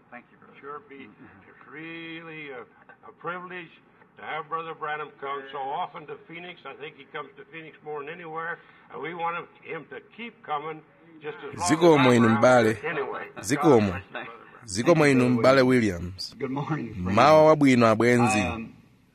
Thank you, brother. Sure be. It's really a, a privilege to have Brother Branham come so often to Phoenix. I think he comes to Phoenix more than anywhere, and we want him- him to keep coming just as long Zikomo as inu I'm around m'bale. here anyway. Zikomo. God bless you, brother. zikomo inu m'bale williams Good morning, friends. mawa wabwino abwenzi Um,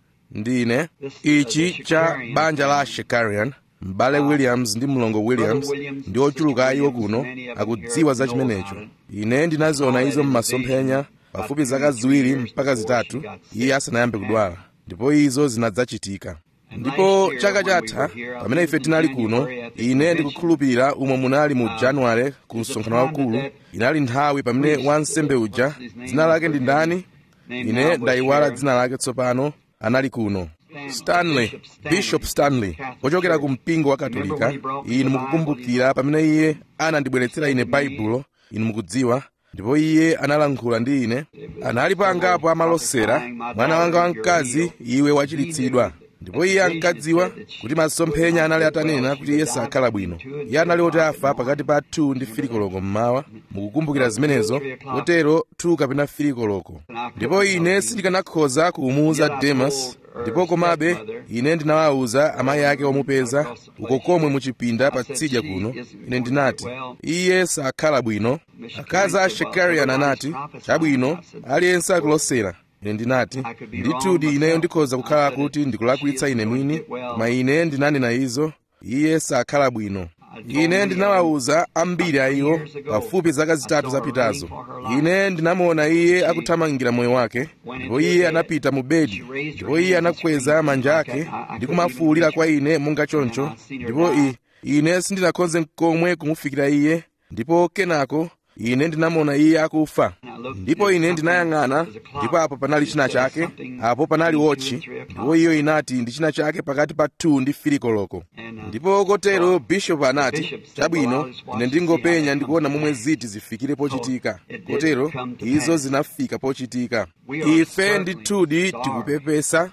ndine ichi cha banja la shekarian m'bale williams ndi mlongo williams ndi ochuluka a iwo kuno akudziwa za chimenecho ine ndinaziona izo m'masomphenya pafupi zaka ziwiri mpaka zitatu iye asanayambe kudwala ndipo izo zinadzachitika ndipo chaka chatha pamene ife tinali kuno ine ndikukhulupirira umwe munali mu januwale ku msonkhano waukulu inali nthawi pamene wansembe uja dzina lake ndi ndani ine ndayiwala dzina lake tsopano anali kuno stanley bishop stanley ochokera ku mpingo wa katolika inu mukukumbukira pamene iye anandibweretsera ine baibulo inu mukudziwa ndipo iye analankhula ndi ine analipo angapo amalosera mwana wanga wamkazi iwe wachiritsidwa ndipo iye ankadziwa kuti masomphenya anali atanena kuti iye sakhala bwino iye anali oti afa pakati pa 2 ndi filikoloko mmawa mukukumbukira zimenezo kotero 2 kapena filikoloko ndipo ine sindikanakhoza kumuwuza demas ndipo komabe ine ndinawawuza amayi ake omupeza uko komwe muchipinda patsidya kuno ine ndinati iye sakhala bwino akazi a shekarian anati chabwino aliyense akulosera ine ndinati ndithudi ineyo ndikhoza kukhala kuti ndikulakwitsa ine mwini koma ine ndinanena izo iye sakhala bwino ine ndinawawuza ambiri a iwo pafupi zaka zitatu zapitazo ine ndinamuona iye akuthamangira moyo wake ndipo iye anapita mu bedi ndipo iye anakweza manja ake ndi kumafuwulira kwa ine monga choncho ndipo i ine sindinakhoze n'komwe kumufikira iye ndipo kenako ine ndinamuona iye akufa ndipo ine ndinayang'ana ndipo apo panali china chake apo panali wotchi ndipo iyo inati ndi china chake pakati pa 2 ndi filikoloko ndipo kotero bishopu anati chabwino ine ndingopenya ndikuona momwe ziti zifikire pochitika kotero izo zinafika pochitika ife ndithudi tikupepesa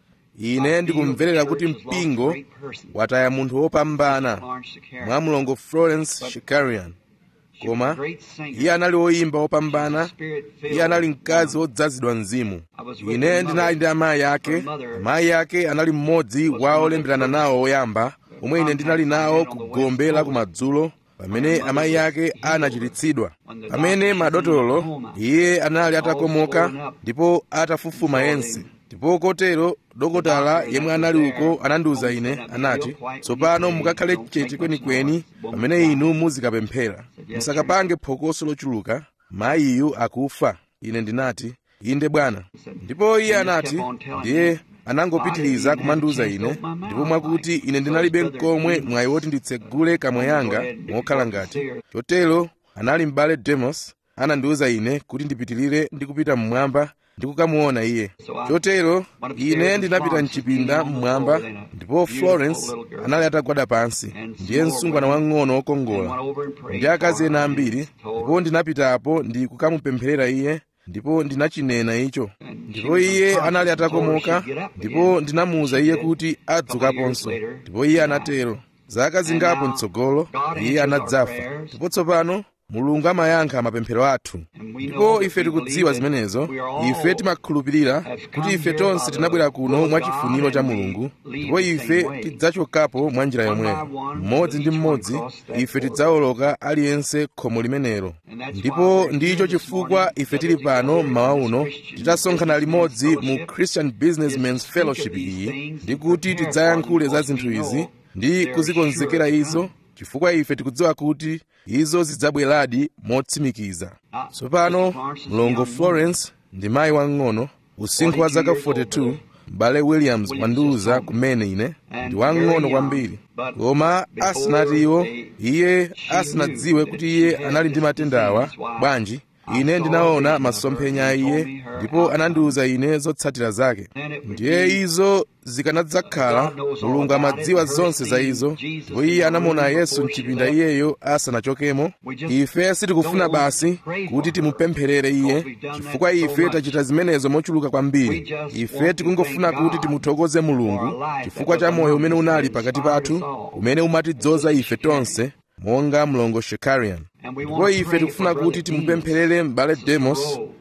ine ndikumverera kuti mpingo wataya munthu wopambana mwa mlongo florence shikarian koma iye anali woyimba wopambana iye anali mkazi wodzazidwa mzimu ine ndinali ndi amayi ake amayi ake anali mmodzi wa olemberana nawo oyamba omwe ine ndinali nawo ku gombe la kumadzulo pamene amayi ake anachiritsidwa pamene madotolo iye anali atakomoka ndipo atafufuma yense ndipo kotero dokotala yemwe anali uko anandiwuza ine anati tsopano mukakhale chete kwenikweni pamene inu muzikapemphera musakapange phokoso lochuluka mayiyu akufa ine ndinati inde bwana ndipo iye anati ndiye anangopitiriza kumandiwuza ine ndipo mwakuti ine ndinalibe mkomwe mwayi woti nditsegule kamwa yanga mokhala ngati chotero anali m'bale demos anandiwuza ine kuti ndipitirire ndi kupita mmwamba ndi kukamuona iye chotero ine ndinapita mchipinda mmwamba ndipo florence anali atagwada pansi ndiye msungwana wang'ono wokongola ndi akazi ena ambiri ndipo ndinapitapo ndi kukamupempherera iye ndipo ndinachinena icho ndipo iye anali atakomoka ndipo ndinamuwuza iye kuti adzukaponso ndipo iye anatero zaka zingapo mtsogolo iye anadzafa ndipo tsopano mulungu amayankha mapemphero athu ndipo ife tikudziwa zimenezo ife timakhulupirira kuti ife tonse tinabwera kuno mwachifuniro cha mulungu ndipo ife tidzachokapo mwa njira yomweyo mmodzi ndi mmodzi ife tidzawoloka aliyense khomo limenelo ndipo ndicho chifukwa ife tili pano mmawa uno titasonkhana limodzi mu christian businessmans fellowship iyi ndi kuti tidzayankhule za zinthu izi ndi kuzikonzekera izo chifukwa ife tikudziwa kuti izo zidzabweradi motsimikiza tsopano mlongo florence ndi mayi wang'ono usinkhu wa zaka 42 m'bale williams wandiwuza kumene ine ndi wang'ono kwambiri koma asanati iwo iye asanadziwe kuti iye anali ndi matenda awa bwanji ine ndinaona masomphenya a iye ndipo anandiwuza ine zotsatira zake ndiye izo zikanadzakhala mulungu amadziwa zonse za izo ndipo iye anamuona yesu mchipinda iyeyo asanachokemo ife sitikufuna basi kuti timupempherere iye chifukwa ife tachita zimenezo mochuluka kwambiri ife tikungofuna kuti timuthokoze mulungu chifukwa cha moyo umene unali pakati pathu umene umatidzoza ife tonse monga mlongo shekarian ndipo ife tikufuna kuti timupempherere m'bale demos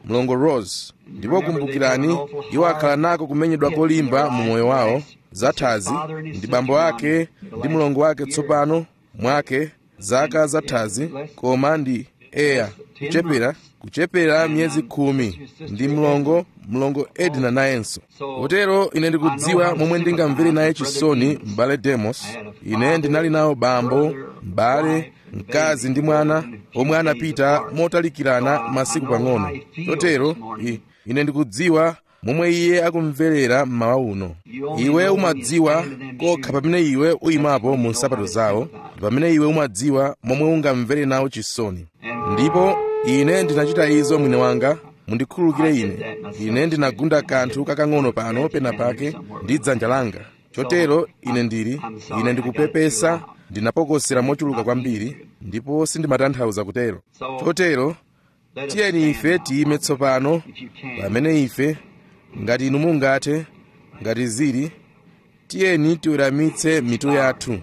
mlongo rose ndipo kumbukirani iwo akhala nako kumenyedwa kolimba mu moyo wawo zathazi ndi bambo ake ndi mlongo wake tsopano mwake zaka zathazi koma ndi eya kuchepera kuchepera miyezi khumi ndi mlongo mlongo edna nayenso kotero ine ndikudziwa momwe ndingamvere naye chisoni m'bale demos ine ndinali nawo bambo m'bale mkazi ndi mwana omwe anapita motalikirana masiku pang'ono chotero ine ndikudziwa momwe iye akumverera mmawa uno iwe umadziwa kokha pamene iwe uyimapo mu nsapato zawo ndi pamene iwe umadziwa momwe ungamvere nawo chisoni ndipo ine ndinachita izo mwini wanga mundikhululukire ine ine ndinagunda kanthu kakang'ono pano pena pake ndi dzanja langa chotero ine ndili ine ndikupepesa ndinapokosera mochuluka kwambiri ndipo sindimatanthauza kutero chotero tiyeni ife tiyime tsopano pamene ife ngati inu mungathe ngati zili tiyeni tiweramitse mitu yathu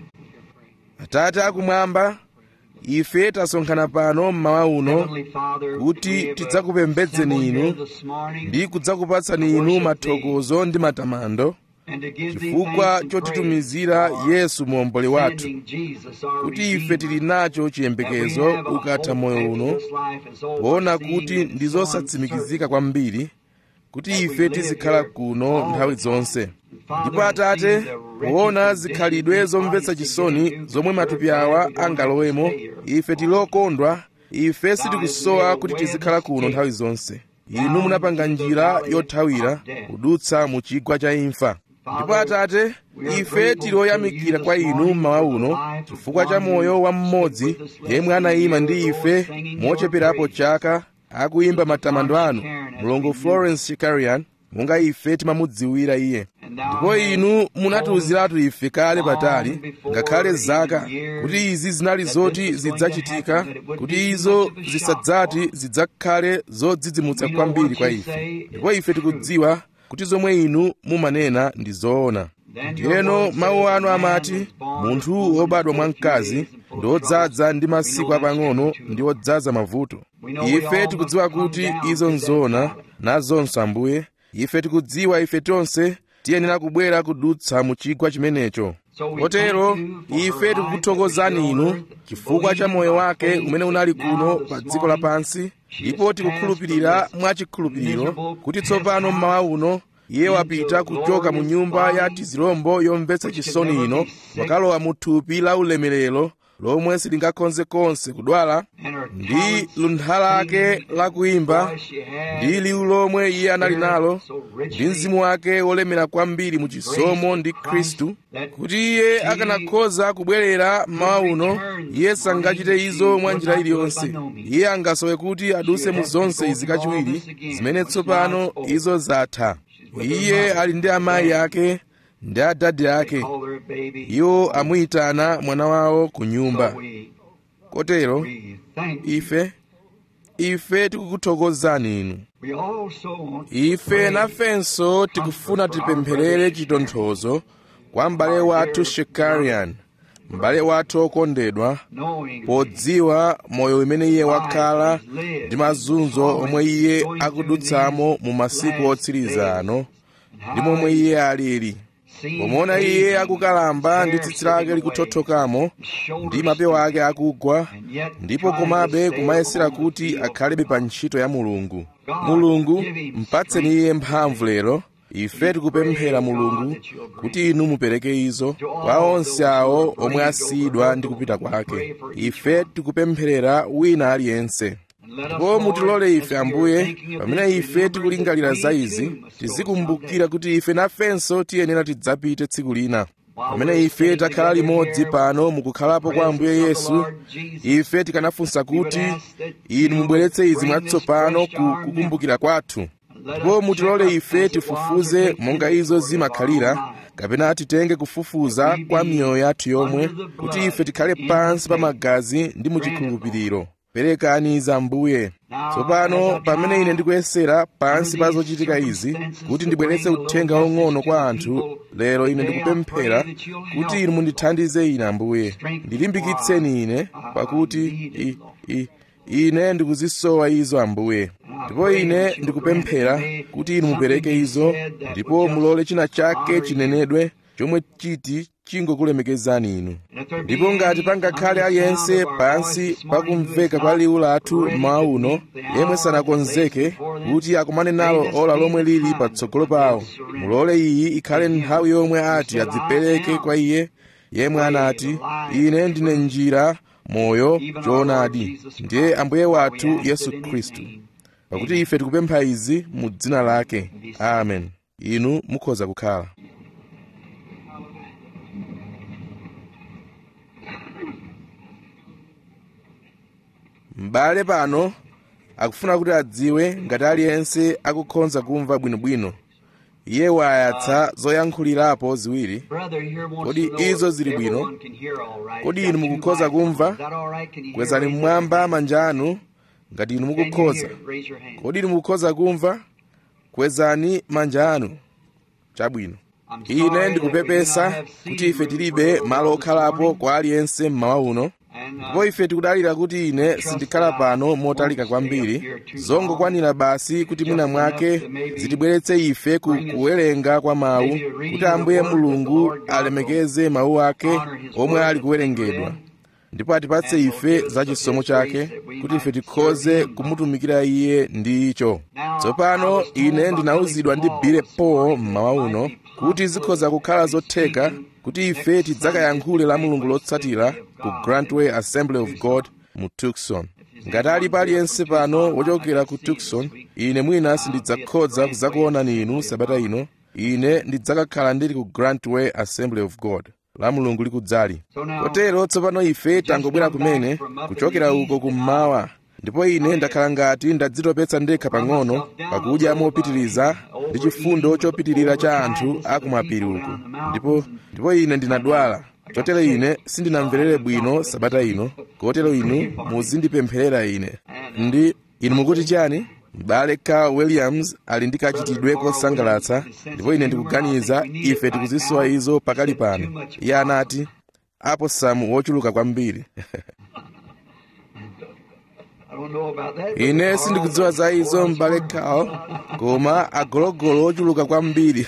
atate akumwamba ife tasonkhana pano mmawa uno kuti tidzakupembedzeni inu ndi kudzakupatsani inu mathokozo ndi matamando chifukwa chotitumizira yesu muomboli wathu kuti ife tili nacho chiyembekezo ukatha moyo uno poona kuti ndi zosatsimikizika kwambiri kuti ife tizikhala kuno nthawi zonse ndipo atate poona zikhalidwe zomvetsa chisoni zomwe matupi awa angalowemo ife tilokondwa ife sitikusowa kuti tizikhala kuno nthawi zonse inu munapanga njira yothawira kudutsa mu chigwa cha imfa ndipo atate ife tili oyamikira kwa inu mmawa uno chifukwa cha moyo wa mmodzi yemwe anayima ndi ife mocheperapo chaka akuyimba matamando anu mlongo florence shikarian monga ife timamudziwira iye ndipo inu munatiwuziratu ife kale patali ngakhale zaka kuti izi zinali zoti zidzachitika kuti izo zisadzati zidzakhale zodzidzimutsa kwambiri kwa ife ndipo ife tikudziwa kuti zomwe inu mumanena ndi zoona ndiyeno mawu anu amati munthu wobadwa mwa mkazi ndi odzaza ndi masiku apang'ono ndi odzaza mavuto ife tikudziwa kuti izo nzoona nazonso ambuye ife tikudziwa ife tonse tiyenera kubwera kudutsa mu chigwa chimenecho kotero ife tikukuthokozani inu chifukwa cha moyo wake umene unali kuno pa dziko lapansi ndipo tikukhulupirira mwachikhulupiriro kuti tsopano mmawa uno iye wapita kuchoka mu nyumba ya tizirombo yomvetsa chisoni ino wakalowa mu thupi la ulemerero lomwe silingakhoze konse kudwala ndi luntha lake lakuyimba ndi liwu lomwe iye anali nalo ndi mzimu wake wolemera kwambiri mu chisomo ndi khristu kuti iye akanakhoza kubwerera mmawa uno iye sangachite izo mwa njira iliyonse iye angasowe kuti aduse mu zonse izi kachiwiri zimene tsopano izo zatha iye ali ndi amayi ake ndi adadi ake iwo amuyitana mwana wawo ku nyumba kotero ife ife tikukuthokozani inu ife nafenso tikufuna tipempherere chitonthozo kwa m'bale wathu shekarian m'bale wathu okondedwa podziwa moyo umene iye wakhala ndi mazunzo omwe iye akudutsamo mu masiku otsiriza ano ndi momwe iye alili pomuona iye akukalamba ndi tsitsi lake likuthothokamo ndi mapewa ake akugwa ndipo komabe kumayesera kuti akhalebe pa ntchito ya mulungu mulungu mpatseni iye mphamvu lero ife tikupemphera mulungu kuti inu mupereke izo kwa onse awo omwe asiyidwa ndi kupita kwake ife tikupempherera wina aliyense ndipo mutilole ife ambuye pamene ife tikulingalira za izi tizikumbukira kuti ife nafenso tiyenera tidzapite tsiku lina pamene ife takhala limodzi pano mukukhalapo kwa ambuye yesu ife tikanafunsa kuti inu mubweretse izi mwatsopano ku kukumbukira kwathu ndipo mutilole ife tifufuze monga izo zimakhalira kapena titenge kufufuza kwa miyoyo yathu yomwe kuti ife tikhale pansi pa magazi ndi muchikhulupiriro perekani za mbuye tsopano pamene ine ndikuyesera pansi pa zochitika izi kuti ndibweretse uthenga wong'ono kwa anthu lero ine ndikupemphera kuti inu mundithandize ine ambuye ndilimbikitseni ine pakuti i, i, ine ndikuzisowa izo ambuye ndipo ine ndikupemphera kuti inu mupereke izo ndipo mulole china chake chinenedwe chomwe chiti chingokulemekezani inu ndipo ngati pangakhale aliyense pansi pakumveka kwa liwu lathu mmawa uno yemwe sanakonzeke kuti akumane nalo ola lomwe lili patsogolo pawo mulole iyi ikhale nthawi yomwe ati adzipereke kwa iye yemwe anati ine ndine njira moyo choonadi ndiye ambuye wathu yesu khristu pakuti ife tikupempha izi mu dzina lake amen inu mukhoza kukhala m'bale pano akufuna kuti adziwe ngati aliyense akukhonza kumva bwinobwino iye wayatsa zoyankhulirapo ziwiri kodi izo zili bwino kodi inu mukukhoza kumva kwezani mmwamba manja anu ngati inu mukukhoza kodi inu mukukhoza kumva kwezani manja anu chabwino ine ndikupepesa kuti ife tilibe malo okhalapo kwa aliyense mmawa uno ndipo ife tikudalira kuti ine sindikhala pano motalika kwambiri zongokwanira basi kuti mwina mwake zitibweretse ife ku kuwerenga kwa mawu kuti ambuye mulungu alemekeze mawu ake omwe ali kuwerengedwa ndipo atipatse ife za chisomo chake kuti ife tikhoze kumutumikira iye ndi icho tsopano ine ndinawuzidwa ndi bile paul mmawa uno kuti zikhoza kukhala zotheka kuti ife tidzakayankhule la mulungu lotsatira ku grantway assembly of god mu tucson ngati alipo aliyense pano wochokera ku tucson ine mwina sindidzakhoza kudzakuonani inu sabata ino ine ndidzakakhala ndili ku grantway assembly of god la mulungu likudzali kotero tsopano ife tangobwera kumene kuchokera uko kummawa ndipo ine ndakhala ngati ndadzitopetsa ndekha pang'ono pakudya mopitiriza ndi chifundo chopitirira cha anthu akumapiri uku ndipo ndipo ine ndinadwala chotero ine sindinamverere bwino sabata ino kotero inu muzindipempherera ine ndi inu mukuti chani m'bale carl williams ali ndi kachitidwe kosangalatsa ndipo ine ndikuganiza ife tikuzisowa izo pakali pano iye anati apo samu wochuluka kwambiri ine sindikudziwa za izo m'bale carl koma agologolo ochuluka kwambiri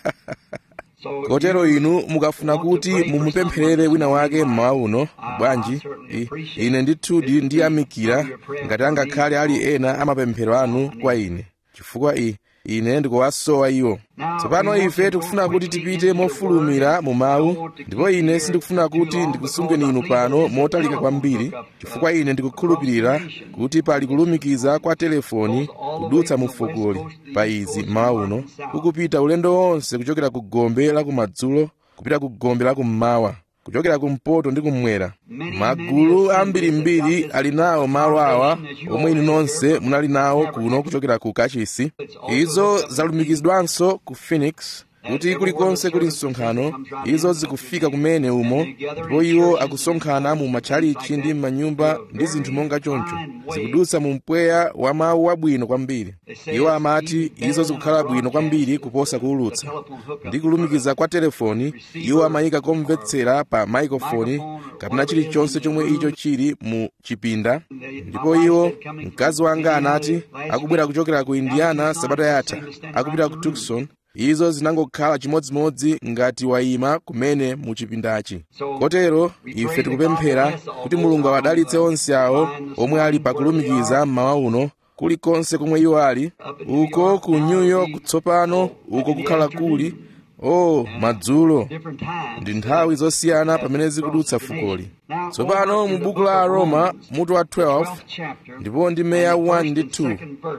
kotero inu mukafuna kuti mumupempherere wina wake mmawa uno bwanji ine ndithudi ndiyamikira ngati angakhale ali ena amapemphero anu kwa ine chifukwa i ine ndikuwasowa iwo tsopano ife tikufuna kuti tipite mofulumira mu mawu ndipo ine sindikufuna kuti ndikusungeni inu pano motalika kwambiri chifukwa ine ndikukhulupirira kuti pali kulumikiza kwa telefoni kudutsa mu fukoli pa izi mmawa uno kukupita ulendo wonse kuchokera ku gombe la kumadzulo kupita ku gombe la kummawa kuchokera kumpoto ndi kummwera magulu ambirimbiri ali nawo malo awa omwe inu nonse munali nawo kuno kuchokera ku kachisi izo zalumikizidwanso ku phoenix kuti kulikonse kuli msonkhano izo zikufika kumene umo ndipo iwo akusonkhana mu matchalichi ndi m'manyumba ndi zinthu monga choncho zikudutsa mu mpweya wa mawu wabwino kwambiri iwo amati izo zikukhala bwino kwambiri kuposa kuwulutsa ndi kulumikiza kwa telefoni iwo amayika komvetsera pa maikrofoni kapena chilichonse chomwe icho chili mu chipinda ndipo iwo mkazi wanga anati akubwera kuchokera ku indiana sabata yatha akupita ku tucson izo zinangokhala chimodzimodzi ngati wayima kumene mu chipindachi kotero ife tikupemphera kuti mulungu awadalitse onse awo omwe ali pakulumikiza mmawa uno kulikonse komwe iwo ali uko ku new york tsopano uko kukhala kuli o oh, madzulo ndi nthawi zosiyana pamene zikudutsa fukoli tsopano mu buku la aroma mutu wa 12 ndipo ndi meya 1 ndi 2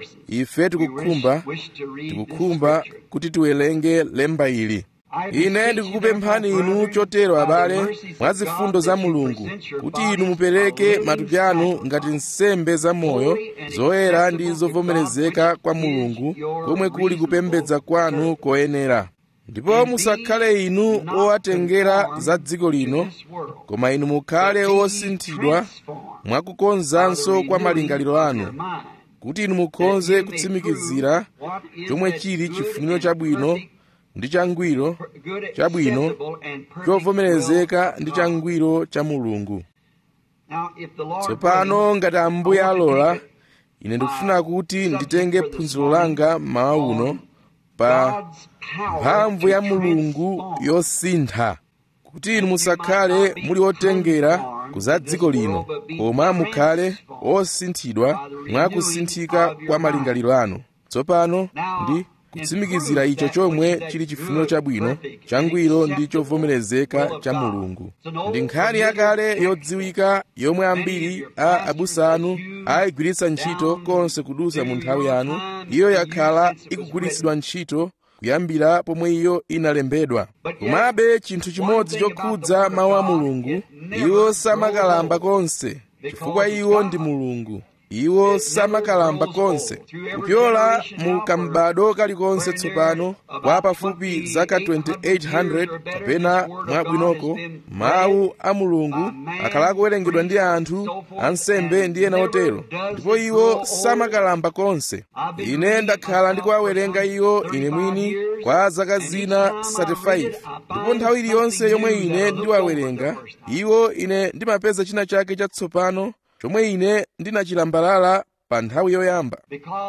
ife tikukhumba tikukhumba kuti tiwerenge lemba ili ine ndikukupemphani inu chotero abale mwa zifundo za mulungu kuti inu mupereke matupi anu ngati nsembe zamoyo zoyera ndi zovomerezeka kwa mulungu komwe kuli kupembedza kwanu koyenera ndipo musakhale inu owatengera za dziko lino koma inu mukhale osinthidwa mwakukonzanso kwa malingaliro anu kuti inu mukhoze kutsimikizira chomwe chili chifuniro chabwino ndi changwiro chabwino chovomerezeka ndi changwiro cha mulungu tsopano ngati ambuye alola ine ndikufuna kuti nditenge phunziro langa mmawa uno pa mphamvu ya mulungu yosintha kuti inu musakhale muli otengera ku za dziko lino koma mukhale osinthidwa mwa kusinthika kwa malingaliro anu tsopano ndi kutsimikizira icho chomwe chili chifuniro chabwino changwiro ndi chovomerezeka cha mulungu ndi nkhani yakale yodziwika yomwe ambiri a abusa anu ayigwiritsa ntchito konse kudusa mu nthawi yanu iyo yakhala ikugwiritsidwa ntchito kuyambira pomwe iyo inalembedwa komabe chinthu chimodzi chokhudza mawu a mulungu iwo samakalamba konse chifukwa iwo ndi mulungu iwo samakalamba konse kupyola mu kambado kalikonse tsopano kwa pafupi zaka 2800 kapena mwabwinoko mawu a mulungu akhala akuwerengedwa ndi anthu ansembe ndi ena otero ndipo iwo samakalamba konse ine ndakhala ndikuwawerenga iwo ine mwini kwa zaka zina 35 ndipo nthawi iliyonse yomwe ine ndiwawerenga iwo ine ndimapeza china chake chatsopano chomwe ine ndinachilambalala pa nthawi yoyamba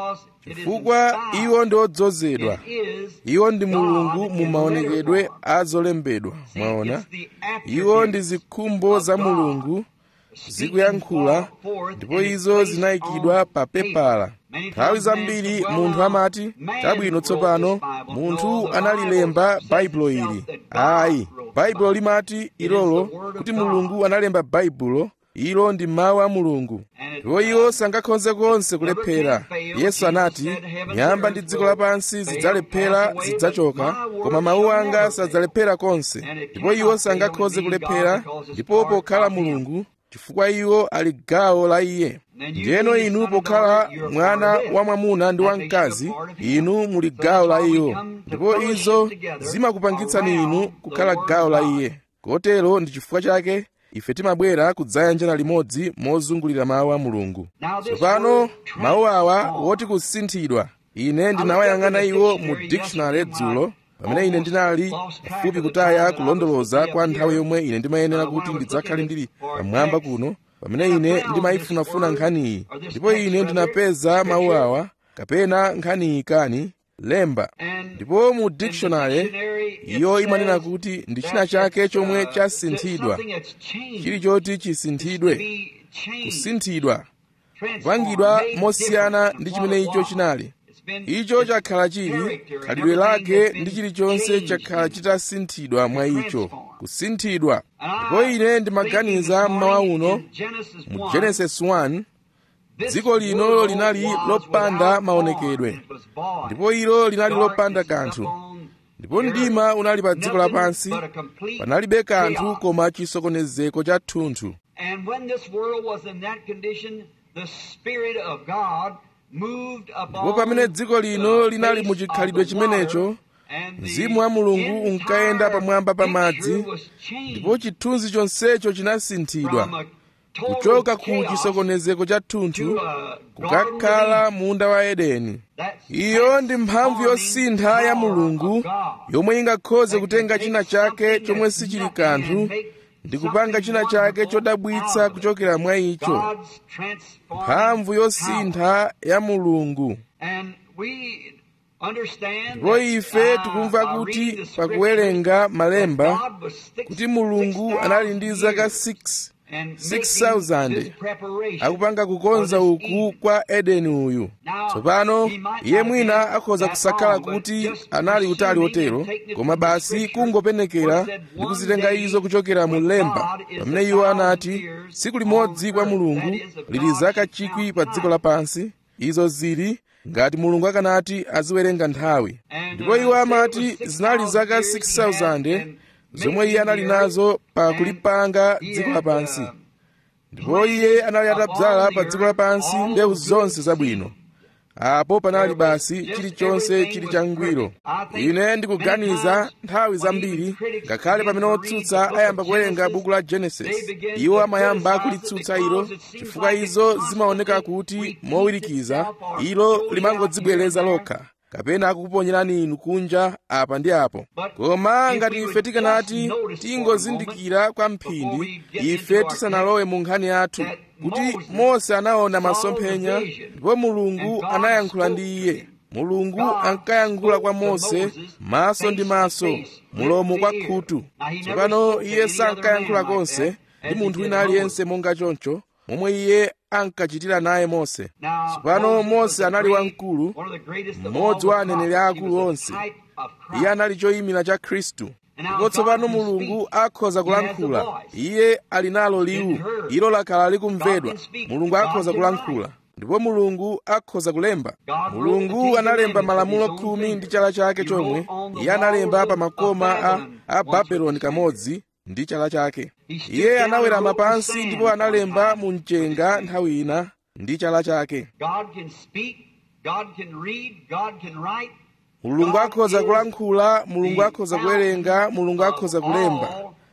chifukwa iwo ndi odzozedwa iwo ndi mulungu mu maonekedwe a zolembedwa mwaona iwo ndi zikhumbo za mulungu zikuyankhula ndipo izo zinayikidwa pa pepala nthawi zambiri munthu amati chabwino tsopano munthu analilemba baibulo ili ayi baibulo limati ilolo kuti mulungu analemba baibulo ilo ndi mawu a mulungu ndipo iwo sangakhonze konse kulephera yesu anati nyamba ndi dziko lapansi zidzalephera zidzachoka koma mawu anga sadzalephera konse ndipo iwo sangakhonze kulephera ndipo pokhala mulungu chifukwa iwo ali gawo la iye ndiyeno inu pokhala mwana wa mwamuna ndi wamkazi inu muli gawo la iwo ndipo izo zimakupangitsani inu kukhala gawo la iye kotero ndi chifukwa chake ife timabwera kudzayanjana limodzi mozungulira mawu a mulungu tsopano mawu awa woti kusinthidwa ine ndinawayang'ana iwo mu dictionary dzulo pamene ine ndinali pafupi kutaya kulondoloza kwa nthawi yomwe ine ndimayenera kuti ndidzakhale ndili pamwamba kuno pamene ine ndimayifunafuna nkhaniyi ndipo ine ndinapeza mawu awa kapena nkhaniyi kani lemba ndipo mu dictionary iyo imanena kuti ndi china chake chomwe chasinthidwa chili choti chisinthidwe kusinthidwa kupangidwa mosiyana ndi chimene icho chinali icho chakhala chili khalidwe lake ndi chilichonse chakhala chitasinthidwa mwa icho kusinthidwa ndipo ine ndimaganiza mmawa uno mu genesis 1 dziko lino linali lopanda maonekedwe ndipo ilo linali lopanda kanthu ndipo mdima unali pa dziko lapansi panalibe kanthu koma chisokonezeko cha thunthu ndipo pamene dziko lino linali mu chikhalidwe chimenecho mzimu wa mulungu unkayenda pamwamba pa madzi ndipo chithunzi chonsecho chinasinthidwa kuchoka ku chisokonezeko cha thunthu kukakhala munda wa edeni iyo ndi mphamvu yosintha ya mulungu yomwe ingakhoze kutenga china chake chomwe sichili kanthu ndi kupanga china chake chodabwitsa kuchokera mwa icho mphamvu yosintha ya mulungu ndipo ife tikumva kuti pakuwerenga malemba kuti mulungu anali ndi zaka 6 6000 akupanga kukonza uku kwa edeni uyu tsopano iye mwina akhoza kusakhala kuti anali utali otero koma basi kungopenekera ndi kuzitenga izo kuchokera mu lemba pamene iwo anati tsiku limodzi kwa mulungu lili zaka chikwi pa dziko lapansi izo zili ngati mulungu akanati aziwerenga nthawi ndipo iwo amati zinali zaka 6000 zomwe iye anali nazo pa kulipanga dziko lapansi ndipo iye anali atadzala pa dziko lapansi mbewu zonse zabwino apo panali basi chilichonse chili changwiro ine ndikuganiza nthawi zambiri ngakhale pamene otsutsa ayamba kuwerenga buku la genesis iwo amayamba kulitsutsa ilo chifukwa izo zimaoneka kuti mowirikiza ilo limangodzibwereza lokha kapena akukuponyerani inu kunja apa ndi apo koma ngati ife tikanati tingozindikira kwa mphindi ife tisanalowe mu nkhani yathu kuti mose anaona masomphenya ndipo mulungu anayankhula ndi iye mulungu ankayankhula kwa mose maso ndi maso mulomo kwa khutu tsopano iye sankayankhula konse ndi munthu wina aliyense monga choncho momwe iye ankachitira naye mose tsopano mose anali wamkulu mmodzi wa aneneri aakulu onse iye anali choyimira cha khristu ndipo tsopano mulungu akhoza kulankhula iye ali nalo liwu ilo lakhala likumvedwa mulungu akhoza kulankhula ndipo mulungu akhoza kulemba mulungu analemba malamulo khumi ndi chala chake chomwe iye analemba pa makoma a, a babeloni kamodzi ndi chala chake iye anawerama pansi ndipo analemba mu mchenga nthawi ina ndi chala chake mulungu akhoza kulankhula mulungu akhoza kuwerenga mulungu akhoza kulemba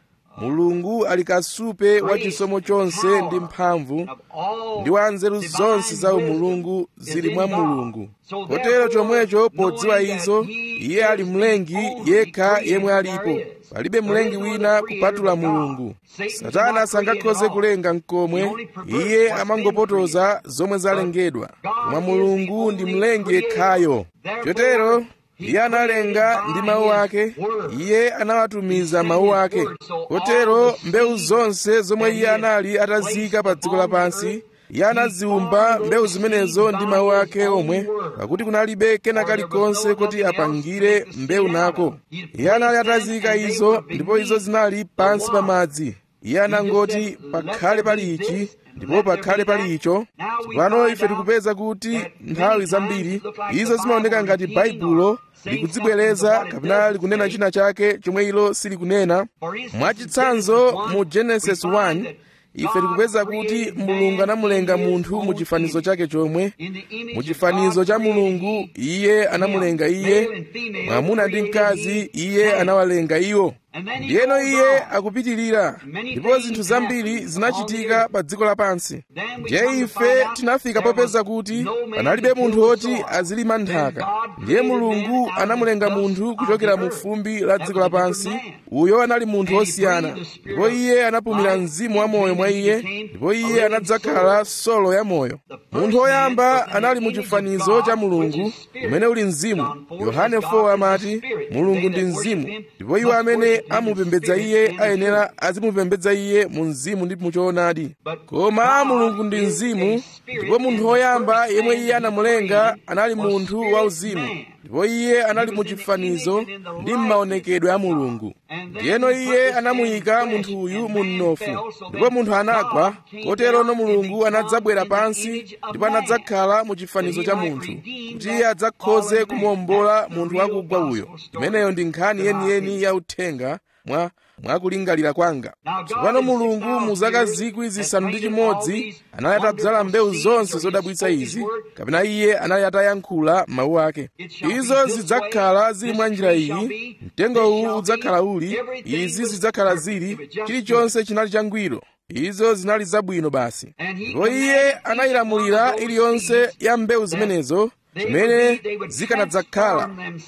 mulungu ali kasupe wa chisomo chonse ndi mphamvu ndi wa nzeru zonse za umulungu zili mwa mulungu kotero chomwecho podziwa izo iye ali mlengi yekha yemwe alipo palibe mlengi wina kupatula mulungu satana sangakhoze kulenga mkomwe iye amangopotoza zomwe zalengedwa koma mulungu ndi mlengi yekhayo chotero iye analenga ndi mawu ake iye anawatumiza mawu ake kotero mbewu zonse zomwe iye anali atazika pa dziko lapansi iye anaziwumba mbewu zimenezo ndi mawu ake omwe pakuti kunalibe kena kalikonse kuti apangire mbewu nako iye anali atazika izo ndipo izo zinali pansi pa madzi iye anangoti pakhale pali ichi ndipo pakhale pali icho tsopano ife tikupeza kuti nthawi zambiri izo zimaoneka ngati baibulo likudzibwereza kapena likunena china chake chomwe ilo silikunena mwachitsanzo mu genesis 1 ife tikupeza kuti mulungu anamulenga munthu mu chifanizo chake chomwe mu chifanizo cha mulungu iye anamulenga iye mwamuna ndi mkazi iye anawalenga iwo ndiyeno iye akupitirira ndipo zinthu zambiri zinachitika pa dziko lapansi ndiye ife tinafika popeza kuti panalibe munthu woti azilima nthaka ndiye mulungu anamulenga munthu kuchokera mu fumbi la dziko lapansi uyo anali munthu wosiyana ndipo iye anapumira mzimu wa moyo mwa iye ndipo iye anadzakhala solo ya moyo munthu woyamba anali mu chifanizo cha mulungu umene uli mzimu yohane 4 amati mulungu ndi mzimu ndipo iwo amene amupembedza iye ayenera azimupembedza iye mu mzimu ndi muchoonadi koma mulungu ndi mzimu ndipo munthu woyamba yemwe iye anamulenga anali munthu wauzimu ndipo iye anali mu chifanizo ndi m'maonekedwe a mulungu ndiyeno iye anamuyika munthu uyu mu mnofu ndipo munthu anagwa koterono mulungu anadzabwera pansi ndipo anadzakhala mu chifanizo cha munthu kuti iye adzakhoze kumuwombola munthu wakugwa uyo imeneyo ndi nkhani yeniyeni ya uthenga mwa mwakulingalira kwanga tsopano mulungu mu zaka zikwi zisanu ndi chimodzi anali atadzala mbewu zonse zodabwitsa izi kapena iye anali atayankhula mawu ake izo zidzakhala zili mwa njira iyi mtengo uwu udzakhala uli izi zidzakhala zili chilichonse chinali changwiro izo zinali zabwino basi ndipo iye anayilamulira iliyonse ya mbewu zimenezo zimene zikanadzakhala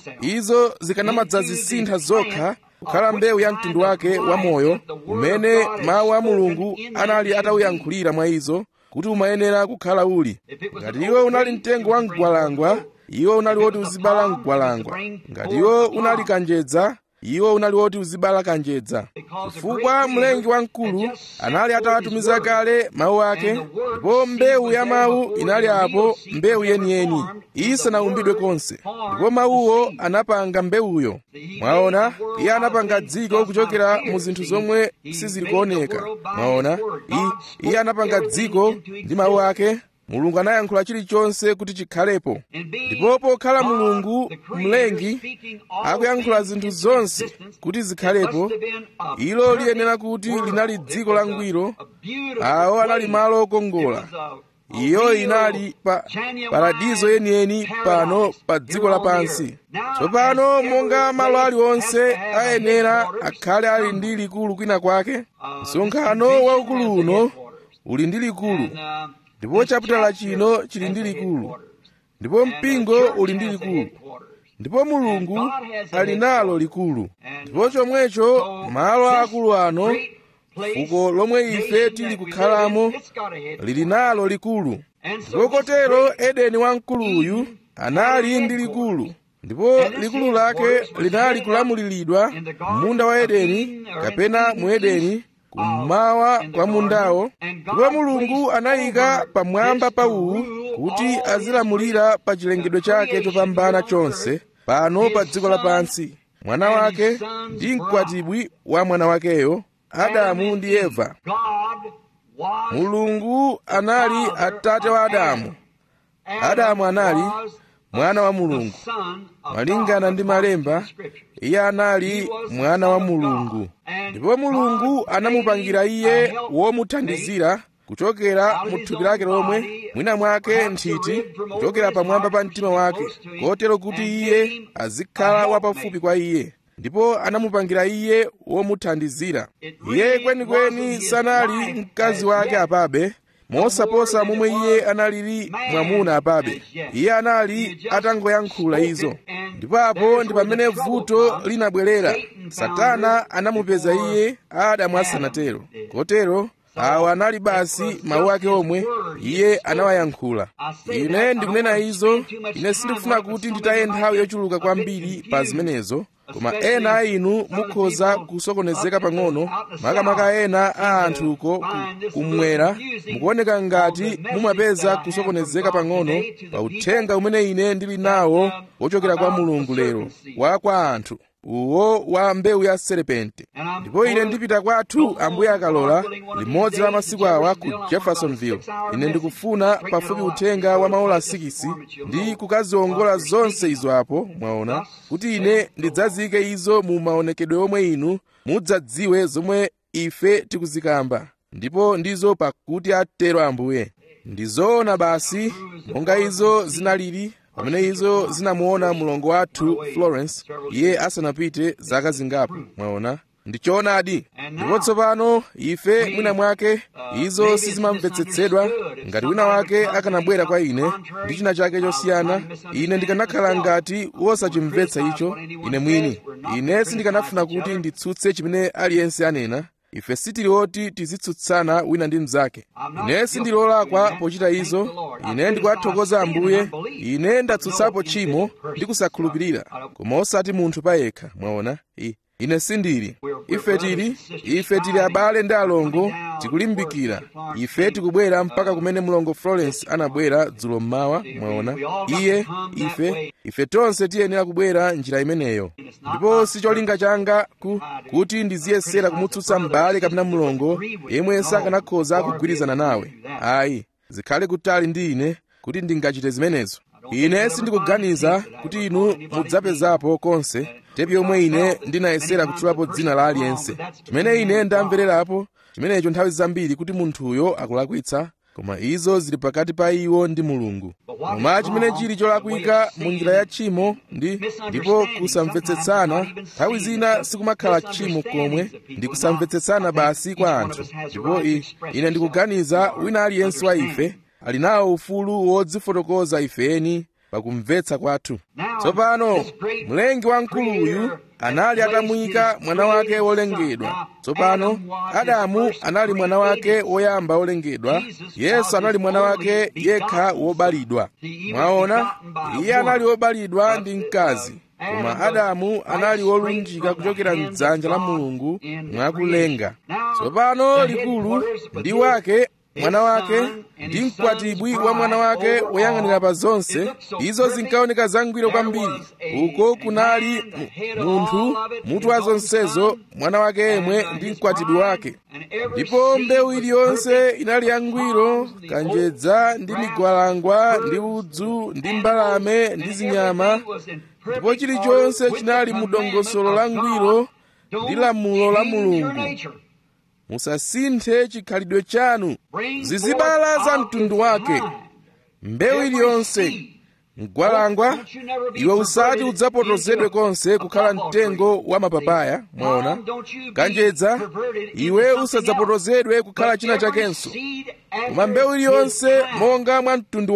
izo zikanamadzazisintha zokha kukhala mbewu ya mtundu wake wa moyo umene mawu a mulungu anali atawuyankhulira mwa izo kuti umayenera kukhala uli ngati iwo unali mtengo wa mgwalangwa iwo unali woti uzibala mgwalangwa ngati iwo unali kanjedza iwo unali woti uzibala kanjedza chifukwa mlengi wamkulu anali atawatumiza kale mawu ake ndipo mbewu ya mawu inali apo mbewu yeniyeni isanaumbidwe konse ndipo mawuwo anapanga mbewuyo mwaona iye anapanga dziko kuchokera mu zinthu zomwe sizili kuoneka mwaona iye anapanga dziko ndi mawu ake mulungu anayankhula chilichonse kuti chikhalepo ndipo pokhala mulungu mlengi akuyankhula zinthu zonse kuti zikhalepo ilo liyenera kuti linali dziko langwiro awo anali malo okongola iyo inali pa paradizo yeniyeni pano pa dziko lapansi tsopano monga malo aliwonse ayenera akhale ali ndi likulu kwina kwake msonkhano waukulu uno uli ndi likulu ndipo chaputala chino chili ndi likulu ndipo mpingo uli ndi likulu ndipo mulungu ali nalo likulu ndipo chomwecho malo akulu ano fuko lomwe ife tili kukhalamo lili nalo likulu ndipo kotero edeni wamkuluyu anali ndi likulu ndipo likulu lake linali kulamuliridwa munda wa edeni kapena mu edeni kummawa kwa mundawo ndipo mulungu anayika pamwamba pa uwu kuti azilamulira pa chilengedwe chake chopambana chonse pano pa dziko lapansi mwana wake ndi mkwatibwi wa mwana wakeyo adamu ndi eva mulungu anali atate wa adamu adamu anali mwana wa mulungu malingana ndi malemba iye anali mwana wa mulungu ndipo mulungu anamupangira iye womuthandizira kuchokera mu thupi lake lomwe mwina mwake nthiti kuchokera pamwamba pa mtima wake kotero kuti iye azikhala wapafupi kwa iye ndipo anamupangira iye womuthandizira iye kwenikweni sanali mkazi wake apabe mosaposa momwe iye analili mwamuna apabe iye anali atangoyankhula izo ndipo apo ndi pamene vuto linabwerera satana anamupeza iye adamu asanatero kotero awa anali basi mawu ake omwe iye anawayankhula ine ndikunena izo ine sindikufuna kuti nditaye nthawi yochuluka kwambiri pa zimenezo koma ena a inu mukhoza kusokonezeka pang'ono makamaka ena a anthuko kumwera mukuoneka ngati mumapeza kusokonezeka pang'ono pa uthenga umene ine ndili nawo wochokera kwa mulungu lero wa kwa anthu uwo wa mbewu ya serepente ndipo ine ndipita kwathu ambuye akalola limodzi la masiku awa ku jeffersonville ine ndikufuna pafupi uthenga wa maola 6 ndi kukaziwongola zonse izo apo mwaona kuti ine ndidzazike izo mu maonekedwe omwe inu mudzadziwe zomwe ife tikuzikamba ndipo ndizo pakuti atero ambuye ndizoona basi monga izo zinalili pamene izo zinamuona mlongo wathu florence iye asanapite zaka zingapo mwaona ndichoonadi ndipo tsopano ife mwina mwake izo sizimamvetsetsedwa ngati wina wake akanabwera kwa ine ndi china chake chosiyana ine ndikanakhala ngati wosachimvetsa icho ine mwini ine sindikanafuna kuti nditsutse chimene aliyense anena ife sitili oti tizitsutsana wina ndi mnzake ine sindilolakwa pochita izo ine ndikuwathokoza ambuye ine ndatsutsapo tchimo ndi kusakhulupirira koma osati munthu payekha mwaona ine sindili ife tili ife tili abale ndi alongo tikulimbikira ife tikubwera mpaka kumene mlongo florence anabwera dzulo mmawa mwaona iye ife ife tonse tiyenera kubwera njira imeneyo ndipo si cholinga changa ku, kuti ndiziyesera kumutsutsa m'bale kapena mlongo yemwe sakanakhoza kugwirizana nawe ayi zikhale kutali ndi ine kuti ndingachite zimenezo ine sindikuganiza kuti inu mudzapezapo konse tepi yomwe ine ndinayesera kutchulapo dzina la aliyense chimene ine ndamvererapo chimenecho nthawi zambiri kuti munthuyo akulakwitsa koma izo zili pakati pa iwo ndi mulungu koma chimene chili cholakwika mu njira ya tchimo ndi ndipo kusamvetsetsana nthawi zina sikumakhala tchimo komwe ndi kusamvetsetsana basi kwa anthu ndipo ine ndikuganiza wina aliyense wa ife ali nawo ufulu wodzifotokoza ifeni pakumvetsa kwathu tsopano mlengi wamkuluyu anali atamuyika mwana wake wolengedwa tsopano adamu anali mwana wake woyamba wolengedwa yesu anali mwana wake yekha wobalidwa mwaona iye anali wobalidwa ndi mkazi koma adamu anali wolunjika kuchokera mdzanja la mulungu mwakulenga tsopano likulu ndi wake mwana wake ndi mkwatibwi wa mwana wake woyang'anira pa zonse izo zinkaoneka zangwiro kwambiri uko kunali munthu mutu wa zonsezo mwana wake yemwe ndi mkwatibwi wake ndipo mbewu iliyonse inali yangwiro kanjedza ndi migwalangwa ndi udzu ndi mbalame ndi zinyama ndipo chilichonse chinali mu dongosolo langwiro ndi lamulo la mulungu musasinthe chikhalidwe chanu zizibala za mtundu wake mbewu iliyonse mgwalangwa iwe usati udzapotozedwe konse kukhala mtengo wa mapapaya mwaona kanjedza iwe usadzapotozedwe kukhala china chakenso koma mbewu iliyonse monga mwa mtundu wake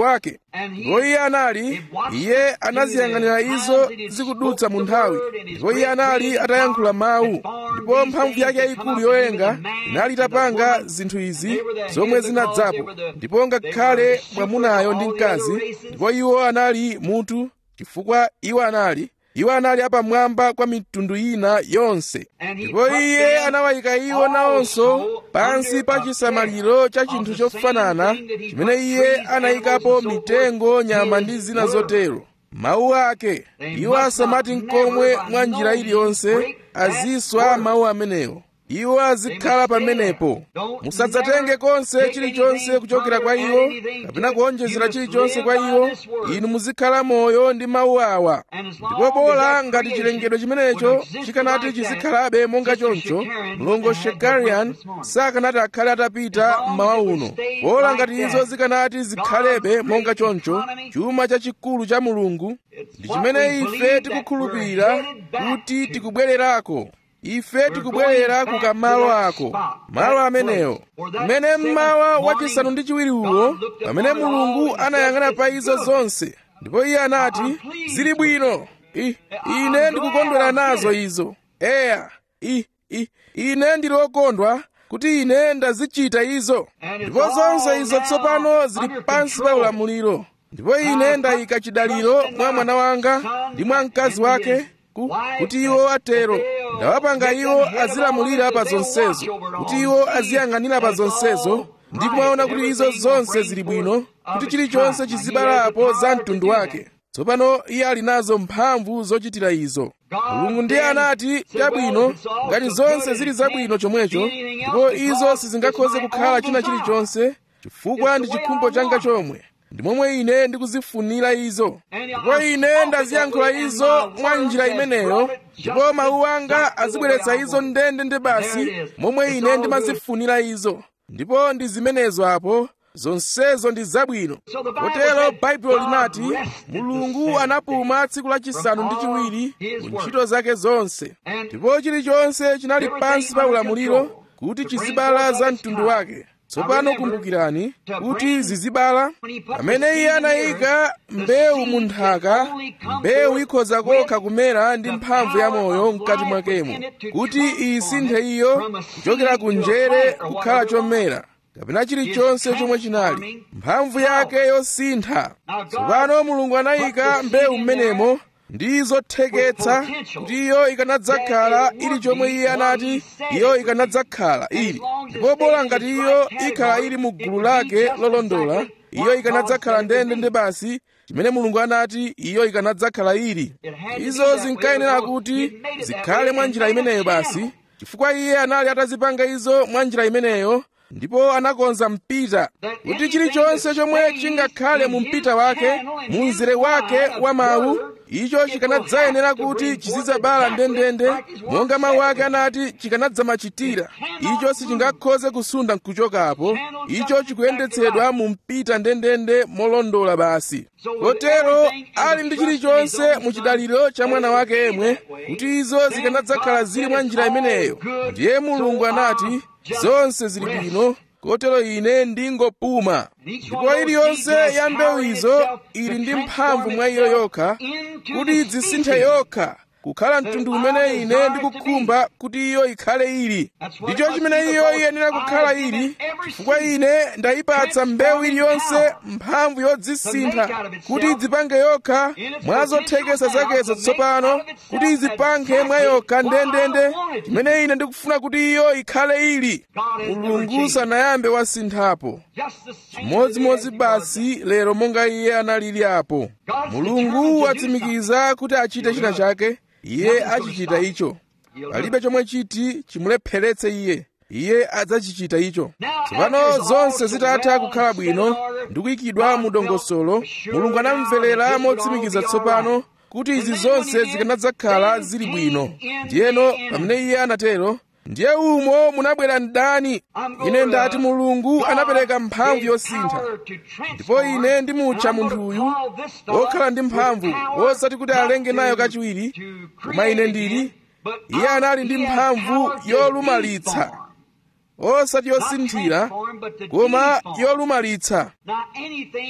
ndipo iye anali iye anaziyang'anira izo zikudutsa mu nthawi ndipo iye anali atayankhula mawu ndipo mphamvu yake yayikulu yoyenga inali itapanga zinthu izi zomwe zinadzapo ndipo ngakhale mwamunayo ndi mkazi ndipo iwo anali mutu chifukwa iwo anali iwo anali apamwamba kwa mitundu ina yonse ndipo iye anawayika iwo nawonso pansi pa chisamaliro cha chinthu chofanana chimene iye anayikapo mitengo nyama ndi zina zotero mawu ake iwo asamati nkomwe mwa njira iliyonse aziswa mawu amenewo iwo azikhala pamenepo musadzatenge konse chilichonse kuchokera kwa iwo kapena kuonjezera chilichonse kwa iwo inu muzikhala moyo ndi mawu awa ndipo bola ngati chilengedwe chimenecho chikanati chizikhalabe monga choncho mlongo shekarian sakanati akhale atapita mmawa uno bola ngati izo zikanati zikhalebe monga choncho chuma chachikulu cha mulungu ndi chimene ife tikukhulupirira kuti tikubwererako ife tikubwerera ku kamalo ako malo amenewo mmene mmawa wachisanu ndi chiwiri uwo pamene mulungu anayang'ana pa izo zonse ndipo iye anati zili bwino I, ine ndikukondwera nazo izo eya I, I, ine ndili okondwa kuti ine ndazichita izo ndipo zonse izo tsopano zili pansi pa ulamuliro ndipo ine ndayika chidaliro mwa mwana wanga ndi mwa mkazi wake kuti iwo atero ndawapanga iwo azilamulira pa zonsezo kuti iwo aziyang'anira pa zonsezo ndipo mwaona kuti izo zonse zili bwino kuti chilichonse chizibalapo za mtundu wake tsopano iye ali nazo mphamvu zochitira izo mulungu ndiye anati chabwino ngati zonse zili zabwino chomwecho ndipo izo sizingakhoze kukhala china chilichonse chifukwa ndi chikhumbo changa chomwe ndi momwe ine ndikuzifunira izo ndipo ine ndaziyankhula izo mwa njira imeneyo ndipo mawu anga azibweretsa izo ndende ndi basi momwe ine ndimazifunira izo ndipo ndi zimenezo apo zonsezo ndi zabwino kotero baibulo linati mulungu anapuma tsiku lachisanu ndi chiwiri mu ntchito zake zonse ndipo chilichonse chinali pansi pa ulamuliro kuti chizibala za mtundu wake tsopano kumbukirani kuti zizibala pamene iye anayika mbewu mu nthaka mbewu ikhoza kokha kumera ndi mphamvu ya moyo mkati mwakemo kuti isinthe iyo kuchokera ku njere kukhala chomera kapena chilichonse chomwe chinali mphamvu yake yosintha tsopano mulungu anayika mbewu m'menemo ndi zotheketsa kuti iyo ikanadzakhala ili chomwe iye anati iyo ikanadzakhala ili ndipo bola ngati iyo ikhala ili mu gulu lake lolondola iyo ikanadzakhala ndende ndi basi chimene mulungu anati iyo ikanadzakhala ili izo zinkayenera kuti zikhale mwa njira imeneyo basi chifukwa iye anali atazipanga izo mwa njira imeneyo ndipo anakonza mpita kuti chilichonse chomwe chingakhale mu mpita wake mu mzere wake wa mawu icho chikanadzayenera kuti chizidzabala ndendende monga mawu ake anati chikanadzamachitira icho sichingakhoze kusunda nkuchokapo icho chikuyendetsedwa mu mpita ndendende molondola basi kotero ali ndi chilichonse mu chidaliro cha mwana wake yemwe kuti izo zikanadzakhala zili mwa njira imeneyo ndiye mulungu anati zonse zili bwino kotero ine ndingopuma ndipo iliyonse ya mbewu izo ili ndi mphamvu mwa iyo yokha kuti dzisinthe yokha kukhala mtundu umene ine ndikukhumba kuti iyo ikhale ili ndicho chimene iyo iyenera kukhala ili chifukwa ine ndayipatsa mbewu iliyonse mphamvu yodzisintha kuti idzipange yokha mwa zothekesa zakezo tsopano kuti idzipange mwa yokha ndendende chimene ine ndikufuna kuti iyo ikhale ili mulungu sanayambe wasinthapo chimodzimodzi basi lero monga iye analili apo mulungu watsimikiza kuti achite china chake iye achichita icho palibe chomwe chiti chimulepheretse iye iye adzachichita icho tsopano zonse zitatha kukhala bwino ndi kuyikidwa mu dongosolo mulungu anamverera motsimikiza tsopano kuti izi zonse zikanadzakhala zili bwino ndiyeno pamene iye anatero ndiye umo munabwera mdani ine ndati mulungu anapereka mphamvu yosintha ndipo ine ndimutcha munthuyu wokhala ndi mphamvu wosati kuti alenge nayo kachiwiri koma ine ndili iye anali ndi mphamvu yolumalitsa osati yosinthira koma yolumalitsa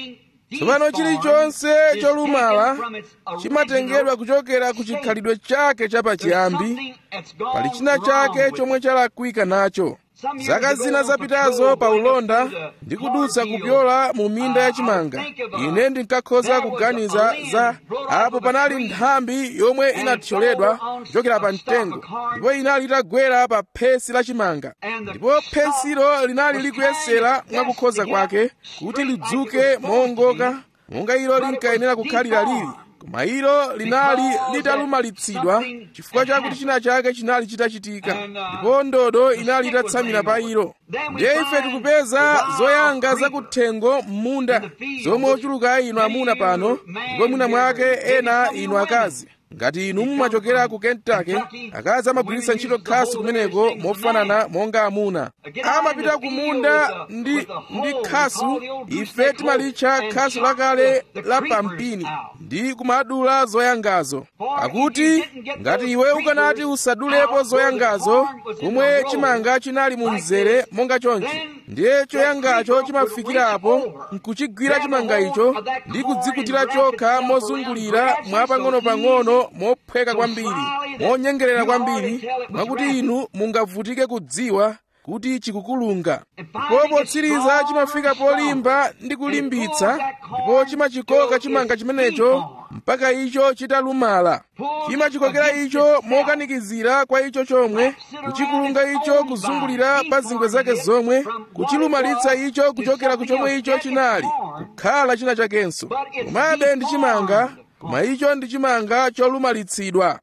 tsopano chilichonse cholumala chimatengedwa kuchokera ku chikhalidwe chake chapachiyambi pali china chake chomwe chalakwika nacho zaka zina zapitazo pa ulonda ndi kudutsa kupyola mu minda ya chimanga ine ndinkakhoza kuganiza za apo panali nthambi yomwe inathyoledwa kuchokera pa mtengo ndipo inali itagwera pa phesi la chimanga ndipo phesilo linali likuyesera mwakukhoza kwake kuti lidzuke moongoka monga ilo linkayenera kukhalira lili koma ilo linali litalumalitsidwa chifukwa chakuti china chake chinali chitachitika ndipo ndodo inali itatsamira pa ilo ndiye ife tikupeza zoyanga zakuthengo m'munda zomwe ochuluka inu amuna pano ndipo mwina mwake ena inu akazi ngati inu mumachokera ku kentucky akazi amagwiritsa ntchito khasu kumeneko mofanana monga amuna amapita ku munda ndi, ndi khasu ife timalitcha khasu lakale la pampini ndi kumadula zoyangazo akuti ngati iwe ukanati usadulepo zoyangazo komwe chimanga chinali mu mzere monga chonchi ndiye choyangacho chimafikirapo nkuchigwira chimanga icho ndi kudzikutira chokha mozungulira mwapang'ono-pang'ono mophweka kwambiri monyengerera kwambiri mwakuti inu mungavutike kudziwa kuti chikukulunga ndipo potsiriza chimafika polimba ndi kulimbitsa ndipo chimachikoka chimanga chimenecho mpaka icho chitalumala chimachikokera icho mokanikizira kwa icho chomwe kuchikulunga icho kuzungulira pa zingwe zake zomwe kuchilumalitsa icho kuchokera ku chomwe icho chinali kukhala china chakenso komabe ndi chimanga koma icho ndi chimanga cholumalitsidwa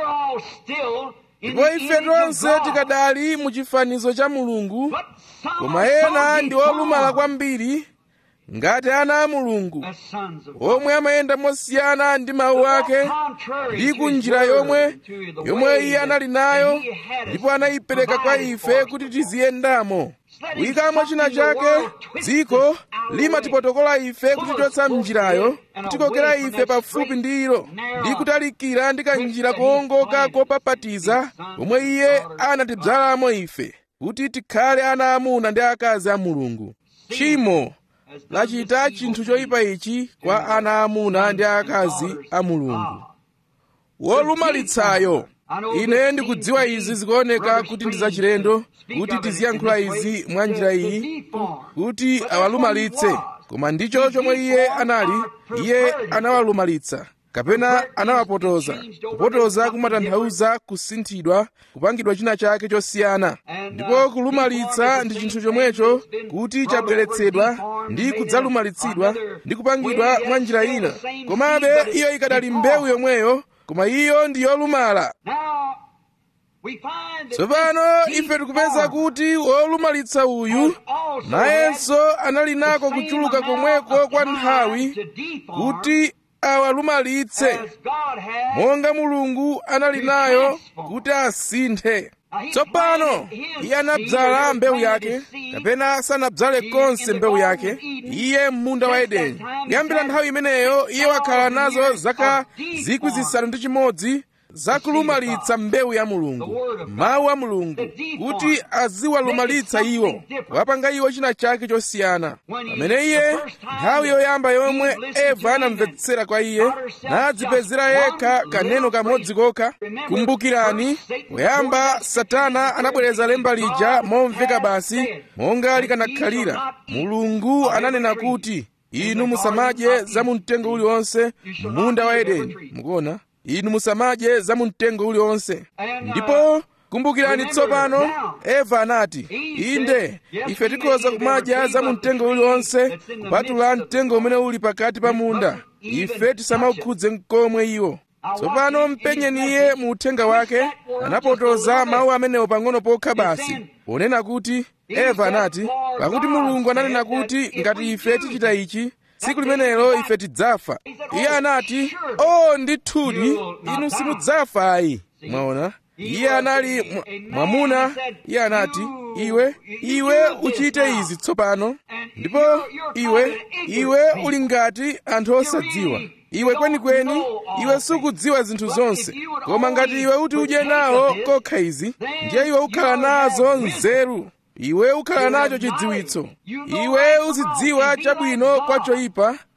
ndipo ife tonse tikadali mu chifanizo cha mulungu koma ena ndi olumala kwambiri ngati ana a mulungu omwe amayenda mosiyana ndi mawu ake ndi ku njira yomwe yomwe iye anali nayo ndipo anayipereka kwa ife kuti tiziyendamo kuyikamo china chake dziko limatipotokola ife kutichotsa mnjirayo kutikokera ife pafupi ndi ilo ndi kutalikira ndi kanjira koongoka kopapatiza komwe iye anatidzalamo ife kuti tikhale ana amuna ndi akazi a mulungu tchimo lachita chinthu choyipa ichi kwa ana amuna ndi akazi a mulungu wolumalitsayo ine ndikudziwa izi zikuoneka kuti ndi zachilendo kuti tiziyankhula izi mwa njira iyi kuti awalumalitse koma ndicho chomwe iye anali iye anawalumalitsa kapena anawapotoza kupotoza kumatanthauza kusinthidwa kupangidwa china chake chosiyana ndipo kulumalitsa ndi chinthu chomwecho kuti chabweretsedwa ndi kudzalumalitsidwa ndi kupangidwa mwa njira ina komabe iyo ikadali mbewu yomweyo koma iyo ndi yolumala tsopano ife tikupeza kuti wolumalitsa uyu nayenso anali nako kuchuluka komweko kwa nthawi kuti awalumalitse monga mulungu anali nayo kuti asinthe tsopano iye anadzala mbewu yake kapena sanadzale konse mbewu yake iye m'munda wa edeni kuyambira nthawi imeneyo iye wakhala nazo zaka zikwi zisanu ndi chimodzi zakulumalitsa mbewu ya mulungu mawu a mulungu kuti aziwalumalitsa iwo kuwapanga iwo china chake chosiyana pamene iye nthawi yoyamba yomwe eva anamvetsera kwa iye nadzipezera yekha kaneno kamodzi kokha kumbukirani poyamba satana anabwereza lemba lija momveka basi monga likanakhalira mulungu ananena kuti inu musamadye za mu mtengo uliwonse munda wa edeni mukuona inu musamadye za mu mtengo uliwonse ndipo kumbukirani tsopano eva anati inde ife tikhoza kumadya za mu mtengo uliwonse kupatula mtengo umene uli pakati pa munda ife tisamaukhudze mkomwe iwo tsopano mpenyeni iye mu uthenga wake anapotoza mawu amenewo pang'ono pokha basi ponena kuti eva anati pakuti mulungu ananena kuti ngati ife tichita ichi tsiku limenelo ife tidzafa iye anati o ndithudi inu simudzafa ayi mwaona iye anali mwamuna iye anati iwe iwe uchite izi tsopano ndipo iwe iwe uli ngati anthu osadziwa iwe kwenikweni iwe sukudziwa zinthu zonse koma ngati iwe uti udye nawo kokha izi ndiye iwe ukhala nazo nzeru iwe ukhala nacho chidziwitso iwe uzidziwa chabwino kwa choyipa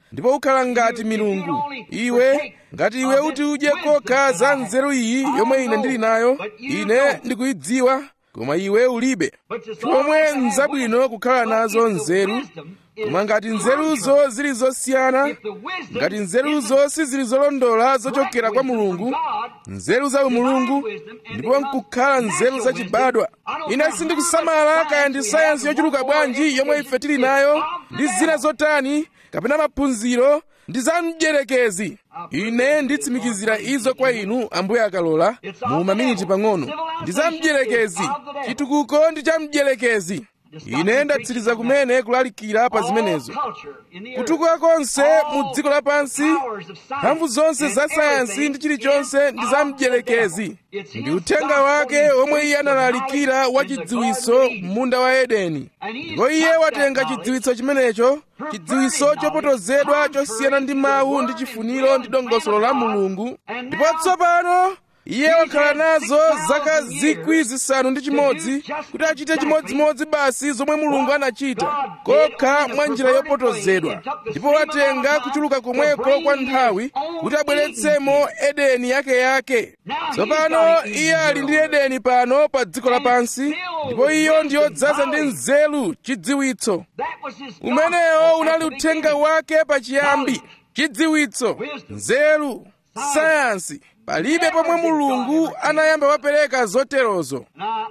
ndipo ukhala ngati milungu iwe ngati iwe uti udye kokha za nzeru iyi yomwe ine ndili nayo ine ndikuyidziwa koma iwe ulibe chomwe nzabwino kukhala nazo nzeru koma ngati nzeruzo zili zosiyana ngati nzeruzo sizili zolondola zochokera kwa mulungu nzeru za umulungu ndipo nkukhala nzeru zachibadwa ine sindikusamala kaya ndi sayansi yochuluka bwanji yomwe ife tili nayo ndi zina zotani kapena maphunziro ndi za mdyerekezi ine nditsimikizira izo kwa inu ambuye akalola mu maminiti pang'ono ndi za mdyerekezi chitukuko ndi cha mdyerekezi ine ndatsiriza kumene kulalikira pa zimenezo kutukuka konse mu dziko lapansi mphamvu zonse za sayansi ndi chilichonse ndi za mdyerekezi ndi uthenga wake omwe iye analalikira wa chidziwiso m'munda wa edeni ndipo iye watenga chidziwiso chimenecho chidziwiso chopotozedwa chosiyana ndi mawu ndi chifuniro ndi dongosolo la mulungu ndipo tsopano iye wakhala nazo zaka zikwi zisanu ndi chimodzi kuti achite chimodzimodzi basi zomwe mulungu anachita kokha mwa njira yopotozedwa ndipo watenga kuchuluka komweko kwa nthawi kuti abweretsemo edeni yake yake tsopano iye ali ndi edeni pano pa dziko lapansi ndipo iyo ndiyodzaza ndi nzeru chidziwitso umenewo unali uthenga wake pachiyambi chidziwitso nzeru sayansi palibe pomwe mulungu anayamba wapereka zoterozo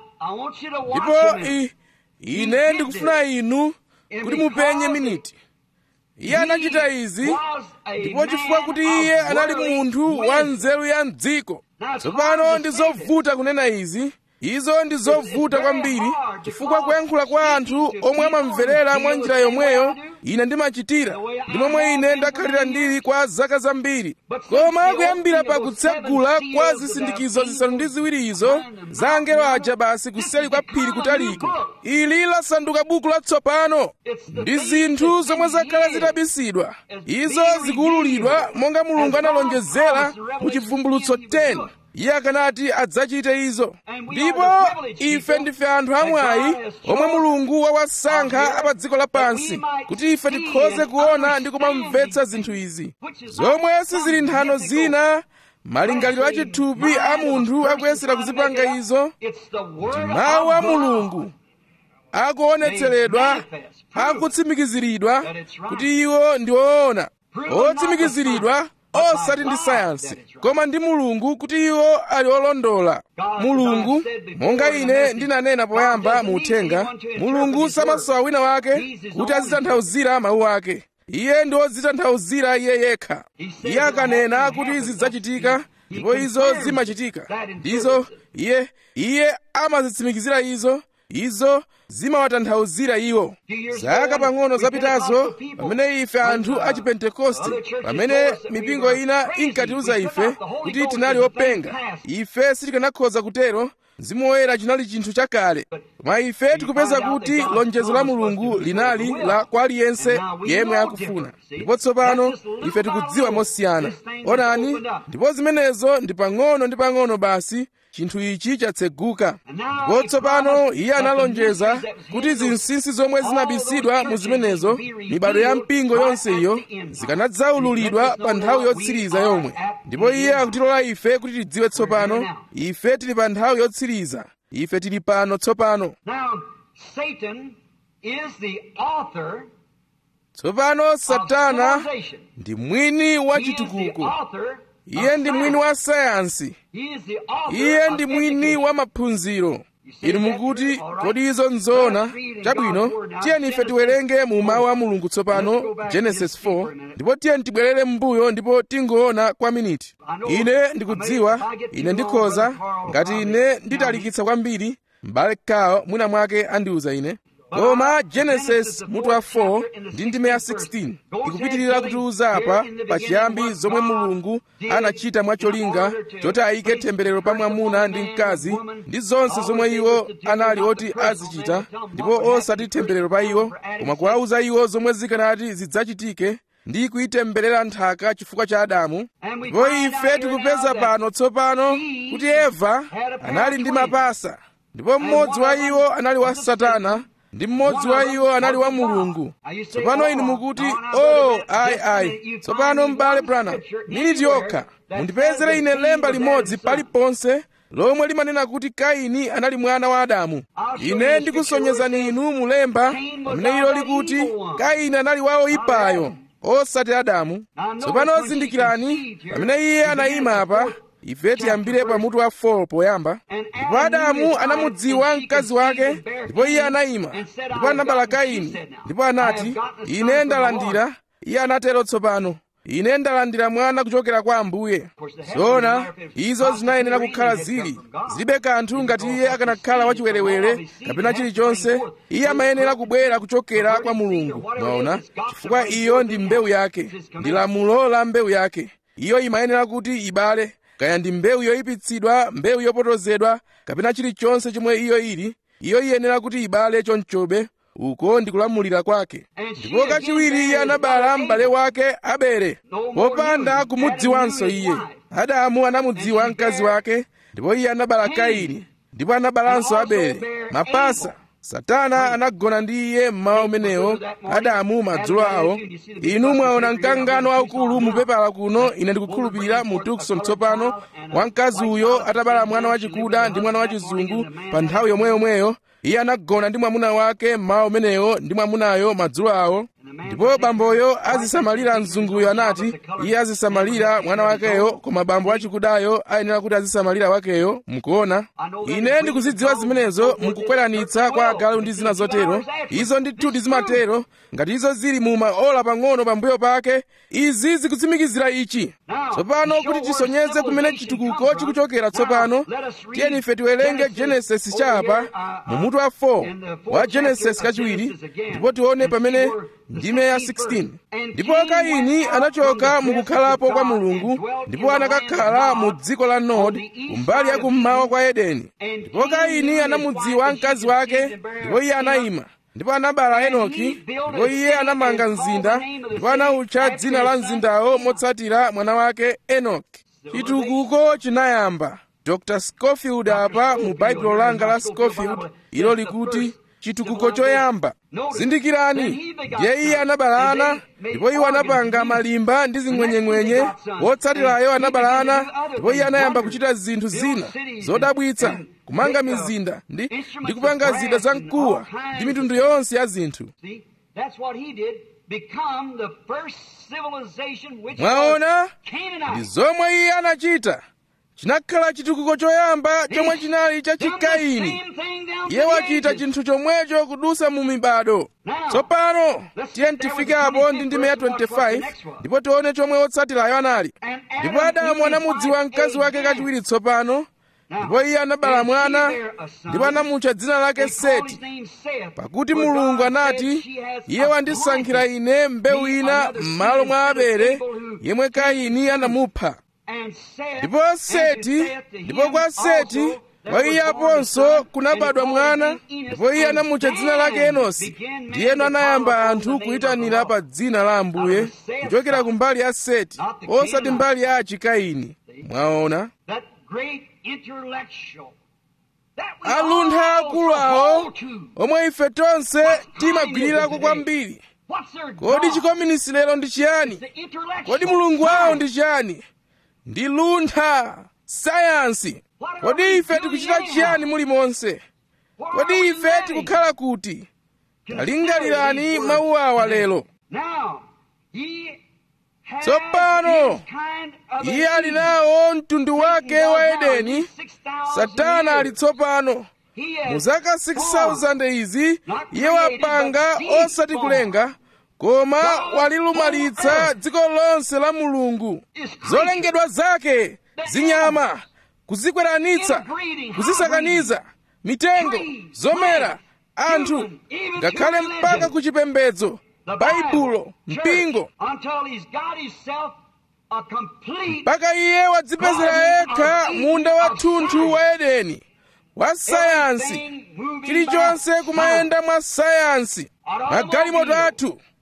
ndipo ine ndikufuna inu kuti mupenye miniti iye anachita izi ndipo chifukwa kuti iye anali munthu wa nzeru ya mdziko tsopano ndi zovuta kunena izi izo ndi zovuta kwambiri chifukwa kuyankhula kwa anthu omwe amamverera mwa njira yomweyo ine ndimachitira ndi momwe ine ndakhalira ndili kwa zaka zambiri koma kuyambira pa kutsegula kwa zisindikizo zisanu ndi ziwiri izo za angelo aja basi kuseli kwa phiri kutaliko ili lasanduka buku latsopano ndi zinthu zomwe zakhala zitabisidwa izo zikuwululidwa monga mulungu analonjezera mu chivumbulutso 10 iye akanati adzachite izo ndipo ife ndife anthu amwayi omwe mulungu wawasankha apa dziko lapansi kuti ife tikhoze kuona ndi kumamvetsa zinthu izi zomwe sizili nthano zina malingaliro achithupi a munthu akuyesera kuzipanga izo ndi mawu a mulungu akuonetseredwa akutsimikiziridwa kuti iwo ndi oona otsimikiziridwa osati ndi sayansi koma ndi mulungu kuti iwo ali olondola mulungu monga ine ndinanena poyamba mu uthenga mulungu samasowa wina wake kuti azitanthauzira mawu ake iye ndi odzitanthauzira iye yekha iye akanena kuti zidzachitika ndipo izo zimachitika ndizo iye iye amazitsimikizira izo izo zimawatanthauzira iwo zaka pang'ono zapitazo pamene ife anthu a chipentekoste pamene mipingo ina inkatiuza ife kuti tinali openga ife sitikanakhoza kutero mzimu woyera chinali chinthu chakale koma ife tikupeza kuti lonjezo la mulungu linali la kwa aliyense yemwe akufuna ndipo tsopano ife tikudziwa mosiyana onani ndipo zimenezo ndi pang'ono ndi pang'ono basi chinthu ichi chatseguka ndipo tsopano iye analonjeza kuti zinsinsi zomwe zinabisidwa mu zimenezo mibado ya mpingo yonse iyo zikanadzaululidwa pa nthawi yotsiriza yomwe ndipo iye akutilola ife kuti tidziwe tsopano ife tili pa nthawi yotsiriza ife tili pano tsopano tsopano satana ndi mwini wa chitukuko iye ndi mwini wa sayansi iye ndi mwini wa maphunziro inu mukuti kodi izo nzoona chabwino tiyeni ife tiwerenge mu mawu a mulungu tsopano genesis 4 ndipo tiyeni tibwerere m'mbuyo ndipo tingoona kwa miniti ine ndikudziwa ine ndikhoza ngati ine nditalikitsa kwambiri m'bale kawo mwina mwake andiuza ine koma genesis mutu wa 4 ndi ndime ya 16 ikupitirira kutiuza apa pachiyambi zomwe mulungu anachita mwacholinga choti ayike temberero pa mwamuna ndi mkazi ndi zonse zomwe iwo anali oti azichita ndipo osati temberero pa iwo koma kuwauza iwo zomwe zikanati zidzachitike ndi kuyitemberera nthaka chifukwa cha adamu ndipo ife tikupeza pano tsopano kuti eva anali ndi mapasa ndipo mmodzi wa iwo anali wa satana ndi mmodzi wa iwo anali wa mulungu tsopano inu mukuti o ayi ayi tsopano m'bale branham miniti yokha mundipezere ine lemba limodzi paliponse lomwe limanena kuti kaini anali mwana wa adamu ine ndikusonyezani inu mulemba pamene ilo likuti kaini anali wa oyipayo osati adamu tsopano zindikirani pamene iye anayima apa ife tiyambire pamutu wa 4 poyamba ndipo adamu anamudziwa mkazi wake ndipo iye anayima ndipo anabala kaini ndipo anati ine ndalandira iye anatero tsopano ine ndalandira mwana kuchokera kwa ambuye zoona izo zinayenera kukhala zili zilibe kanthu ngati iye akanakhala wachiwerewere kapena chilichonse iye amayenera kubwera kuchokera kwa mulungu mwaona chifukwa iyo ndi mbewu yake ndi lamulo la mbewu yake iyo imayenera kuti ibale kaya ndi mbewu yoyipitsidwa mbewu yopotozedwa kapena chilichonse chomwe iyo ili iyo iyenera kuti ibale chonchobe uko ndi kulamulira kwake ndipo kachiwiri iye anabala m'bale wake abele popanda kumudziwanso iye adamu anamudziwa mkazi wake ndipo iye anabala kaini ndipo anabalanso abele mapasa satana anagona ndi iye mmawa umenewo adamu madzulo awo inu mwaona mkangano waukulu mupepala kuno ine ndikukhulupirira mu tukson tsopano wamkazi uyo atabala mwana wachikuda ndi mwana wachizungu pa nthawi yomweyomweyo iye anagona ndi mwamuna wake mmawa umenewo ndi mwamunayo madzulo awo ndipo bamboyo azisamalira mzunguyo anati iye azisamalira mwana wakeyo koma bambo wachikudayo ayenera kuti azisamalira wakeyo mukuona ine ndikuzidziwa zimenezo mukukweranitsa kwa agalu ndi zina zotero izo ndithu zimatero ngati izo zili mu maola pang'ono pambuyo pake izi zikutsimikizira ichi tsopano kuti tisonyeze kumene chitukuko chikuchokera tsopano tiyeni ife tiwerenge genesis chapa mu mutu wa 4 wa genesis kachiwiri ndipo tione pamene ndime ya 16 ndipo kaini anachoka mukukhalapo kwa mulungu ndipo anakakhala mu dziko la nod kumbali ya kummawa kwa edeni ndipo kaini anamudziwa mkazi wake ndipo iye anayima ndipo anabala henoki ndipo iye anamanga mzinda ndipo anawutcha dzina la mzindawo motsatira mwana wake enoki chitukuko chinayamba dr scofield apa mu baibulo langa la scofield ilo likuti chitukuko choyamba zindikirani ndiye iye anabala ana ndipo iwo anapanga malimba ndi zing'wenyeng'wenye wotsatirayo anabala ana ndipo iye anayamba kuchita zinthu zina zodabwitsa kumanga mizinda ndi, ndi kupanga zida za mkuwa ndi mitundu yonse ya zinthu mwaona ndi zomwe iye anachita chinakhala chitukuko choyamba chomwe chinali cha chikaini iye wachita chinthu chomwecho kudusa mu mibado tsopano tiye tifike apo ndi ndime ya 25 ndipo tione chomwe wotsatirayo anali ndipo adamu anamudziwa mkazi wake kachiwiri tsopano ndipo iye anabala mwana ndipo anamutcha dzina lake seti pakuti mulungu anati iye wandisankhira ine mbewu ina m'malo mwa abele yemwe kaini anamupha ndipo seti ndipo kwa seti kwa iye aponso kunabadwa mwana ndipo iye anamutcha dzina lake enosi ndiyeno anayamba anthu kuyitanira pa dzina la ambuye kuchokera ku mbali ya seti osati mbali ya achikaini mwaona aluntha akulu awo omwe ife tonse timagwirirako kwambiri kodi chikominisi lero ndi chiyani kodi mulungu wawo ndi chiyani ndi luntha sayansi kodi ife tikuchita chiyani mulimonse kodi ife tikukhala kuti talingalirani mawu awa lero tsopano iye ali nawo mtundu wake wa edeni satana ali tsopano mu zaka 6000 izi iye wapanga osati kulenga koma walilumalitsa dziko lonse la mulungu zolengedwa zake zinyama kuzikweranitsa kuzisakaniza mitengo zomera anthu ngakhale mpaka ku chipembedzo baibulo mpingo mpaka iye wadzipezera yekha munda wathunthu wa edeni wa sayansi chilichonse kumayenda mwa sayansi magalimoto athu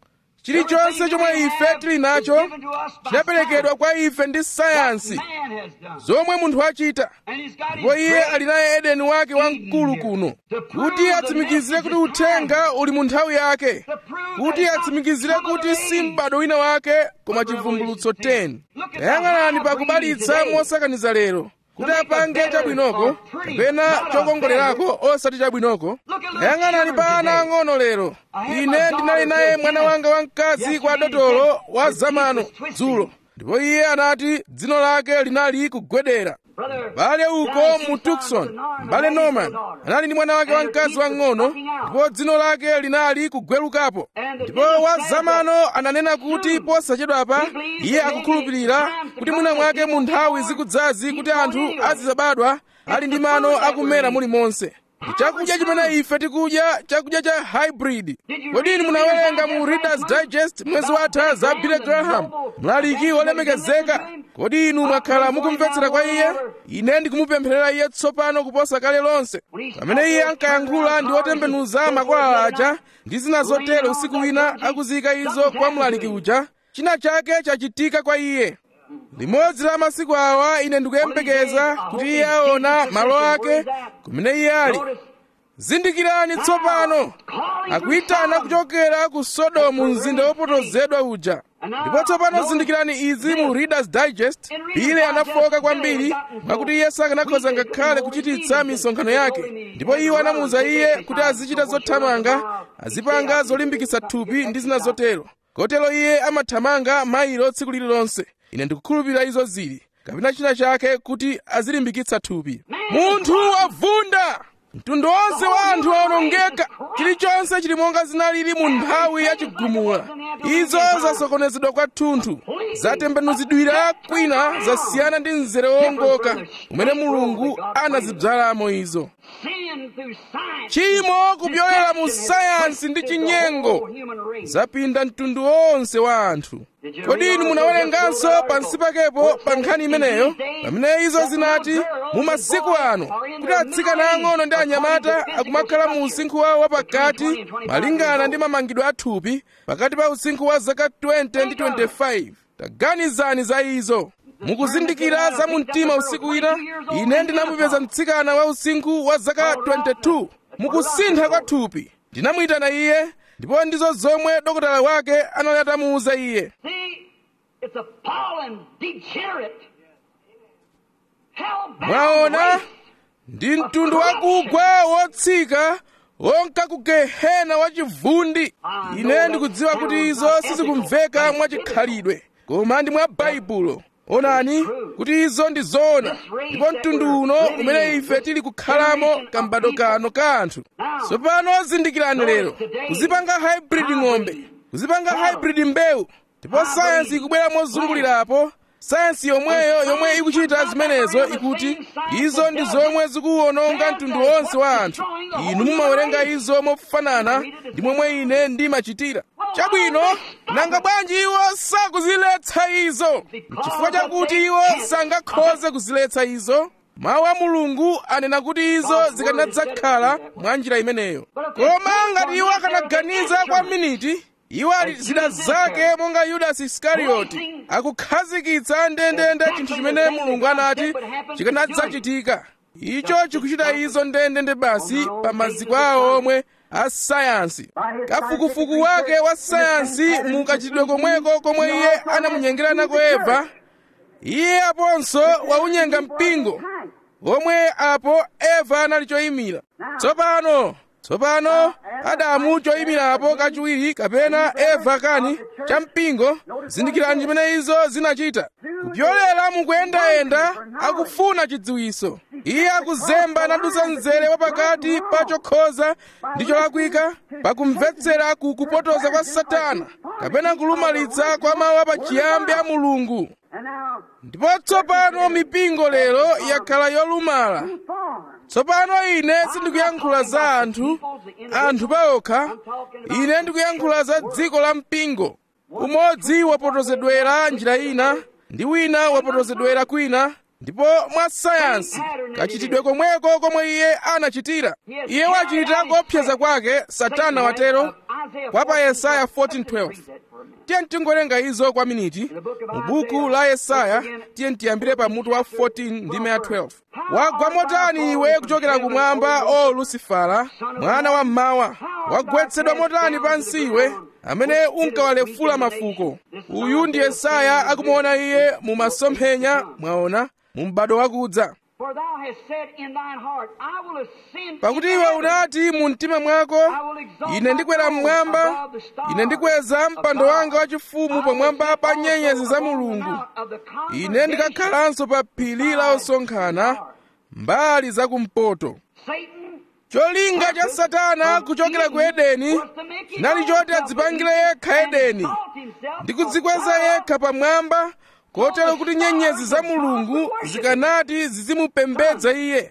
chilichonse chomwe ife tili nacho given to us by chinaperekedwa kwa ife ndi sayansi man has done. zomwe munthu achita And he's got ndipo his iye great ali naye edeni wake wamkulu kuno kuti atsimikizire kuti uthenga uli mu nthawi yake kuti atsimikizire kuti si m'bado wina wake koma chivumbulutso 10 tayang'anani pa kubalitsa mosakaniza lero kuti apange chabwinoko kapena chokongolerako osati chabwinoko tayang'anani pa ana ang'ono lero ine ndinali naye mwana wanga wamkazi kwa dotolo wa zamano dzulo ndipo iye anati dzino lake linali kugwedera brother. bale uko mu tucson mbale norman anali ndi mwana wake wamkazi wang'ono ndipo dzino lake linali kugwerukapo ndipo wa zamano ananena kuti posachedwapa iye akukhulupirira kuti mwina mwake mu nthawi zikudzazi kuti anthu azizabadwa ali ndi mano akumera mulimonse ndi chakudya chimene ife tikudya chakudya cha hybrid kodi inu munawerenga mu readers digest mwezi watha za billy graham mlaliki wolemekezeka kodi inu mwakhala mukumvetsera kwa iye ine ndikumupempherera iye tsopano kuposa kale lonse pamene iye ankayankhula ndi otembenuza makwalala aja ndi zina zotero usiku wina akuzika izo kwa mlaliki uja china chake chachitika kwa iye limodzi la masiku awa ine ndikuyembekeza kuti iye aona malo ake kumene iye ali zindikirani tsopano akuyitana kuchokera ku sodomu mzinda wopotozedwa uja ndipo tsopano zindikirani izi mu readers digest bile anafoka kwambiri mwakuti iye sakanakhoza ngakhale kuchititsa misonkhano yake ndipo iwo anamuwuza iye kuti azichita zothamanga azipanga zolimbikitsa thupi ndi zina zotero kotero iye amathamanga mailo tsiku lililonse ine ndikukhulupirira izo zili kapena china chake kuti azilimbikitsa thupi munthu wavunda mtundu wonse wa anthu awonongeka chilichonse chili monga zinalili mu nthawi ya chigumula izo zasokonezedwa kwathunthu zatembenuzidwira kwina zasiyana ndi mzere wowongoka umene mulungu anazibzalamo izo Sin through science. chimo kupyolera mu sayansi ndi chinyengo Human race. zapinda mtundu wonse wa anthu kodi inu munawerenganso pansi pakepo pa nkhani imeneyo pamene izo zinati mu masiku ano kuti atsikana ang'ono ndi anyamata akumakhala mu usinkhu wawo wapakati malingana ndi mamangidwe athupi pakati pa usinkhu wa zaka 20 ndi 25 taganizani za izo mukuzindikira za mu mtima usiku wina ine ndinamupeza mtsikana wa usinkhu wa zaka 22 mukusintha kwa thupi ndinamuyitana iye ndipo ndizo zomwe dokotala wake anali atamuwuza iye See, it's a fallen, degenerate, hell-bound mwaona race. ndi mtundu wakugwa wotsika wonka ku gehena wachivundi ine ndikudziwa kuti izo sizikumveka mwachikhalidwe koma ndi mwa baibulo onani kuti izo ndi zoona ndipo mtundu uno umene ife tili kukhalamo kambado kano ka anthu tsopano zindikirani lero kuzipanga hybrid ng'ombe kuzipanga hybrid mbewu ndipo sayansi ikubwera mozungulirapo sayansi yomweyo yomwe ikuchita zimenezo ikuti izo ndi zomwe zikuwononga mtundu wonse wa anthu inu mumawerenga izo mofanana ndi momwe ine ndimachitira chabwino nanga bwanji iwo sakuziletsa izo chifukwa chakuti iwo sangakhoze kuziletsa izo mawu a mulungu anena kuti izo zikanadzakhala mwa njira imeneyo koma ngati iwo akanaganiza kwa miniti iwo ali zida zake monga yudasi iskarioti akukhazikitsa ndendende chinthu chimene mulungu anati chikanadzachitika icho chikuchita izo ndendende basi pa maziko awo omwe a sayansi kafukufuku wake wa sayansi mukachitidwe komweko komwe iye anamunyengera nako eva iye aponso waunyenga mpingo omwe apo eva anali choyimira tsopano tsopano adamu choyimirapo kachiwiri kapena eva kani cha mpingo zindikirani chimene izo zinachita kupyolera mukuyendayenda akufuna chidziwiso iye akuzemba nadusa mzere wapakati pa chokhoza ndi cholakwika pakumvetsera ku kupotoza kwa satana kapena kulumalitsa kwa mawu apachiyambi a mulungu ndipo tsopano mipingo lero yakhala yolumala tsopano ine sindikuyankhula za anthu anthu paokha ine ndikuyankhula za dziko la mpingo umodzi wapotozedwera njira ina ndi wina wapotozedwera kwina ndipo mwa sayansi kachitidwe komweko komwe iye anachitira iye wachita kuopseza kwake satana watero kwa pa yesaya 14:12 tiye tingowerenga izo kwa miniti mu buku la yesaya tiye tiyambire pa mutu wa 14 ndime ya 12 wagwa motani iwe kuchokera kumwamba o lusifala mwana wa mmawa wagwetsedwa motani pansi iwe amene unkawalefula mafuko uyu ndi yesaya akumuona iye mu masomphenya mwaona mu m'bado wakudza pakuti iwe unati mu mtima mwako ine ndikwera mmwamba ine ndikweza mpando wanga wachifumu pamwamba pa nyenyezi za mulungu ine ndikakhalanso pa phiri la osonkhana mbali zakumpoto cholinga cha satana kuchokera ku edeni chinali choti adzipangire yekha edeni ndi kudzikweza yekha pamwamba kotero kuti nyenyezi za mulungu zikanati zizimupembedza iye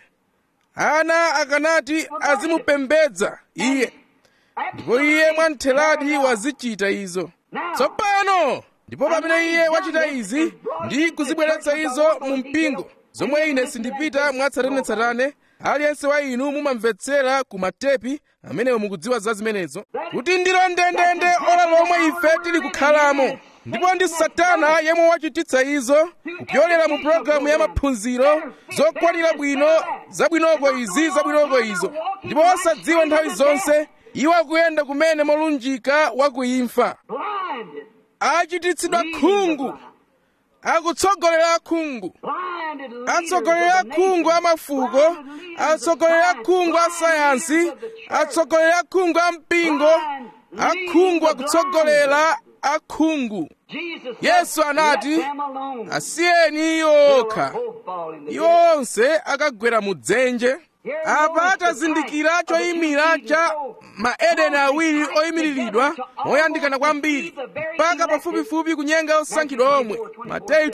ana akanati azimupembedza iye ndipo iye mwamtheradi wazichita izo tsopano ndipo pamene iye wachita izi ndi kuzibweretsa izo mu mpingo zomwe ine sindipita mwatsatanetsatane aliyense wa inu mumamvetsera ku matepi amenewo mukudziwa za zimenezo kuti ndilo ndendende ora lomwe ife tili kukhalamo ndipo ndi satana yemwe wachititsa izo kupyolera mu pologalamu ya maphunziro zokwanira bwino zabwinoko izi zabwinoko izo ndipo osadziwa nthawi zonse iwo akuyenda kumene molunjika wakuimfa achititsidwa khungu akutsogolera khungu atsogolera khungu a mafuko atsogolera khungu a sayansi atsogolera khungu a mpingo akhungu akutsogolera akhungu yesu anati asiyeni iwo okha iwo onse akagwera mu dzenje apa atazindikira choyimira cha maedeni awiri oyimiriridwa moyandikana kwambiri mpaka pafupifupi kunyenga osankhidwa omwe mateyu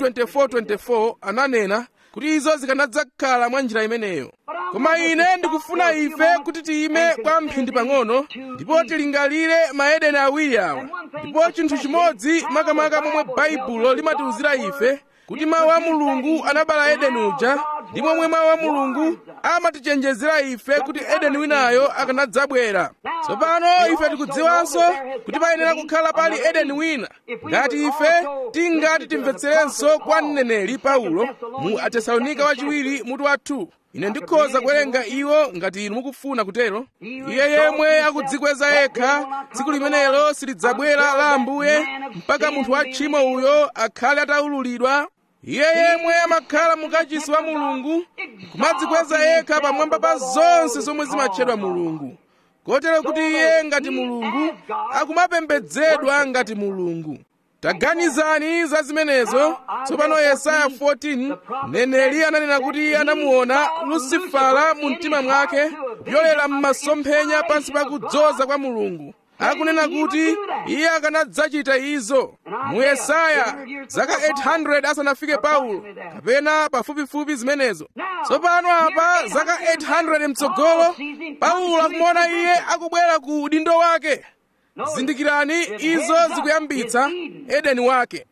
24:24 ananena kuti izo zikanadzakhala mwa njira imeneyo koma ine ndikufuna ife kuti tiyime kwa mphindi pang'ono ndipo tilingalire maedeni awiri awa ndipo chinthu chimodzi makamaka momwe baibulo limatiwuzira ife kuti mawu a mulungu anabala edeni uja ndi momwe mawu a mulungu amatichenjezera ife kuti edeni winayo akanadzabwera tsopano ife tikudziwanso kuti payenera kukhala pali edeni wina ngati ife tingati timvetserenso kwa mneneri paulo mu atesalonika wachiwiri mutu wa 2 ine ndikhoza kuwerenga iwo ngati inu mukufuna kutero iye yemwe akudzikweza yekha tsiku limenelo silidzabwera la ambuye mpaka munthu wa tchimo uyo akhale ataululidwa iye yemwe amakhala mukachisi wa mulungu kumadzikweza yekha pamwamba pa zonse zomwe zimatchedwa mulungu kotero kuti iye ngati mulungu akumapembedzedwa ngati mulungu taganizani za zimenezo tsopano yesaya 14 mneneri ananena kuti iye anamuona lusifala mu mtima mwake kupyolera m'masomphenya pansi pa kudzoza kwa mulungu akunena kuti iye akanadzachita izo mu yesaya zaka 800 asanafike paulo kapena pafupifupi zimenezo tsopano apa zaka 800 mtsogolo paulo akumuona iye akubwera ku udindo wake zindikirani izo zikuyambitsa edeni wake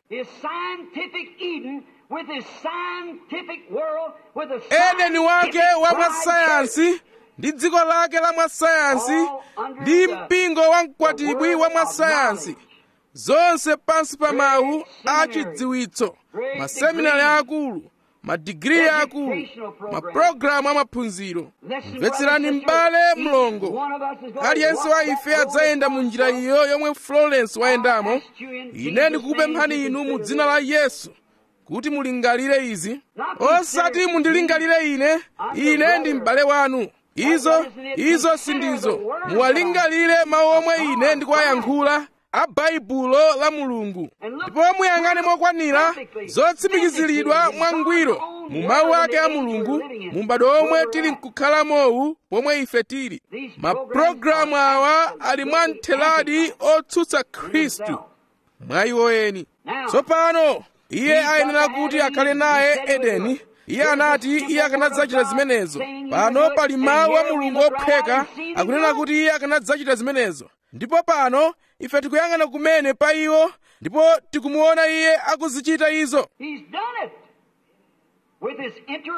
edeni wake wa mwasayansi ndi dziko lake la mwasayansi ndi mpingo wa mkwatibwi wa mwasayansi zonse pansi pa mawu a chidziwitso maseminari akulu madigiri akulu mapulogalamu amaphunziro mvetserani m'bale mlongo aliyense wa ife adzayenda mu njira iyo yomwe florence wayendamo ine ndikukupemphani inu mu dzina la yesu kuti mulingalire izi osati mundilingalire ine ine ndi m'bale wanu izo izo sindizo muwalingalire mawu omwe ine ndikuwayankhula a baibulo la mulungu ndipo muyang'ane mokwanira zotsimikiziridwa mwangwiro mu mawu ake a mulungu mu m'bado omwe tili nkukhalamo pomwe ife tili mapulogalamu awa ali mwa mtheladi otsutsa khristu mwa iwo eni tsopano iye ayenera kuti akhale naye edeni iye anati iye akanadzachita zimenezo pano pali mawu a mulungu opheka akunena kuti iye akanadzachita zimenezo ndipo pano ife tikuyang'ana kumene pa iwo ndipo tikumuona iye akuzichita izo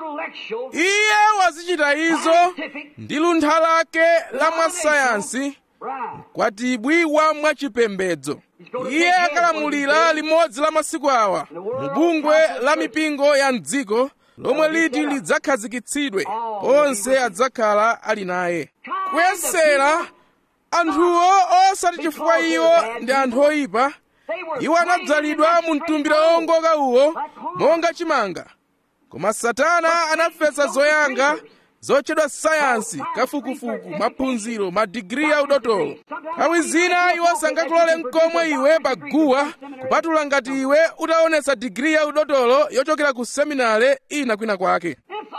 iye wazichita izo ndi luntha lake la mwasayansi kwatibwi wa mwachipembedzo iye akalamulira limodzi la masiku awa mu bungwe la mipingo ya mdziko lomwe liti lidzakhazikitsidwe onse adzakhala ali naye kuyesera anthuwo osati chifukwa iwo ndi anthu oyipa iwo anadzalidwa mu mtumbira wongoka uwo monga chimanga koma satana anafesa zoyanga zotchedwa sayansi kafukufuku maphunziro madigiri ya udotolo nthawi zina iwo sangakulole mkomwe iwe paguwa kupatula ngati iwe utaonesa digiri ya udotolo yochokera ku seminare ina kwina kwake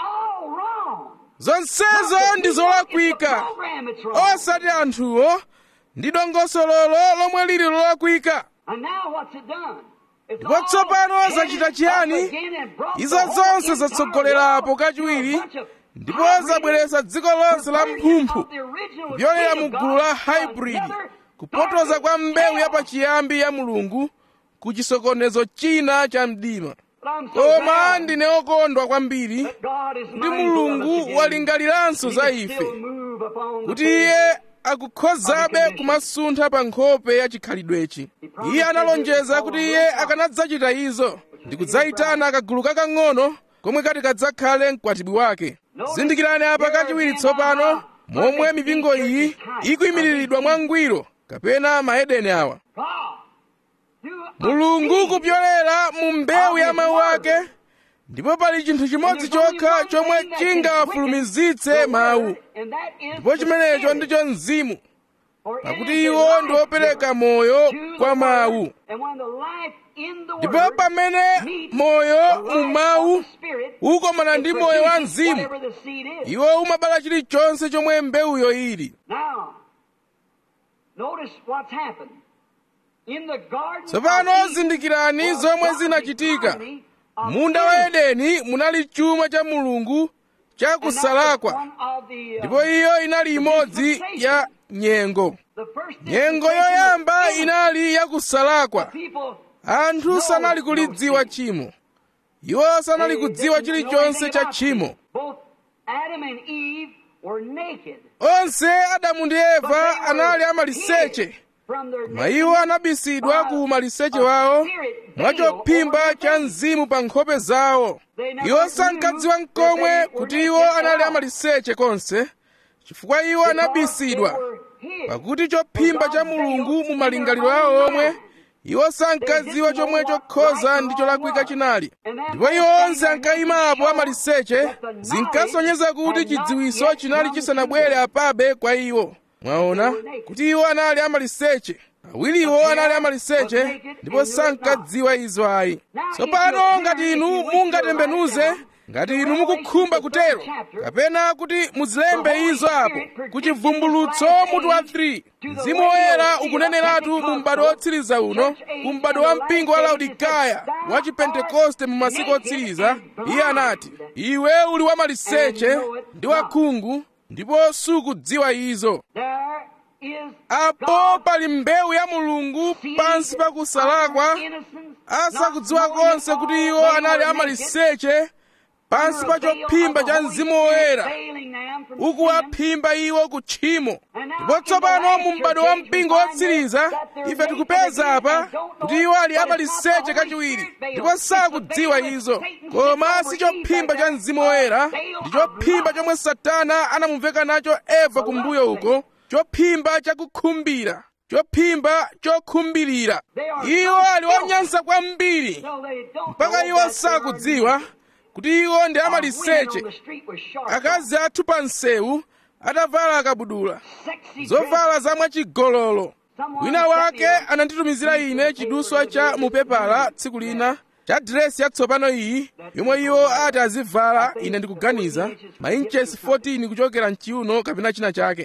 zonsezo ndi zolakwika osati anthuwo ndi dongosololo lomwe lili lolakwika ndipo tsopano zachita chiyani izo zonse zatsogolerapo kachiwiri ndipo zabweretsa dziko lonse la mphumphu kupyolera mu gulu la hybrid kupotoza kwa mbewu yapachiyambi ya mulungu ku chisokonezo china cha mdima koma ndine okondwa kwambiri kuti mulungu walingaliranso za ife kuti iye akukhozabe kumasuntha pa nkhope ya chikhalidwechi iye analonjeza kuti iye akanadzachita izo ndi kudzayitana kagulu kakang'ono komwe kati kadzakhale mkwatibwi wake zindikirani apa kachiwiri tsopano momwe mipingo iyi ikuyimiriridwa mwangwiro kapena maedeni awa mulungu kupyolera mu mbewu ya mawu ake ndipo pali chinthu chimodzi chokha chomwe chingawafulumizitse mawu ndipo chimenecho ndicho mzimu pakuti iwo ndi opereka moyo kwa mawu ndipo pamene moyo mu mawu ukomana ndi moyo wa mzimu iwo umabala chilichonse chomwe mbewuyo ili tsopano zindikirani zomwe zinachitika munda wa edeni munali chuma cha mulungu cha kusalakwa ndipo iyo inali imodzi ya nyengo nyengo yoyamba inali ya kusalakwa anthu sanali kulidziwa tchimo iwo sanali kudziwa chilichonse cha tchimo onse adamu ndi eva anali amaliseche koma iwo anabisidwa ku maliseche wawo mwachophimba cha mzimu pa nkhope zawo iwo sankadziwa mkomwe kuti iwo anali amaliseche konse chifukwa iwo anabisidwa pakuti chophimba cha mulungu mu malingaliro awo omwe iwo sankadziwa chomwe chokhoza ndi cholakwika chinali ndipo iwo onse ankayimapo amaliseche zinkasonyeza kuti chidziwiso chinali chisanabwere apabe kwa iwo mwaona kuti iwo anali amaliseche awiriwo anali amaliseche ndipo sankadziwa izo ayi tsopano ngati inu mungatembenuze ngati inu mukukhumba kutero kapena kuti muzilembe izo apo kuchivumbulutso mutu wa 3 mzimu woyera ukuneneratu mu m'bado wotsiriza uno ku m'bado wa mpingo wa laodikaya wa chipentekoste mu masiku otsiriza iye anati iwe uli wamaliseche ndi wakhungu ndipo sukudziwa izo apo pali mbewu ya mulungu pansi pa kusalakwa asakudziwa konse kuti iwo anali amaliseche pansi pa chophimba cha mzimu woyera ukuwaphimba iwo ku tchimo ndipo tsopano mu m'bado wa mpingo wotsiriza ife tikupeza apa kuti iwo ali amaliseche kachiwiri ndipo sakudziwa izo koma si chophimba cha mzimu woyera ndi chophimba chomwe satana anamuveka nacho eva kumbuyo uko chophimba chakukhumbira chophimba chokhumbirira iwo ali onyansa kwambiri mpaka iwo sakudziwa kuti iwo ndi amaliseche akazi athu pa msewu atavala akabudula zovala za mwachigololo wina wake ananditumizira ine chiduswa cha mupepala tsiku lina cha diresi yatsopano iyi yomwe iwo ati azivala ine ndikuganiza mainchesi 14 kuchokera mchiuno kapena china chake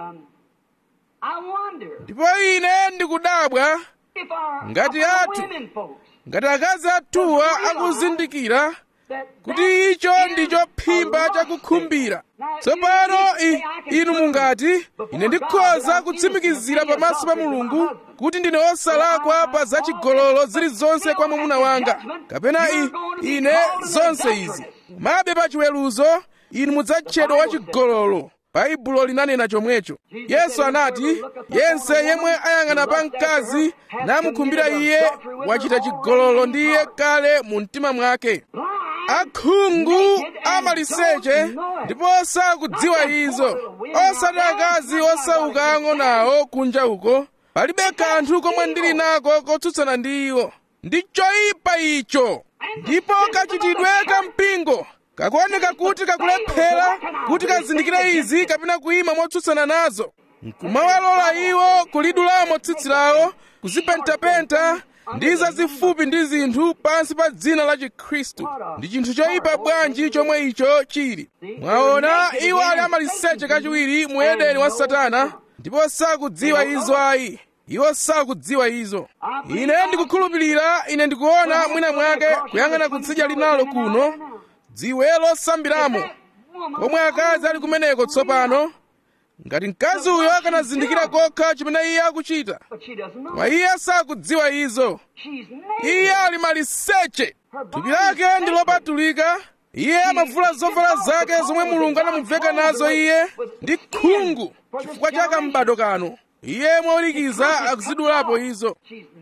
ndipo ine ndikudabwa ngati athu ngati akazi athuwa akuzindikira kuti icho ndi chophimba chakukhumbira tsopano inu mungati ine ndikhoza kutsimikizira pamaso pa mulungu kuti ndine osalakwa pa zachigololo zilizonse kwa mwamuna wanga kapena i, ine zonse izi mabe pa chiweruzo inu mudzatchedwa wachigololo baibulo linanena chomwecho yesu anati yense yemwe ayang'ana pa mkazi namukhumbira iye wachita chigololo ndi iye kale mu mtima mwake akhungu amaliseche ndipo sakudziwa izo osati akazi osauka ang'onawo kunja uko palibe kanthu komwe ndili nako kotsutsana ndi iwo ndi choyipa icho ndipo kachitidwe ka mpingo kakuoneka kuti kakulephera kuti kazindikire izi kapena kuyima motsutsana nazo nkumawalola iwo kulidulamo tsitsi lawo kuzipentapenta ndi zazifupi ndi zinthu pansi pa dzina la chikhristu ndi chinthu choyipa bwanji chomwe icho chili mwaona iwo ali amaliseche kachiwiri mu edeni wa satana ndipo sakudziwa izo ayi iwo sakudziwa izo ine ndikukhulupirira ine ndikuona mwina mwake kuyang'ana kutsidya linalo kuno dziwe losambiramo komwe akazi ali kumeneko tsopano ngati mkazi uyo akanazindikira kokha chimene iye akuchita koma iye sakudziwa izo iye ali maliseche thupi lake ndi lopatulika iye amavula zovala zake zomwe mulungu anamuveka nazo iye ndi khungu chifukwa cha kambado kano iye mowirikiza akuzidulapo izo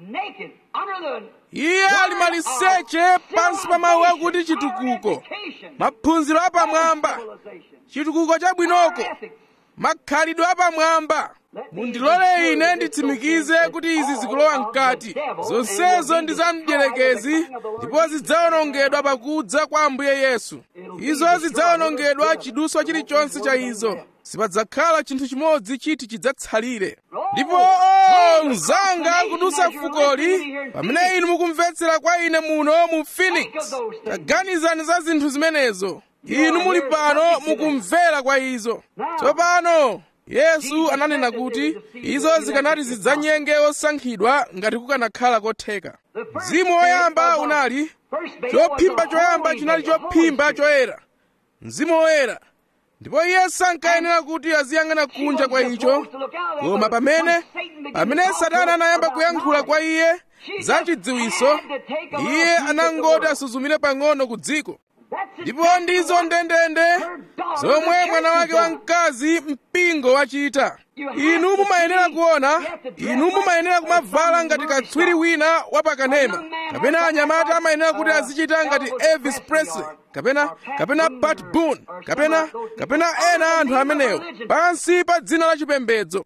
iye ali maliseche pansi pa mawu akuti chitukuko maphunziro apamwamba chitukuko chabwinoko makhalidwe apamwamba mundilole ine nditsimikize kuti izi zikulowa mkati zonsezo ndi za mdierekezi ndipo zidzawonongedwa pakudza kwa ambuye yesu izo zidzawonongedwa chiduswa chilichonse cha izo sipadzakhala chinthu chimodzi chiti chidzatsalire ndipo o mzanga kudusa fukoli pamene inu mukumvetsera kwa ine muno mu phoenix taganizani za zinthu zimenezo inu muli pano mukumvera kwa izo tsopano yesu ananena kuti izo zikanati zidzanyenge osankhidwa ngati kukanakhala kotheka mzimu woyamba unali chophimba choyamba chinali chophimba choyera mzimu woyera ndipo iye sankayenera kuti aziyang'ana kunja kwa icho koma pamene pamene satana anayamba kuyankhula kwa iye za chidziwiso iye anangoti asuzumire pang'ono ku dziko ndipo ndizo ndendende zomwe mwana wake wamkazi mpingo wachita inu mumayenera kuona inu mumayenera kumavala ngati katswiri wina wapakanema kapena anyamata amayenera kuti azichita ngati elvis presley kapena kapena pat boone kapena kapena ena anthu amenewo pansi pa dzina la chipembedzo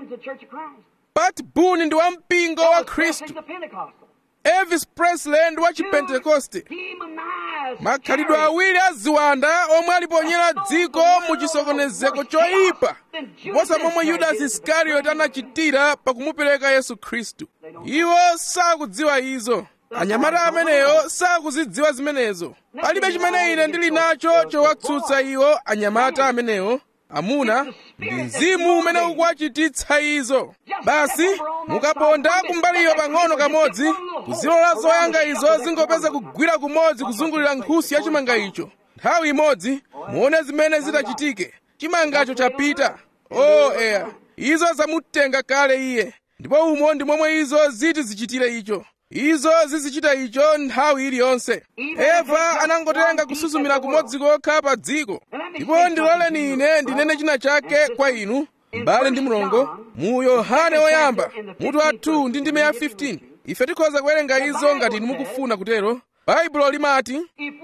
pat boone ndi wampingo wa khristu elvis presley ndi wa chipentekoste makhalidwe awiri aziwanda omwe aliponyera dziko mu chisokonezeko choyipa kuposa momwe yudasi iskarioti anachitira pakumupereka yesu khristu iwo sakudziwa izo anyamata ameneyo sakuzidziwa zimenezo palibe chimene ine ndili nacho chowatsutsa iwo anyamata amenewo amuna ndi mzimu umene ukuwachititsa izo basi mukaponda kumbaliyo pang'ono kamodzi kuzilola zoyanga izo zingopeza kugwira kumodzi kuzungulira nkhusu ya chimanga icho nthawi imodzi muone zimene zitachitike chimangacho chapita o oh, eya izo zamutenga kale iye ndipo umo ndi momwe izo ziti zichitire icho izo zizichita icho nthawi iliyonse eva anangotenga kusuzumira kumodzi kokha pa dziko ndipo ndiloleni ine ndinene china chake kwa inu m'bale ndi mlongo mu yohane woyamba mutu wa 2 ndi ndime ya 15 ife tikhoza kuwerenga izo ngati inu mukufuna kutero baibulo limati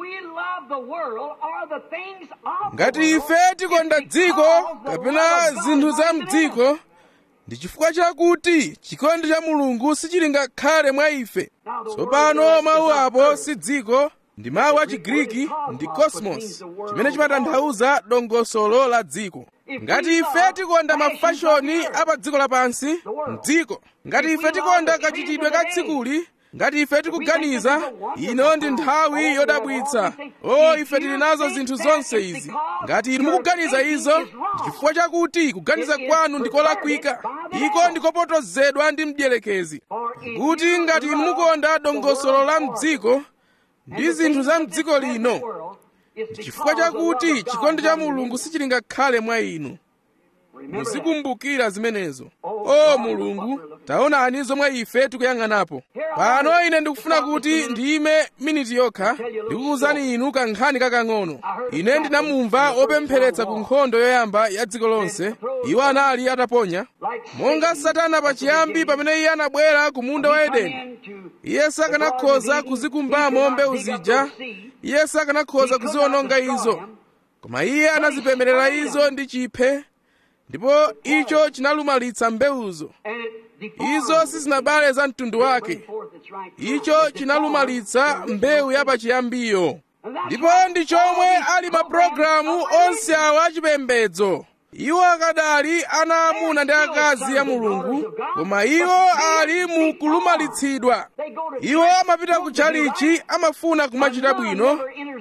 ngati ife tikonda dziko kapena zinthu za mdziko ndi chifukwa chakuti chikondi cha mulungu sichili ngakhale mwa ife tsopano mawu apo si dziko ndi mawu a chigriki ndi cosmos chimene chimatanthauza dongosolo la dziko ngati ife tikonda mafashoni a pa dziko lapansi mdziko ngati ife tikonda kachitidwe ka tsikuli ngati ife tikuganiza ino ndi nthawi yodabwitsa o ife tili nazo zinthu zonse izi ngati inu mukuganiza izo ndi chifukwa chakuti kuganiza kwanu ndikolakwika iko ndikopotozedwa ndi mdierekezi kuti ngati inu mukonda dongosolo la mdziko ndi zinthu za mdziko lino ndi chifukwa chakuti chikondi cha mulungu sichili ngakhale mwa inu muzikumbukira zimenezo o mulungu taonani zomwe ife tikuyang'anapo pano ine ndikufuna kuti ndiyime miniti yokha ndikukuwuzani inu kankhani kakang'ono ine ndinamumva opempheretsa ku nkhondo yoyamba ya dziko lonse iwo anali ataponya monga satana pachiyambi pamene iye anabwera ku munda wa edeni iye sakanakhoza kuzikumbamo mbewu zija iye sakanakhoza kuziwononga izo koma iye anazipemerera izo ndi chiphe ndipo icho chinalumalitsa mbewuzo izo sizinabale za mtundu wake icho chinalumalitsa mbewu yapachiyambiyo ndipo ndi chomwe ali mapulogalamu onse awa achipembedzo iwo akadali ana amuna ndi akazi ya mulungu koma iwo ali mu kulumalitsidwa iwo amapita ku chalichi amafuna kumachita bwino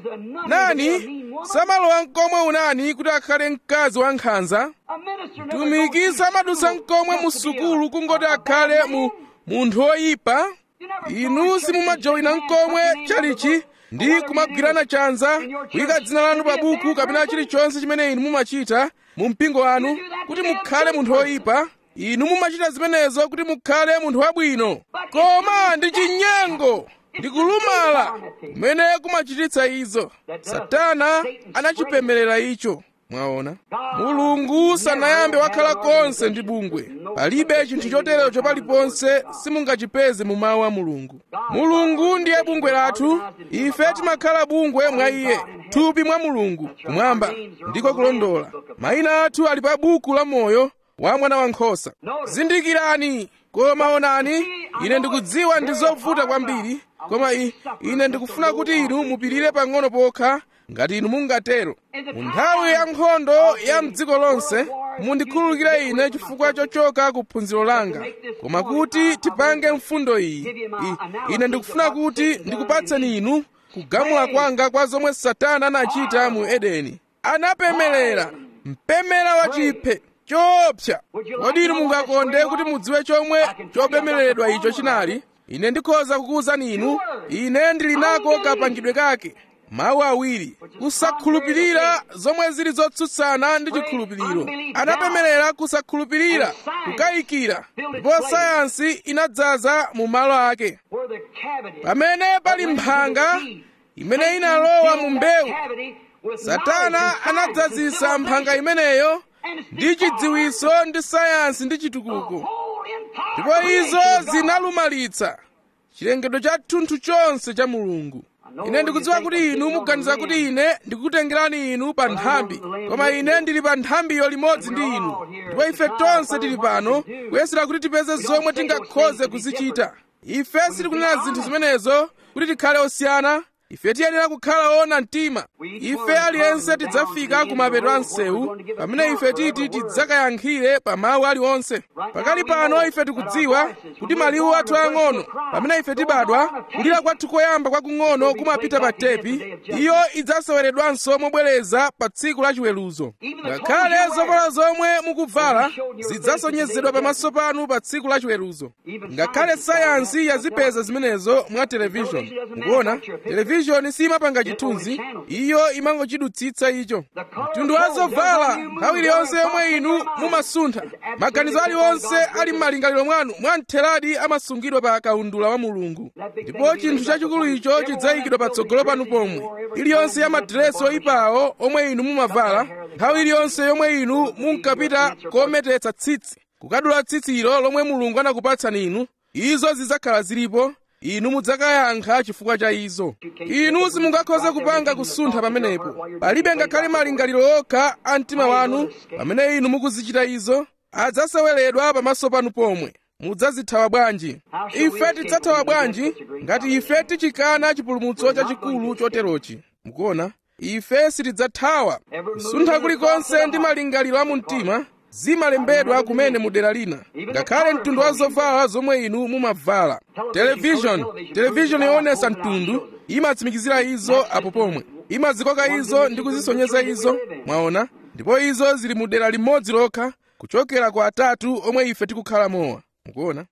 nani samalowa mkomwe unani kuti akhale mkazi wankhanza mtumiki samadutsa mkomwe mu sukulu kungoti akhale mu munthu woyipa inu simumajoyina mkomwe chalichi ndi kumagwirana chanza kuyika dzina lanu pa buku kapena chilichonse chimene inu mumachita mu mpingo wanu kuti mukhale munthu woyipa inu mumachita zimenezo kuti mukhale munthu wabwino koma ndi chinyengo ndi kulumala kumene kumachititsa izo satana anachipemerera icho mwaona mulungu sanayambe wakhala konse ndi bungwe palibe chinthu choterecho paliponse simungachipeze mu mawu a mulungu mulungu ndiye bungwe lathu ife timakhala bungwe mwa iye thupi mwa mulungu kumwamba ndiko kulondola mayina athu ali pa buku la moyo wa mwana wankhosa zindikirani koma onani ine ndikudziwa ndi zovuta kwambiri koma i, ine ndikufuna kuti inu mupirire pang'ono pokha ngati inu mungatero mu nthawi ya nkhondo ya mdziko lonse mundikhululukire ine chifukwa chochoka ku phunziro langa koma kuti tipange mfundo iyi I, ine ndikufuna kuti ndikupatseni inu kugamula kwanga kwa zomwe satana anachita mu edeni anapemelera mpemera wa chiphe choopsa kodi inu mungakonde kuti mudziwe chomwe chopemereredwa icho chinali ine ndikhoza kukuwuzani inu ine ndili nako kapangidwe kake mawu awiri kusakhulupirira zomwe zili zotsutsana ndi chikhulupiriro anapemerera kusakhulupirira kukayikira ndipo sayansi inadzaza mu malo ake pamene pali mphanga imene inalowa mu mbewu satana anadzazisa mphanga imeneyo ndi chidziwiso ndi sayansi ndi chitukuko ndipo izo zinalumalitsa chilengedwe cha thunthu chonse cha mulungu ine ndikudziwa kuti inu muganiza kuti ine ndikukutengerani inu pa nthambi koma ine ndili pa nthambiyo limodzi ndi inu ndipo ife tonse tili pano kuyesera kuti tipeze zomwe tingakhoze kuzichita ife sitikunena zinthu zimenezo kuti tikhale osiyana ife tiyenera kukhala ona mtima ife aliyense tidzafika ku mapeto a msewu pamene ife titi tidzakayankhire pa mawu aliwonse pakali pano ife tikudziwa kuti maliwu athu ang'ono pamene ife tibadwa kulira kwathu koyamba kwakung'ono kumapita pa tepi iyo idzaseweredwanso mobwereza pa tsiku la chiweruzo ngakhale zovala zomwe mukuvala zidzasonyezedwa pamaso panu pa tsiku la chiweruzo ngakhale sayansi yazipeza zimenezo mwa televishoni mukuona televishoni televishoni simapanga chithunzi iyo imangochidutsitsa icho mtundu wa zovala nthawi iliyonse yomwe inu mumasuntha maganizo aliwonse ali m'malingaliro mwanu mwamtheradi amasungidwa pa kaundula wa mulungu ndipo chinthu chachikulu icho chidzayikidwa patsogolo panu pomwe iliyonse ya madiresi oyipawo omwe inu mumavala nthawi iliyonse yomwe inu munkapita kometetsa tsitsi kukadula tsitsilo lomwe mulungu anakupatsani inu izo zidzakhala zilipo inu mudzakayankha chifukwa cha izo inu simungakhoze kupanga kusuntha pamenepo palibe ngakhale malingaliro okha a mtima wanu pamene inu mukuzichita izo adzaseweredwa pamaso panu pomwe mudzazithawa bwanji ife tidzathawa bwanji ngati ife tichikana chipulumutso chachikulu choterochi mukuona ife sitidzathawa kusuntha kulikonse ndi malingaliro a mu mtima zimalembedwa kumene mu dera lina ngakhale mtundu wa zovala zomwe inu mumavala televishoni televishoni yoonesa mtundu imatsimikizira izo apo pomwe imazikoka izo ndi kuzisonyeza izo mwaona ndipo izo zili mu dera limodzi lokha kuchokera kwa atatu omwe ife tikukhala mowa mukuona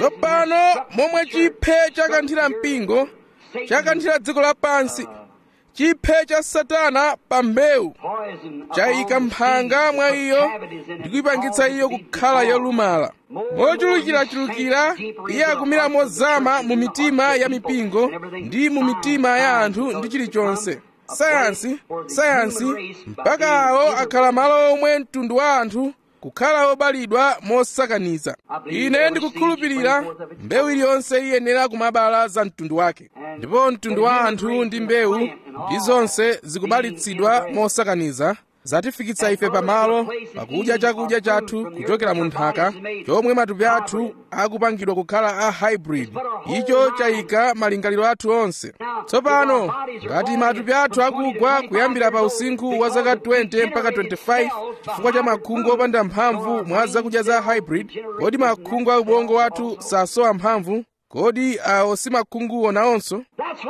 tsopano momwe chiphe chakanthira mpingo chakanthira dziko lapansi chiphe cha satana pa mbewu chayika mphanga mwa iyo ndi kuyipangitsa iyo kukhala yolumala mochulukirachulukira iye akumira mozama mu mitima ya mipingo ndi mu mitima ya anthu ndi chilichonse sayansi sayansi mpaka awo akhala malo omwe mtundu wa anthu kukhala obalidwa mosakaniza ine ndikukhulupirira mbewu iliyonse iyenera kumabala za mtundu wake ndipo mtundu wa anthu ndi mbewu ndi zonse zikubalitsidwa mosakaniza zatifikitsa ife pamalo pakudya chakudya chathu kuchokera mu nthaka chomwe matupi athu akupangidwa kukhala a hybrid icho chayika malingaliro athu onse tsopano ngati matupi athu akugwa kuyambira pa usinkhu wa zaka 20 mpaka 25 chifukwa cha makhungu opanda mphamvu mwa zakudya za hybrid kodi makhungu a ubongo wathu sasowa mphamvu kodi awo si makhunguwo nawonso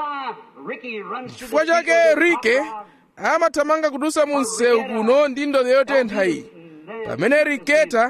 chifukwa chake rike amathamanga kudusa mu msewu kuno ndi ndodo yotentha iyi pamene riketa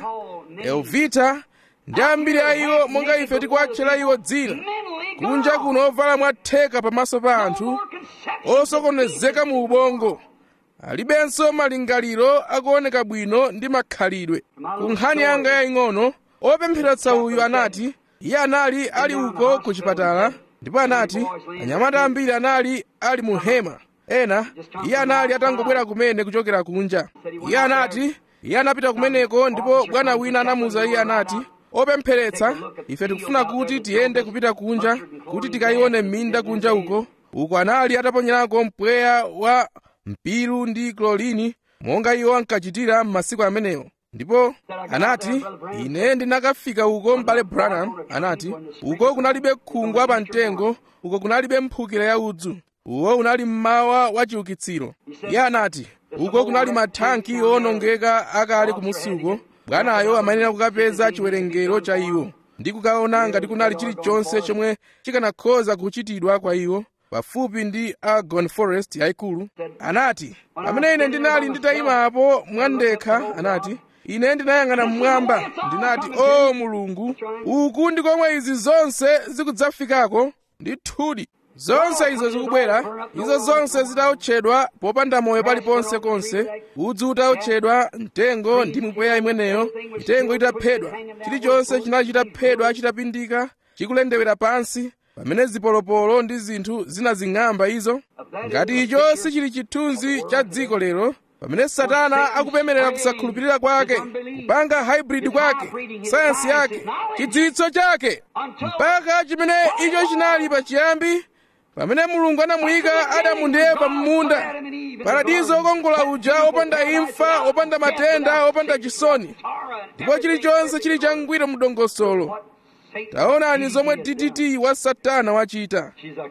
elvita ndi ambiri a iwo monga ife tikuwatchera iwo dzina kunja kuno ovala mwatheka pamaso pa anthu osokonezeka mu ubongo alibenso malingaliro akuoneka bwino ndi makhalidwe ku nkhani yanga yaying'ono opempheretsa uyu anati iye anali ali uko ku chipatala ndipo anati anyamata ambiri anali ali mu hema ena iye anali atangobwera kumene kuchokera kunja iye anati iye anapita kumeneko ndipo bwana wina anamuwuza iye anati opempheretsa ife tikufuna kuti tiyende kupita kunja kuti tikayione minda kunja uko uko anali ataponyerako mpweya wa mpiru ndi klorini monga iwo ankachitira m'masiku amenewo ndipo anati ine ndinakafika uko m'bale branham anati uko kunalibe khungu apamtengo uko kunalibe mphukira ya udzu uwo unali mmawa wa chiukitsiro iye anati uko kunali mathanki owonongeka akale kumusi uko bwanayo amayenera kukapeza chiwerengero cha iwo ndi kukaona ngati kunali chilichonse chomwe chikanakhoza kuchitidwa kwa iwo pafupi ndi argon forest yayikulu anati pamene ine ndinali nditayimapo mwandekha anati ine ndinayang'ana mmwamba ndinati o mulungu uku ndi komwe izi zonse zikudzafikako ndithudi zonse izo zikubwera izo zonse zitaotchedwa popanda moyo paliponse konse udzu utaotchedwa mtengo ndi mipweya imweneyo mitengo itaphedwa chilichonse chinali chitaphedwa chitapindika chikulendewera pansi pamene zipolopolo ndi zinthu zinazing'amba izo ngati icho sichili chithunzi cha dziko lero pamene satana akupemerera kusakhulupirira kwake kupanga hybrid kwake sayansi yake chidziwitso chake mpaka chimene icho chinali pachiyambi pamene mulungu anamuyika adamu ndi eva m'munda paradizo okongola uja opanda imfa opanda matenda opanda chisoni ndipo chilichonse chili changwiro mu dongosolo taonani zomwe ddt wa satana wachita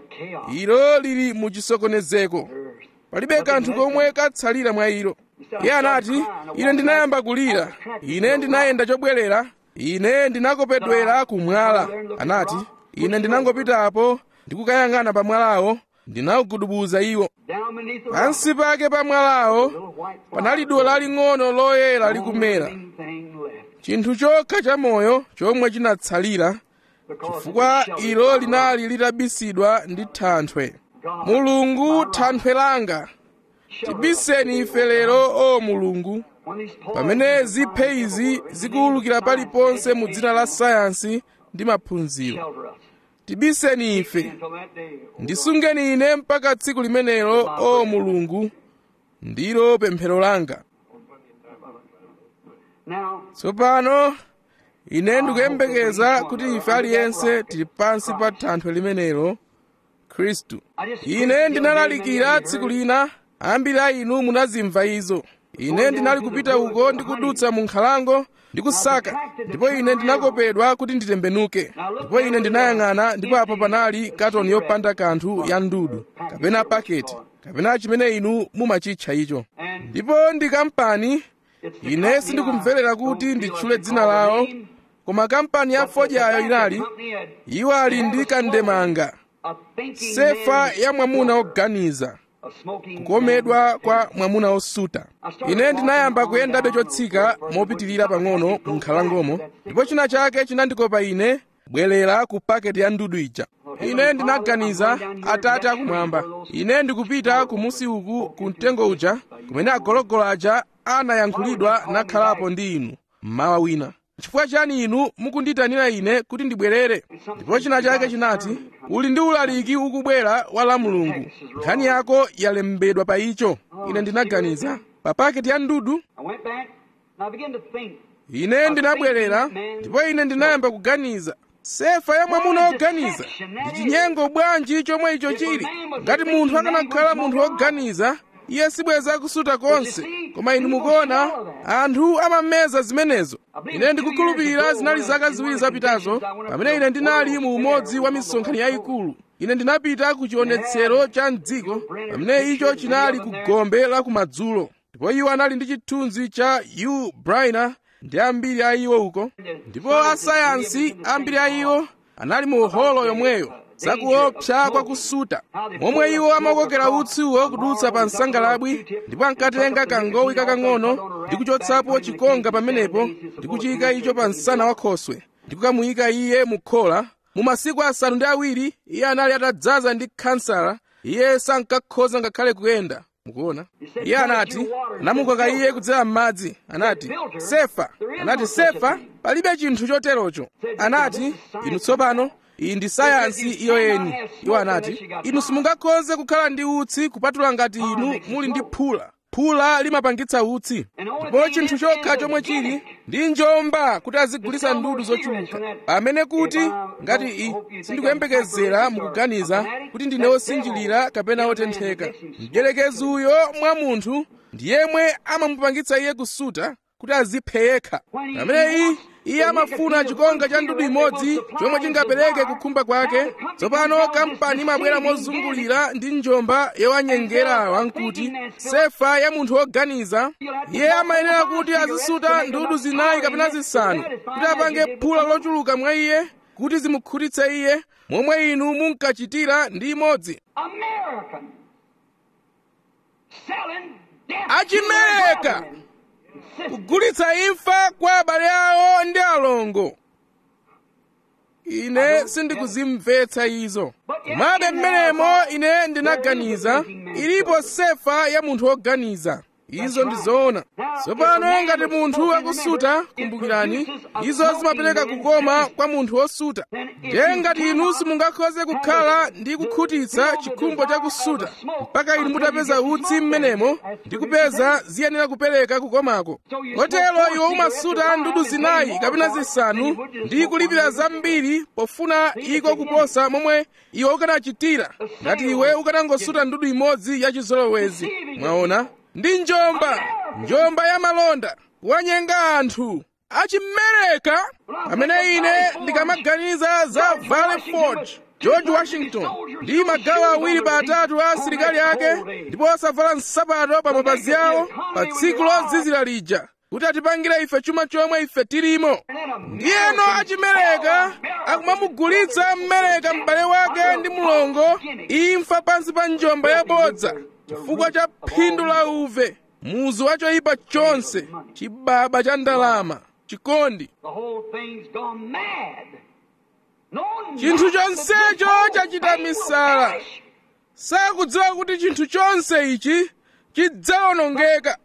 ilo lili mu chisokonezeko palibe kanthu komwe katsalira mwa ilo iye anati ine ndinayamba kulira ine ndinayenda chobwerera ine ndinakopedwera kumwala anati ine ndinangopitapo ndikukayang'ana pa mwalawo ndinawugudubuza iwo pansi pake pa mwalawo panali duwa laling'ono loyera likumera chinthu chokha cha moyo chomwe chinatsalira chifukwa ilo linali litabisidwa ndi thanthwe mulungu thanthwe langa tibiseni ife lero o mulungu pamene ziphe izi zikuwulukira paliponse mu dzina la sayansi ndi maphunziro tibiseni ife ndisungeni ine mpaka tsiku limenelo o mulungu ndilo pemphero langa tsopano ine ndikuyembekeza kuti ife aliyense tili pansi pa thanthwe limenelo khristu ine ndinalalikira tsiku lina ambiri a inu munazimva izo ine ndinali kupita uko ndikudutsa mu nkhalango ndikusaka ndipo ine ndinakopedwa kuti nditembenuke ndipo ine ndinayang'ana ndipo apo panali katoni yopanda kanthu ya ndudu kapena paketi kapena chimene inu mumachitcha icho ndipo ndi kampani ine sindikumverera kuti nditchule dzina lawo koma kampani ya fodyayo inali iwo ali ndi kandemanga sefa ya mwamuna oganiza kukomedwa kwa mwamuna osuta ine ndinayamba kuyendabe chotsika mopitirira pang'ono mu nkhalangomo ndipo china chake chinandikopa ine bwerera ku paketi ya ndudu ija ine ndinaganiza atate akumwamba ine ndikupita kumusi uku ku mtengo uja kumene agologolo aja anayankhulidwa nakhalapo ndi inu mmawa wina chifukwa chani inu mukunditanira ine kuti ndibwerere ndipo china chake chinati uli ndi ulaliki ukubwera wa la mulungu nkhani yako yalembedwa pa icho ine ndinaganiza pa paketi ya ndudu I went back and I began to think. ine ndinabwerera ndipo ine ndinayamba kuganiza sefa ya mwamuna woganiza ndi chinyengo bwanji chomwe icho chili ngati munthu akanakhala munthu woganiza iye sibweza kusuta konse koma inu mukuona anthu amameza zimenezo ine ndikukhulupirira zinali zaka ziwiri zapitazo pamene ine ndinali mu umodzi wa misonkhano yayikulu ine ndinapita ku chionetsero cha mdziko pamene icho chinali ku gombe la kumadzulo ndipo iwo anali ndi chithunzi cha u briner ndi ambiri a iwo uko ndipo asayansi ambiri a iwo anali mu holo yomweyo zakuopsa kwa kusuta momwe iwo amakokera utsiwo kudutsa pa nsangalabwi ndipo ankatenga kangowi kakang'ono ndi kuchotsapo chikonga pamenepo ndi kuchiyika icho pa msana wa khoswe ndi kukamuyika iye mu khola mu masiku asanu ndi awiri iye anali atadzaza ndi khansala iye sankakhoza ngakhale kuyenda mukuona iye anati anamukoka iye kudzera m'madzi anati sefa anati sefa palibe chinthu choterocho anati inu tsopano iyi ndi sayansi iyo yeni iwo anati inu simungakhoze kukhala ndi utsi kupatula ngati inu muli ndi phula phula limapangitsa utsi ndipo chinthu chokha chomwe chili ndi njomba kuti azigulitsa ndudu zochuluka pamene kuti ngati i sindikuyembekezera mukuganiza kuti ndine wosinjirira kapena wotentheka mdyerekezi uyo mwa munthu ndi yemwe amamupangitsa iye kusuta kuti aziphe yekha pamene iyi iye amafuna chikonga cha ndudu imodzi chomwe chingapereke kukhumba kwake tsopano kampani imabwera mozungulira ndi njomba yowanyengera wamkuti sefa ya munthu woganiza iye amayenera kuti azisuta ndudu zinayi kapena zisanu kuti apange phula lochuluka mwa iye kuti zimukhutitse iye momwe inu munkachitira ndi imodzi American selling death achimereka kugulitsa imfa kwa abale awo ndi alongo ine sindikuzimvetsa izo komabe mmenemo ine ndinaganiza ilipo sefa ya munthu woganiza izo ndi zoona tsopano ngati munthu akusuta kumbukirani izo zimapereka kukoma kwa munthu wosuta ndiye ngati inu simungakhoze kukhala ndi kukhutitsa chikhumbo cha kusuta mpaka inu mutapeza utsi mmenemo ndi kupeza ziyenera kupereka kukomako kotero iwe umasuta ndudu zinayi kapena zisanu ndi kulipira zambiri pofuna iko kuposa momwe iwe ukanachitira ngati iwe ukanangosuta ndudu imodzi ya chizolowezi mwaona ndi njomba njomba ya malonda wanyenga anthu achimereka pamene ine ndikamaganiza za valley forge george washington ndi magawo awiri pa atatu a asilikali ake ndipo osavala nsapato pa mapazi awo pa tsiku lozizira lija kuti atipangire ife chuma chomwe ife tilimo ndiyeno achimereka akumamugulitsa mmereka m'bale wake ndi mulongo imfa pansi pa njomba yabodza chifukwa cha phindu la uve muzu wa choyipa chonse chibaba cha ndalama chikondi The whole thing's gone mad. No, chinthu chonsecho chachita misala sakudziwa kuti chinthu chonse ichi chidzawonongeka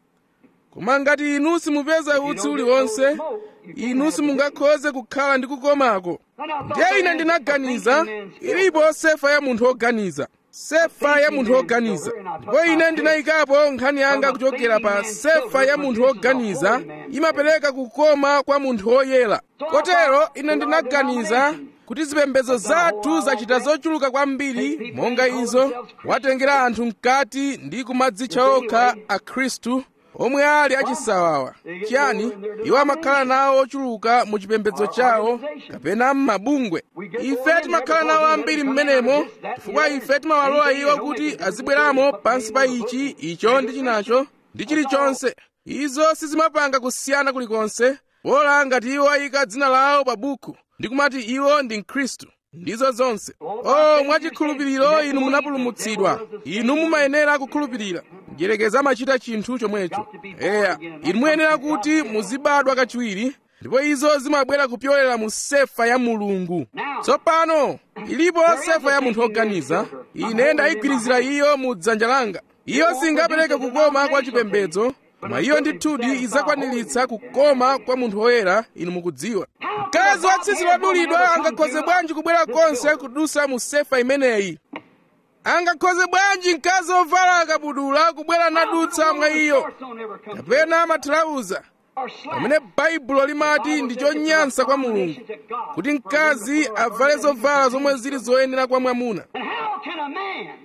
koma ngati inu simupeza utsi uliwonse inu simungakhoze kukhala ndi kukomako ndiye ine ndinaganiza ilipo sefa ya munthu woganiza sefa ya munthu woganiza ndipo ine ndinayikapo nkhani yanga kuchokera pa sefa ya munthu woganiza imapereka kukoma kwa munthu woyera kotero ine ndinaganiza kuti zipembedzo zathu zachita zochuluka kwambiri monga izo watengera anthu mkati ndi kumadzitcha okha akhristu omwe ali achisawawa chiyani iwo amakhala nawo ochuluka mu chipembedzo chawo kapena m'mabungwe ife timakhala nawo ambiri m'menemo chifukwa ife timawalola iwo kuti azibweramo pansi pa ichi icho ndi chinacho ndi chilichonse izo sizimapanga kusiyana kulikonse pola ngati iwo ayika dzina lawo pa buku ndi kumati iwo ndi mkhristu ndizo zonse o mwachikhulupiriro inu munapulumutsidwa inu mumayenera kukhulupirira mdyerekezi amachita chinthu chomwecho eya inu muyenera kuti muzibadwa kachiwiri ndipo izo zimabwera kupyolera mu sefa ya mulungu tsopano ilipo sefa ya munthu oganiza ine ndayigwirizira iyo mu dzanja langa iyo singapereke kukoma kwa chipembedzo koma iyo ndithudi idzakwaniritsa kukoma kwa munthu woyera inu mukudziwa mkazi wa tsitsi lodulidwa angakhoze bwanji kubwera konse kudusa mu sefa imeneyi angakhoze bwanji mkazi wovala akabudula kubwera nadutsa mwa iyo kapena mathalauza pamene baibulo limati ndi chonyansa kwa mulungu kuti mkazi avale zovala zomwe zili zoyenera kwa mwamuna And how can a man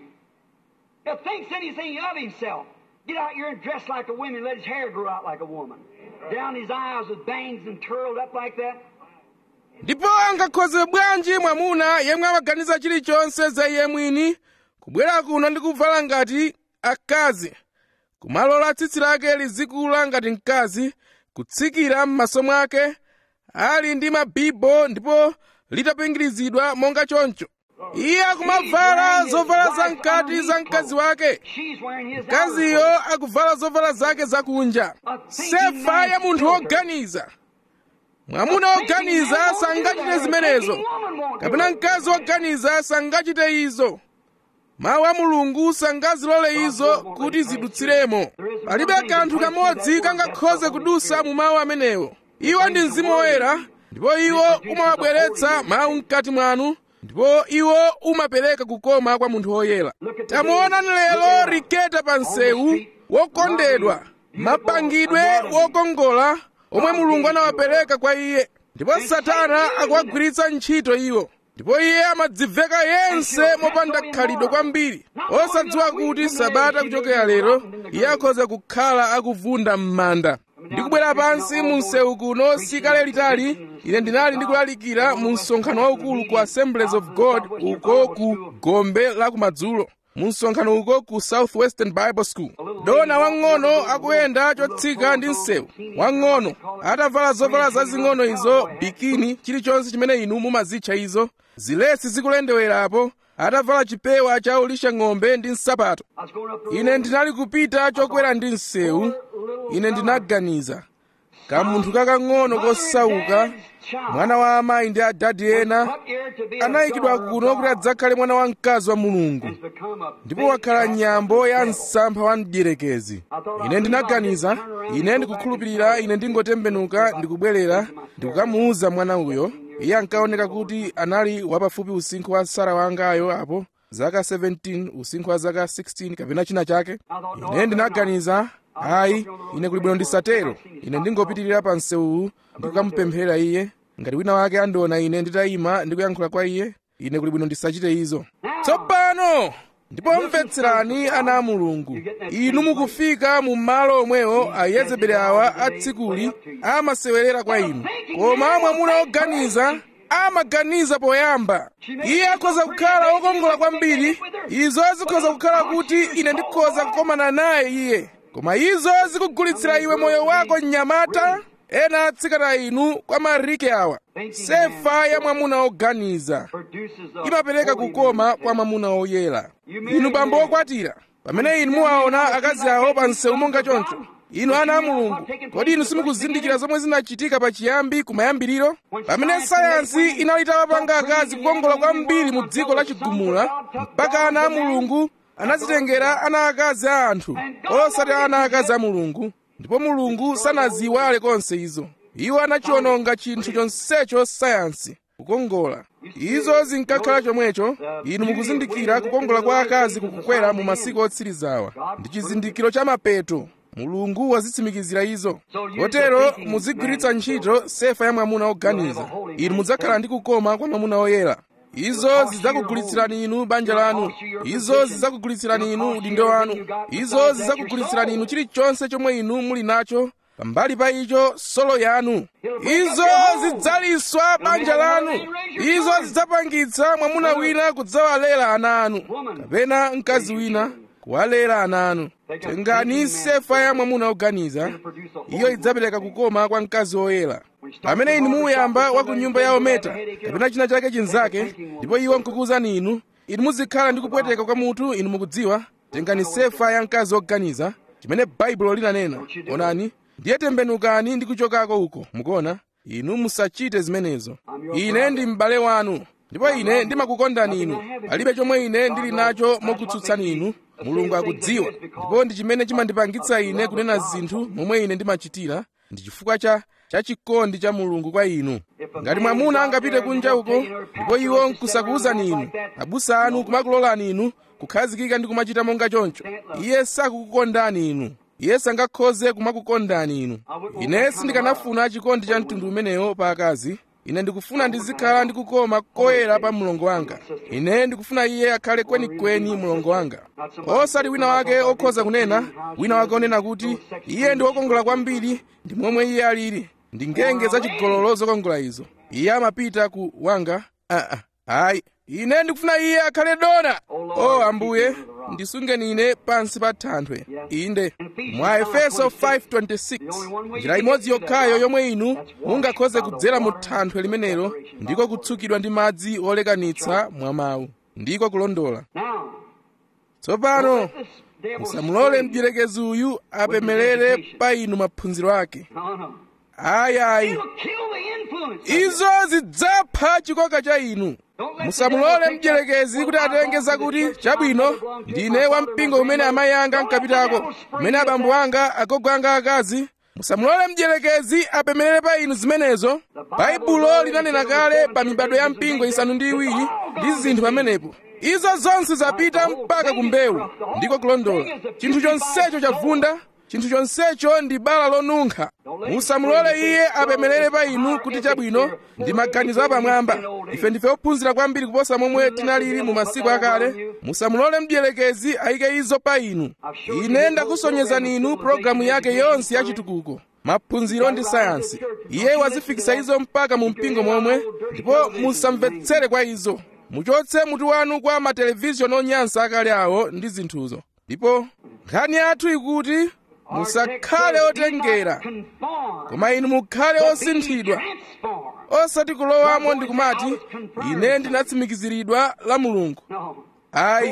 that thinks anything of himself get out here and dress like a woman and let his hair grow out like a woman? Down his eyes with bangs and curled up like that? ndipo angakhoze bwanji mwamuna yemwe amaganiza chilichonse za iye mwini kubwera kuno ndi kuvala ngati akazi kumalola tsitsi lake lizikula ngati mkazi kutsikira m'maso mwake ali ndi mabibo ndipo litapingirizidwa monga choncho iye akumavala zovala zamkati za mkazi wake She's wearing his mkaziyo akuvala zovala zake zakunja sefa ya munthu woganiza mwamuna woganiza sangachite zimenezo kapena mkazi woganiza sangachite izo mawu a mulungu sangazilole izo kuti zidutsiremo palibe kanthu kamodzi kangakhoze kudusa mu mawu amenewo iwo ndi mzimu woyera ndipo iwo umawabweretsa mawu mkati mwanu ndipo iwo umapereka kukoma kwa munthu woyera tamuonani lero riketa pa msewu wokondedwa mapangidwe wokongola omwe mulungu anawapereka kwa iye ndipo satana akuwagwiritsa ntchito iwo ndipo iye amadziveka yense mopanda khalidwe kwambiri osadziwa kuti sabata kuchokera lero iye akhoza kukhala akuvunda m'manda ndikubwera pansi mu msewu kuno sikale litali ine ndinali ndikulalikira mu msonkhano waukulu ku assemblies of god uko ku gombe la kumadzulo mu msonkhano uko ku southwestern bible school dona wang'ono akuyenda chotsika ndi msewu wang'ono atavala zovala zazing'ono izo bikini chilichonse chimene inu mumazitcha izo zilesi zikulendewerapo atavala chipewa cha ulisha ng'ombe ndi nsapato I was going up the ine ndinali kupita chokwera ndi msewu ine ndinaganiza kamunthu kakang'ono kosauka mwana wa amayi ndi adadi ena Up here to be a anayikidwa daughter of kuno kuti God. adzakhale mwana wamkazi wa mulungu It's become a ndipo big wakhala trap nyambo for the ya devil. msampha wa mdierekezi ine ndinaganiza ine ndikukhulupirira ine ndingotembenuka ndikubwerera ndikukamuwuza mwana uyo iye ankaoneka kuti anali wapafupi usinkhu wa sara wangayo apo zaka 17 usinkhu wa zaka 16 kapena china chake ine ndinaganiza ayi ine kuli bwino ndisatero ine ndingopitirira pa msewuwu ndikukamupemphera iye ngati wina wake andiona ine nditayima ndikuyankhula kwa iye ine kuli bwino ndisachite izo tsopano ndipo mvetserani ana a mulungu inu mukufika mu malo omwewo ayezebeli awa atsikuli amasewerera kwa inu koma mwamuna woganiza amaganiza poyamba iye akhoza kukhala wokongola kwambiri izo zikhoza kukhala kuti ine ndikhoza kukomana naye iye koma izo zikugulitsira iwe moyo wako mnyamata ena atsikana inu kwa marike awa sefa ya mwamuna woganiza Produces a imapereka holy kukoma kwa mwamuna woyera inu bambo wokwatira pamene inu muwaona akazi awo pa msewu monga choncho inu ana a mulungu kodi inu simukuzindikira zomwe zinachitika pachiyambi kumayambiriro pamene sayansi inali itawapanga akazi kukongola kwambiri mu dziko la chigumula mpaka ana a mulungu anazitengera ana akazi a anthu osati ana akazi a mulungu ndipo mulungu sanaziwale konse izo iwo anachiwononga chinthu chonsecho sayansi kukongola izo zinkakhala chomwecho inu mukuzindikira kukongola kwa akazi kukukwera mu masiku otsirizawa ndi chizindikiro cha mapeto mulungu wazitsimikizira izo kotero muzigwiritsa ntchito sefa ya mwamuna woganiza inu mudzakhala ndi kukoma kwa mwamuna woyera izo zidzakugulitsirani inu banja lanu izo zidzakugulitsirani inu udindo wanu izo zidzakugulitsirani inu chilichonse chomwe inu muli nacho pambali pa icho solo yanu izo zidzaliswa banja lanu izo zidzapangitsa mwamuna wina kudzawalera ana anu kapena mkazi wina kuwalera ana anu tengani sefa ya mwamuna woganiza iyo idzapereka kukoma kwa mkazi woyera pamene inu muyamba wa ku nyumba ya ometa kapena china chake chinzake ndipo iwo nkukuwuzani inu inu muzikhala ndi kupweteka kwa mutu inu mukudziwa tengani sefa ya mkazi woganiza chimene baibulo linanena onani ndiye tembenukani ndi kuchokako uko mukuona inu musachite zimenezo ine ndi m'bale wanu ndipo ine ndimakukondani inu palibe chomwe ine ndili nacho mokutsutsani inu mulungu akudziwa ndipo ndi chimene chimandipangitsa ine kunena zinthu momwe ine ndimachitira ndi chifukwa cha chachikondi cha mulungu kwa inu ngati mwamuna angapite kunja uko ndipo iwo nkusakuwuzani inu abusa anu kumakulolani inu kukhazikika ndi kumachita monga choncho iye sakukukondani inu iye sangakhoze kumakukondani inu ine sindikanafuna chikondi cha mtundu umenewo pa akazi ine ndikufuna ndizikhala ndikukoma koyera pa mlongo wanga ine ndikufuna iye akhale kwenikweni mlongo wanga osati wina wake okhoza kunena wina wake onena kuti iye ndi wokongola kwambiri ndi momwe iye alili ndi ngenge zachigololo zokongola izo iye amapita ku wanga aa ayi ine ndikufuna iye akhale dona o ambuye ndisungeni ine pansi pa thanthwe inde mwa efeso 5:26 njira imodzi yokhayo yomwe inu mungakhoze kudzera mu thanthwe limenelo ndiko kutsukidwa ndi madzi olekanitsa mwa mawu ndiko kulondola tsopano musamulole mdierekezi uyu apemelere pa inu maphunziro ake ayayi izo zidzapha chikoka cha inu musamulole mdierekezi kuti atenge zakuti chabwino ndine wampingo umene amayi anga ankapitako umene abambo anga agogo anga akazi musamulole mdierekezi apemelere pa inu zimenezo baibulo linanena kale pa mibado ya mpingo isanu ndi iwiri ndi zinthu pamenepo izo zonse zapita mpaka ku mbewu ndiko kulondola chinthu chonsecho chavunda chinthu chonsecho ndi bala lonunkha musamulole iye apemelere pa inu kuti chabwino ndi maganizo apamwamba ife ndife ophunzira kwambiri kuposa momwe tinalili mu masiku akale musamulole mdierekezi ayike izo pa inu ine ndakusonyezani inu pologalamu yake yonse yachitukuko maphunziro ndi sayansi iye wazifikisa izo mpaka mu mpingo momwe ndipo musamvetsere kwa izo muchotse mutu wanu kwa matelevizhoni onyansa akale awo ndi zinthuzo ndipo nkhani yathu ikuti musakhale otengera koma inu mukhale osinthidwa osati kulowamo ndi kumati ine ndinatsimikiziridwa la mulungu ayi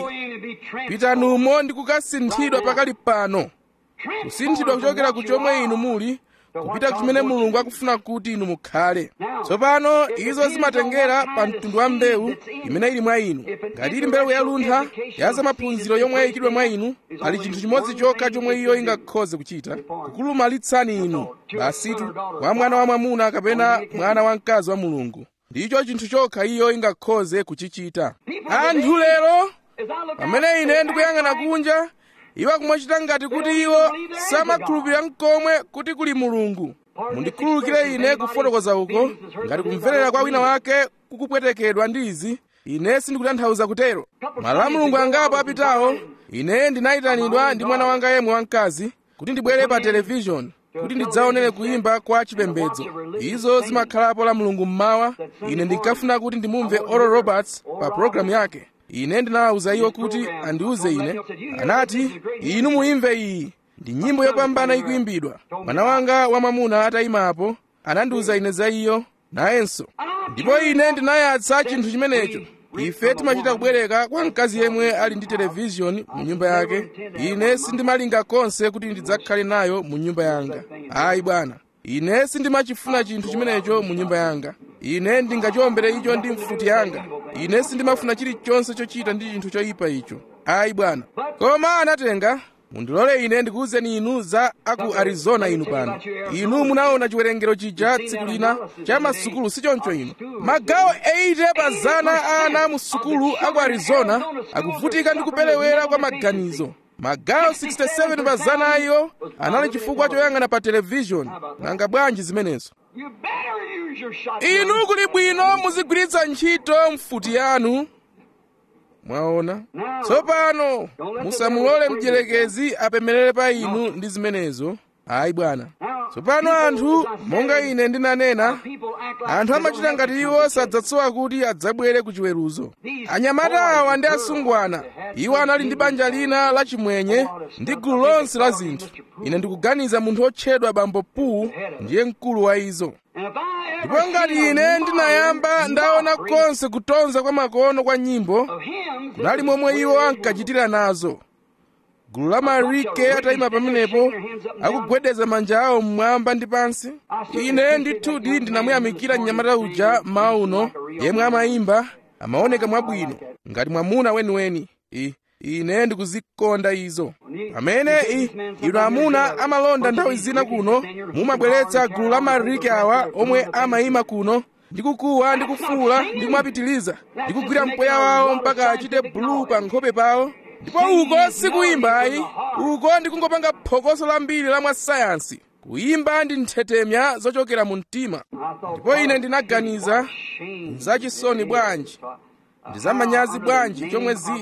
pitanumo ndi kukasinthidwa pakali pano kusinthidwa kuchokera ku chomwe inu muli kupita kuchimene mulungu akufuna kuti inu mukhale tsopano izo zimatengera pa mtundu wa mbewu imene ili mwa inu ngati ili mbewu yaluntha ya zamaphunziro yomwe yayikidwa mwa inu pali chinthu chimodzi chokha chomwe iyo ingakhoze kuchita kukulumalitsani inu basitu wa mwana wa mwamuna kapena mwana wa mkazi wa mulungu ndicho chinthu chokha iyo ingakhoze kuchichita anthu lero pamene ine ndikuyang'ana kunja iwo akumachita ngati kuti iwo samakhulupirira mkomwe kuti kuli mulungu mundikhululukire ine kufotokoza uko ngati kumverera kwa wina wake kukupwetekedwa ndi izi ine sindikutanthauza kutero malo a mulungu angapo apitawo ine ndinayitanidwa ndi mwana wanga yemwe wamkazi kuti ndibwere pa televishoni kuti ndidzaonere kuyimba kwa chipembedzo izo zimakhalapo la mulungu mmawa ine ndinkafuna kuti ndimumve oral roberts pa pologalamu yake ine ndinawawuza iwo kuti andiwuze ine anati inu muimve iyi ndi nyimbo yopambana ikuyimbidwa mwana wanga wamwamuna atayimapo anandiwuza ine za iyo nayenso ndipo ine ndinayatsa chinthu chimenecho ife timachita kubwereka kwa mkazi yemwe ali ndi televishoni mu nyumba yake ine sindimalinga konse kuti ndidzakhale nayo mu nyumba yanga ayi bwana ine sindimachifuna chinthu chimenecho mu nyumba yanga ine ndingachiombere icho ndi mfuti yanga ine sindimafuna chilichonse chochita ndi chinthu choyipa icho ayi bwana koma anatenga mundilole ine ndikuwuzeni inu za aku arizona inu pano inu munaona chiwerengero chija tsiku lina cha masukulu sichoncho inu magawo 80 pa zana a ana mu sukulu aku arizona akuvutika ndi kupelewera kwa maganizo magawo 67 pa zana ayo anali chifukwa choyang'ana pa televishoni nanga bwanji zimenezo inu kuli bwino muzigwiritsa ntchito mfuti yanu mwaona tsopano musamulole mdierekezi apemelere pa inu ndi zimenezo ayi bwana tsopano anthu monga ine ndinanena anthu amachita ngati iwo sadzatsowa kuti adzabwere ku chiweruzo anyamata awa ndi asungwana iwo anali ndi banja lina lachimwenye ndi gulu lonse la zinthu ine ndikuganiza munthu otchedwa bambo puu ndiye mkulu wa izo ndipo ngati ine ndinayamba ndaona konse kutonza kwa makono kwa nyimbo kunali momwe iwo ankachitira nazo gulu la marike atayima pamenepo akugwedeza manja awo mmwamba ndi pansi ine ndithudi ndinamuyamikira mnyamata uja mmawa uno yemwe amayimba amaoneka mwabwino ngati mwamuna weniweni I, ine ndikuzikonda izo pamene inu amuna amalonda nthawi zina kuno mumabweretsa gulu la marike awa omwe amayima kuno ndikukuwa ndikufuula ndikumapitiliza ndikugwira mpweya wawo mpaka achite bulu pa nkhope pawo ndipo uko sikuyimba ayi uko ndikungopanga phokoso lambiri la mwasayansi kuyimba ndi nthetemya zochokera mu mtima ndipo ine ndinaganiza zachisoni bwanji ndi zamanyazi bwanji chomwe zili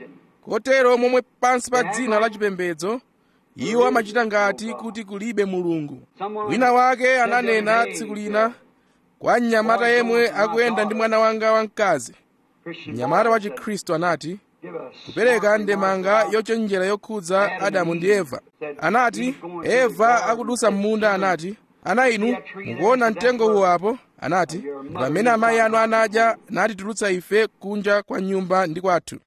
kotero momwe pansi pa dzina la chipembedzo iwo amachita ngati kuti kulibe mulungu wina wake ananena tsiku lina kwa mnyamata yemwe akuyenda ndi mwana wanga wamkazi mnyamata wa chikhristu anati kupereka ndemanga yochenjera yokhudza adamu ndi eva anati eva akudusa m'munda anati ana inu mukuona mtengo uwo apo anati ndi pamene amayi anu anadya natitulutsa ife kunja kwa nyumba ndi kwathu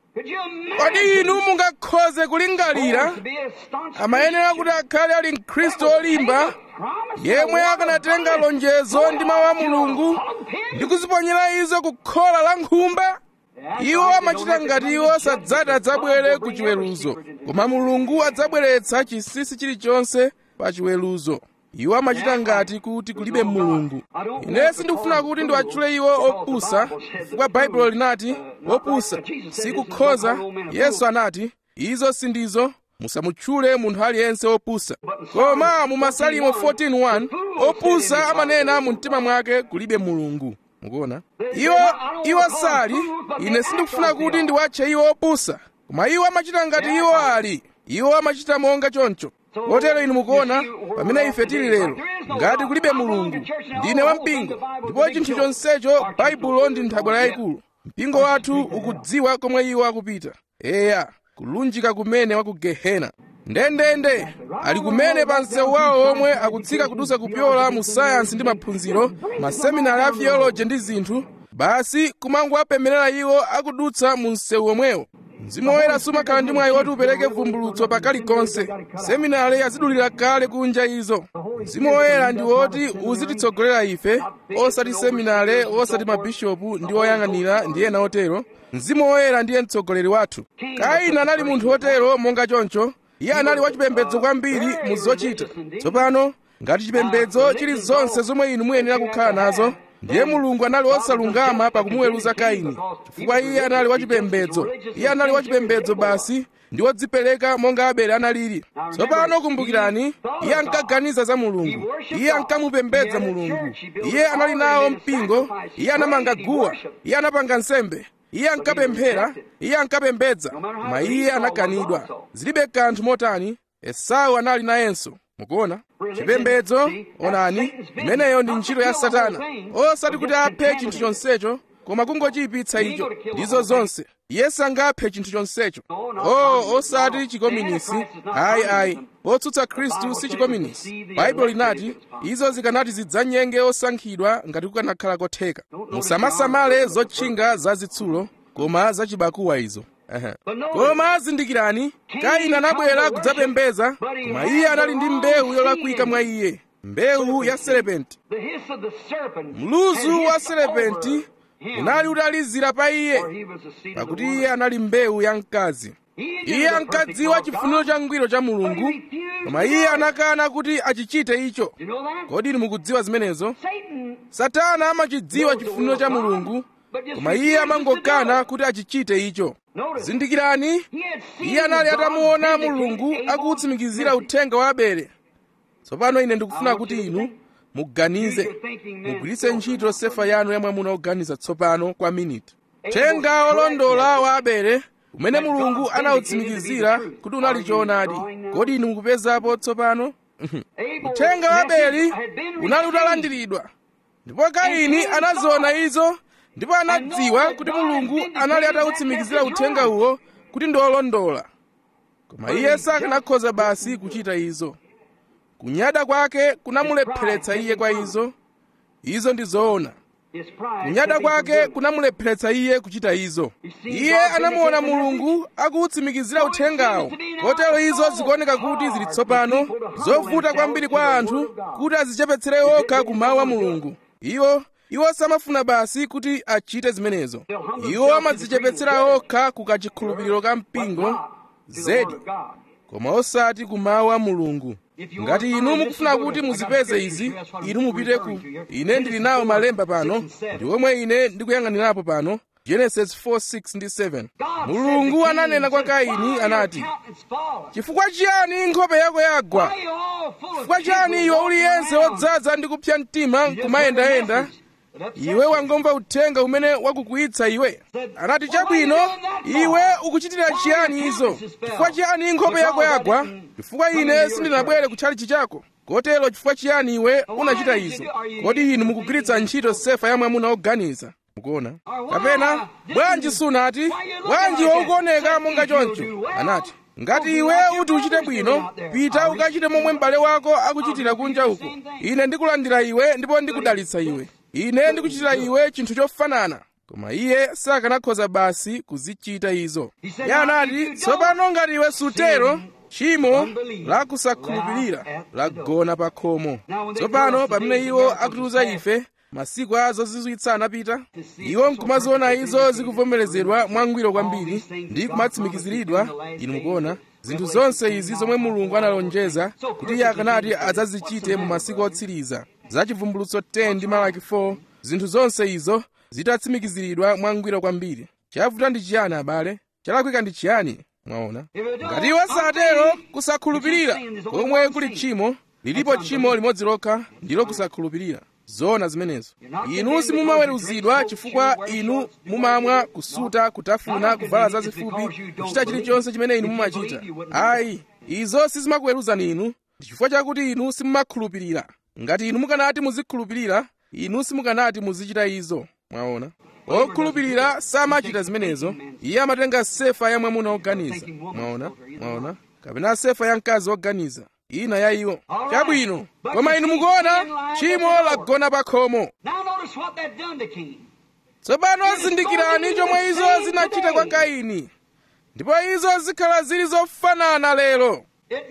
kodi inu mungakhoze kulingalira amayenera kuti akhale ali mkhristu olimba yemwe akanatenga lonjezo ndi mawu a mulungu ndi kuziponyera izo ku khola la nkhumba iwo amachita ngati iwo sadzati adzabwere ku chiweruzo koma mulungu adzabweretsa chinsinsi chilichonse pa chiweruzo iwo amachita ngati kuti kulibe mulungu ine sindikufuna kuti ndiwatchule iwo opusa chifukwa baibulo linati opusa sikukhoza yesu anati izo sindizo musamutchule munthu aliyense opusa koma mu masalimo 14:1 opusa amanena mu mtima mwake kulibe mulungu mukuona iwo iwo sali ine sindikufuna kuti ndiwatche iwo opusa koma iwo amachita ngati iwo ali iwo amachita monga choncho kotero inu mukuona pamene ife tili lero ngati kulibe mulungu ndine wampingo ndipo chinthu chonsecho baibulo ndi nthabwala yayikulu mpingo wathu ukudziwa komwe iwo akupita eya kulunjika kumene wa ku gehena ndendende ali kumene pa msewu wawo omwe akutsika kudusa kupyola mu sayansi ndi maphunziro maseminari a theology ndi zinthu basi kumangowapemberera iwo akudutsa mu msewu omwewo mzimu woyera sumakhala ndi mwayi woti upereke vumbulutso pakalikonse seminari yazidulira kale kunja izo mzimu woyera ndi woti uzititsogolera ife osati seminari osati mabishopu ndi oyang'anira ndi ena otero mzimu woyera ndiye mtsogoleri wathu kaini anali munthu wotero monga choncho iye anali wachipembedzo kwambiri mu zochita tsopano ngati chipembedzo chili zonse zomwe inu muyenera kukhala nazo ndiye mulungu anali wosalungama pakumuweruza kaini chifukwa iye anali wachipembedzo iye anali wachipembedzo basi ndi wodzipereka monga abele analili tsopano kumbukirani iye ankaganiza za mulungu iye ankamupembedza mulungu iye anali nawo mpingo iye anamanga guwa iye anapanga nsembe iye ankapemphera iye ankapembedza koma iye anakanidwa zilibe kanthu motani esau anali nayenso mukuona chipembedzo onani imeneyo ndi ntchito ya satana osati kuti aphe chinthu chonsecho koma kungochiyipitsa icho ndizo zonse iye sangaphe chinthu chonsecho o osati chikominisi ayi ayi otsutsa khristu si chikominisi baibulo linati izo zikanati zidzanyenge osankhidwa ngati kukanakhala kotheka musamasamale zotchinga zazitsulo koma zachibakuwa izo koma zindikirani kaini anabwera kudzapembedza koma iye anali ndi mbewu yolakwika mwa iye mbewu ya serepenti mluzu wa serepenti unali utalizira pa iye pakuti iye anali mbewu ya mkazi iye ankadziwa chifuniro changwiro cha mulungu koma iye anakana kuti achichite icho kodi inu mukudziwa zimenezo satana amachidziwa chifuniro cha mulungu koma iye amangokana kuti achichite icho zindikirani iye anali atamuona mulungu akuwutsimikizira uthenga wa abele tsopano ine ndikufuna kuti inu muganize mugwiritse ntchito sefa yanu ya mwamuna oganiza tsopano kwa miniti uthenga wolondola wa abele umene mulungu anawutsimikizira kuti unali choonadi kodi inu mukupezapo tsopano uthenga wa abeli unali utalandiridwa ndipo kaini anaziona izo ndipo anadziwa kuti mulungu anali atawutsimikizira uthenga uwo kuti ndi olondola koma iye sakanakhoza basi kuchita izo kunyada kwake kunamulepheretsa iye kwa izo izo ndi zoona kunyada kwake kunamulepheretsa iye kuchita izo iye anamuona mulungu akuwutsimikizira uthengawo kotero izo zikuoneka kuti zili tsopano zovuta kwambiri kwa anthu kuti azichepetsere okha ku mawu a mulungu iwo iwo samafuna basi kuti achite zimenezo iwo amadzichepetsera okha ku kachikhulupiriro ka mpingo zedi koma osati ku mawu a mulungu ngati inu mukufuna kuti muzipeze izi inu mupite ku ine ndili nawo malemba pano ndi omwe ine ndikuyang'anirapo pano genesis 4:6 ndi 7 mulungu ananena kwa kaini anati chifukwa chiyani nkhope yako yagwa chifukwa chiyani iwe uliyense wodzaza ndi kupsa mtima kumayendayenda iwe wangomva uthenga umene wakukwiyitsa iwe anati chabwino iwe ukuchitira chiyani izo chifukwa chiyani nkhope yako yagwa chifukwa ine sindinabwere kutchalichi chako kotero chifukwa chiyani iwe unachita izo kodi inu mukugwiritsa ntchito sefa ya mwamuna oganiza mukuona kapena bwanji sunati bwanji waukuoneka monga choncho anati ngati iwe uti uchite bwino pita ukachite momwe m'bale wako akuchitira kunja uko ine ndikulandira iwe ndipo ndikudalitsa iwe ine ndikuchitira iwe chinthu chofanana koma iye sakanakhoza basi kuzichita izo iye anati tsopano ngati iwe sutero tchimo lakusakhulupirira lagona pa khomo tsopano pamene iwo akutiuza ife masiku a zozizwitsa anapita iwo nkumaziona izo zikuvomerezedwa mwangwiro kwambiri ndi kumatsimikiziridwa inu mukuona zinthu zonse izi zomwe mulungu analonjeza kuti iye akanati adzazichite mu masiku otsiriza za chivumbulutso 10 ndi malaki 4 zinthu zonse izo zitatsimikiziridwa mwangwiro kwambiri chavuta ndi chiyani abale chalakwika ndi chiyani mwaona ngati iwo satero kusakhulupirira komwe kuli tchimo lilipo tchimo limodzi lokha ndilo kusakhulupirira zoona zimenezo inu simumaweruzidwa chifukwa inu mumamwa kusuta kutafuna kuvala zazifupi kuchita chilichonse chimene inu mumachita ayi izo sizimakuweruzani inu ndi chifukwa chakuti inu simumakhulupirira ngati inu mukanati muzikhulupirira inu simukanati muzichita izo mwaona okhulupirira samachita zimenezo iye amatenga sefa ya mwamuna oganiza mwaona mwaona kapena sefa ya mkazi oganiza ina ya iwo chabwino koma inu mukuona tchimo lagona pa khomo tsopano zindikirani chomwe izo zinachita kwa kaini ndipo izo zikhala zili zofanana lero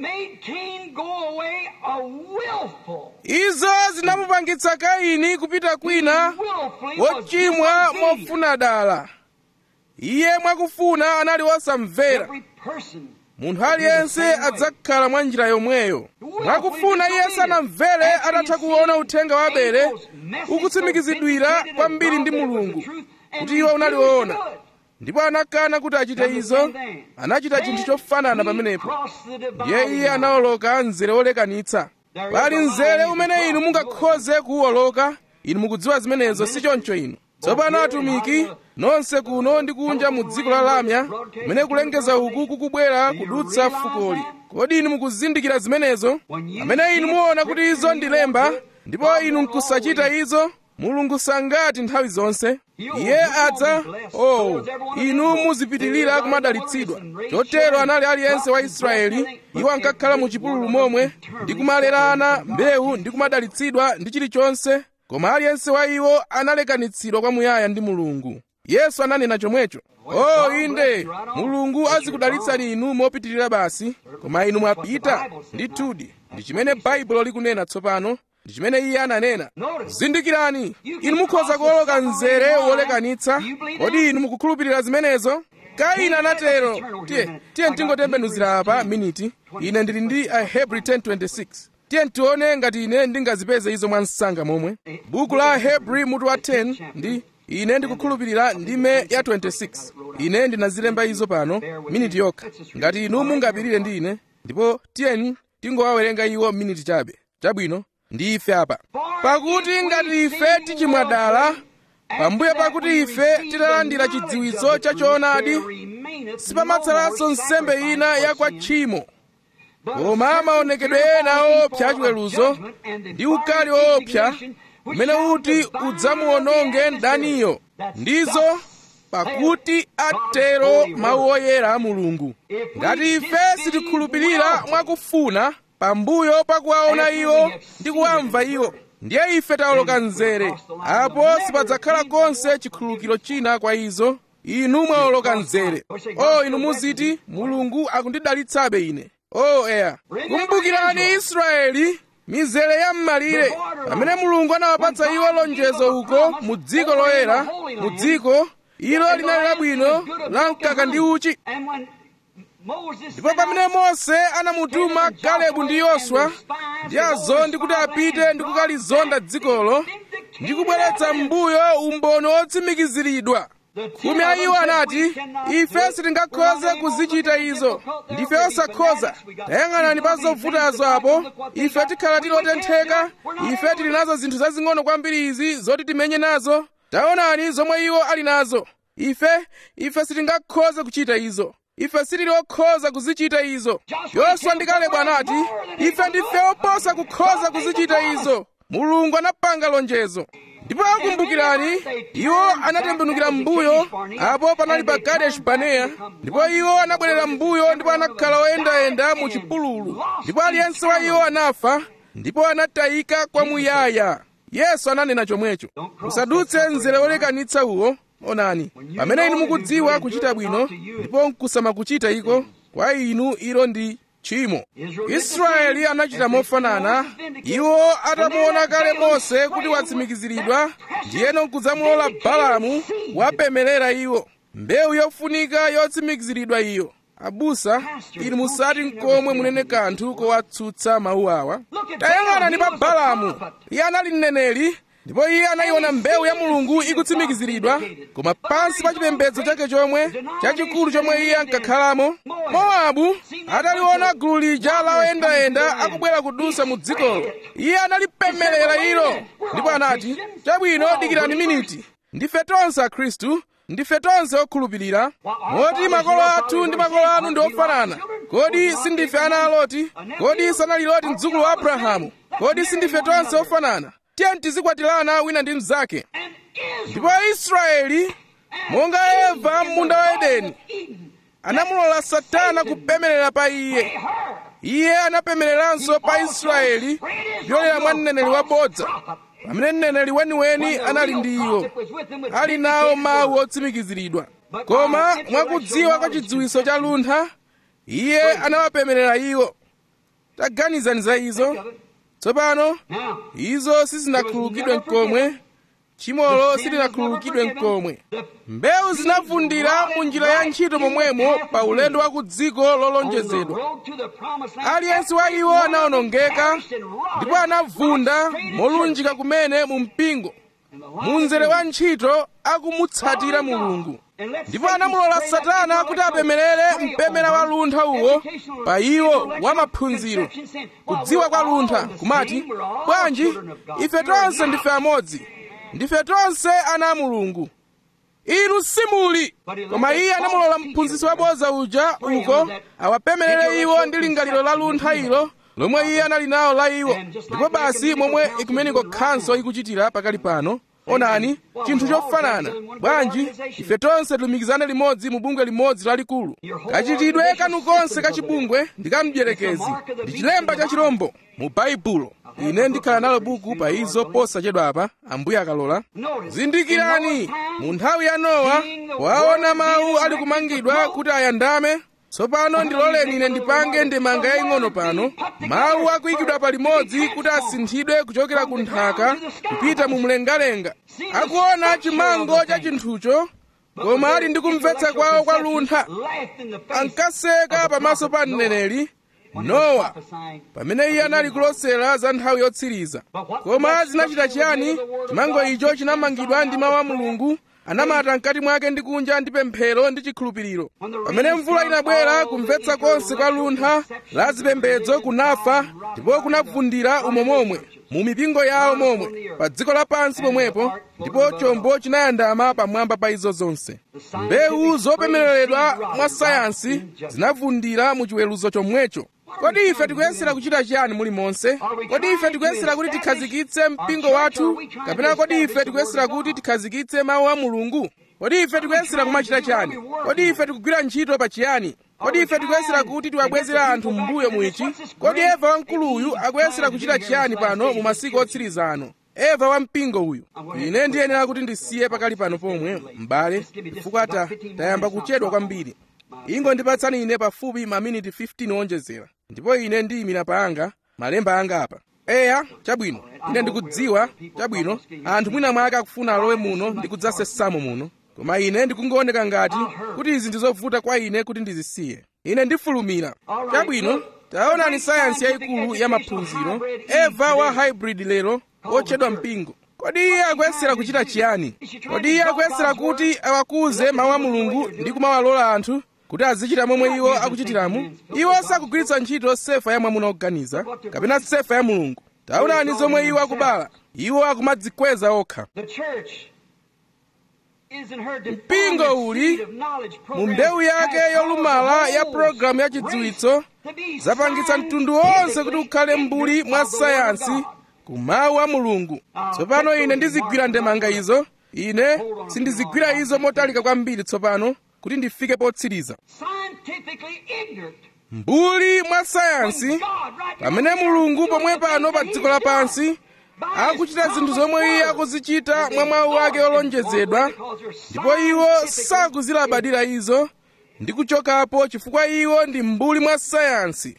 izo zinamupangitsa kaini kupita kwina wochimwa mofuna dala iye mwakufuna anali wosamvera munthu aliyense adzakhala mwa njira yomweyo mwakufuna iye sanamvere atatha kuona uthenga wa abele ukutsimikizidwira kwambiri ndi mulungu kuti iwo unali woona ndipo anakana kuti achite izo anachita chinthu chofanana pamenepo ndiye iye anawoloka mzere wolekanitsa pali mzere umene inu mungakhoze kuwoloka inu mukudziwa zimenezo si choncho inu tsopano atumiki nonse kuno ndi kunja mu dziko la lamya kumene kulengeza uku kukubwera kudutsa fukoli kodi inu mukuzindikira zimenezo amene inu muona kuti izo ndi lemba ndipo inu nkusachita izo mulungu sangati nthawi zonse iye adza oh inu muzipitirira kumadalitsidwa chotero anali aliyense wa israeli iwo ankakhala mu chipululu momwe ndi kumalerana mbewu ndi kumadalitsidwa ndi chilichonse koma aliyense wa iwo analekanitsidwa kwamuyaya ndi mulungu yesu ananena chomwecho oh inde mulungu azikudalitsani inu mopitirira basi koma inu mwapita ndithudi ndi chimene baibulo likunena tsopano ndi chimene iye ananena zindikirani inu mukhoza kuwoloka mzere wolekanitsa kodi inu mukukhulupirira zimenezo kaini anatero tiye tiye tingotembenuzira apa miniti ine ndili ndi ahebri 1026 tiye tione ngati ine ndingazipeze izo mwa msanga momwe buku la ahebri mutu wa 10 ndi ine ndikukhulupirira ndime ya 26 ine ndinazilemba izo pano miniti yokha ngati inu mungapirire ndi ine ndipo tiyeni tingowawerenga iwo miniti chabe chabwino ndi ife apa pakuti ngati ife tichimwadala pambuyo pakuti ife titalandira chidziwitso cha choonadi sipamatsalanso nsembe ina ya kwa tchimo koma maonekedwe ena opsa achiweruzo ndi ukali opsa umene uti udzamuwononge mdaniyo ndizo pakuti atero mawu oyera a mulungu ngati ife sitikhulupirira mwakufuna pambuyo pakuwaona iwo ndi kuwamva iwo ndiye ife tawoloka mzere apo sipadzakhala konse chikhululukiro china kwa izo inu mwawoloka mzere o inu muziti mulungu akundidalitsabe ine o eya kumbukirani israeli mizere ya m'malire pamene mulungu anawapatsa iwo lonjezo uko mu dziko loyera mu dziko ilo linali labwino la mkaka ndi uchi ndipo pamene mose anamutuma kalebu ndi yoswa ndi azondi kuti apite ndi kukalizonda dzikolo ndi kubweretsa m'mbuyo umboni wotsimikiziridwa khumi a iwo anati ife sitingakhoze kuzichita izo ndife osakhoza tayang'anani pa zovutazo apo ife tikhala tili otentheka ife tili nazo zinthu zazing'ono kwambiri izi zoti timenye nazo taonani zomwe iwo ali nazo ife ife sitingakhoze kuchita izo ife sitili okhoza kuzichita izo yoswa ndi kalebu anati ife ndife oposa kukhoza kuzichita izo mulungu anapanga lonjezo ndipo akumbukirani iwo anatembenukira m'mbuyo apo panali pa kadeshi baneya ndipo iwo anabwerera m'mbuyo ndipo anakhala oyendayenda mu chipululu ndipo aliyense wa iwo anafa ndipo anatayika kwamuyaya yesu ananena chomwecho musadutse mzere wolekanitsa uwo onani pamene inu mukudziwa kuchita bwino ndipo nkusamakuchita iko kwa inu ilo ndi tchimo israeli anachita mofanana iwo atamuona kale mose kuti watsimikiziridwa ndiyeno nkudzamulola balamu wapemelera iwo mbewu yofunika yotsimikiziridwa iyo abusa inu musati nkomwe munene kanthu kowatsutsa mawu awa tayang'anani pa balamu iye anali mneneri ndipo iye anayiona mbewu ya mulungu ikutsimikiziridwa koma pansi pa chipembedzo chake chomwe chachikulu chomwe iye ankakhalamo mowabu ataliona gulu lija la oyendayenda akubwera kudusa mu dzikolo iye analipemelera ilo ndipo anati chabwino dikirani miniti ndife tonse akhristu ndife tonse okhulupirira moti makolo athu ndi makolo anu ndi ofanana kodi sindife ana a loti kodi sanali loti mdzukulu wa abrahamu kodi sindife tonse ofanana tiye tizikwatirana wina ndi mnzake ndipo israeli monga eva m'munda wa edeni anamulola satana kupemelera pa iye iye anapemereranso pa israeli kupyolera mwa mneneri wabodza pamene mneneri weniweni anali ndi iwo ali nawo mawu otsimikiziridwa koma mwakudziwa kwa chidziwitso cha luntha iye anawapemerera iwo taganizani za izo tsopano izo sizinakhululukidwe mkomwe tchimolo silinakhululukidwe mkomwe mbewu zinavundira mu njira ya ntchito momwemo pa ulendo wa ku dziko lolonjezedwa aliyense wa iwo anawonongeka ndipo anavunda molunjika kumene mu mpingo mu mzere wa ntchito akumutsatira mulungu ndipo anamulola satana kuti apemerere mpemera wa luntha uwo pa iwo wa maphunziro kudziwa kwa luntha kumati bwanji ife tonse ndife amodzi ndife tonse ana a mulungu inu simuli koma iye anamulola mphunzitsi wabodza uja uko awapemerere iwo ndi lingaliro la luntha ilo lomwe iye anali nawo la iwo ndipo basi momwe ekumeniko khanso ikuchitira pakali pano onani chinthu chofanana bwanji ife tonse tilumikizane limodzi mu bungwe limodzi lalikulu kachitidwe kanu konse ka chibungwe ndi kamdierekezi ndi chilemba cha chirombo mu baibulo ine ndikhala nalo buku pa izo posachedwa apa ambuye akalola zindikirani mu nthawi ya nowa waona mawu ali kumangidwa kuti ayandame tsopano ndiloleni ine ndipange ndemanga yaying'ono pano mawu akuyikidwa palimodzi kuti asinthidwe kuchokera ku nthaka kupita mu mlengalenga akuona chimango cha chinthucho koma ali ndi kumvetsa kwawo kwa luntha ankaseka pamaso pa mneneri nowa pamene iye anali kulosera za nthawi yotsiriza koma zinachita chiyani chimango icho chinamangidwa ndi mawu a mulungu anamata mkati mwake ndi kunja ndi pemphero ndi chikhulupiriro pamene mvula inabwera kumvetsa konse kwa luntha la zipembedzo kunafa ndipo kunavundira umo momwe mu mipingo yawo momwe pa dziko lapansi pomwepo ndipo chombo chinayandama pamwamba pa izo zonse mbewu zopemereredwa mwa sayansi zinavundira mu chiweruzo chomwecho kodi ife tikuyesera kuchita chiyani muli monse kodi ife tikuyesera kuti tikhazikitse mpingo wathu kapena kodi ife tikuyesera kuti tikhazikitse mawu a mulungu kodi ife tikuyesera kumachita chiyani kodi ife tikugwira ntchito pa chiyani kodi ife tikuyesera kuti tiwabwezera anthu m'mbuyo mwichi kodi eva wamkuluyu akuyesera kuchita chiyani pano mu masiku otsiriza ano eva wampingo uyu ine ndiyenera kuti ndisiye pakali pano pomwe m'bale chifukwa tayamba kuchedwa kwambiri ingondipatsani ine pafupi maminiti 15 onjezera ndipo ine ndiyimira panga malemba anga apa eya chabwino ine ndikudziwa chabwino anthu mwina mwake akufuna alowe muno ndikudzasesamo muno koma ine ndikungooneka ngati kuti izi ndizovuta kwa ine kuti ndizisiye ine ndifulumira chabwino taonani sayansi yayikulu ya maphunziro eva wa hybrid lero otchedwa mpingo kodi iye akuyesera kuchita chiyani kodi iye akuyesera kuti awakuze mawu a mulungu ndi kumawalola anthu kuti azichita momwe iwo akuchitiramu iwo sakugwiritsa ntchito sefa ya mwamuna oganiza kapena sefa ya mulungu taonani zomwe iwo akubala iwo akumadzikweza okha mpingo uli mu mbewu yake yolumala ya pologalamu ya chidziwitso zapangitsa mtundu wonse kuti ukhale mbuli mwa sayansi ku mawu a mulungu tsopano ine ndizigwira ndemanga izo ine sindizigwira izo motalika kwambiri tsopano kuti ndifike potsiriza mbuli mwa sayansi pamene mulungu pomwe pano pa dziko lapansi akuchita zinthu zomwe iye akuzichita mwa mawu ake olonjezedwa ndipo iwo sakuzilabadira izo ndi kuchokapo chifukwa iwo ndi mbuli mwa sayansi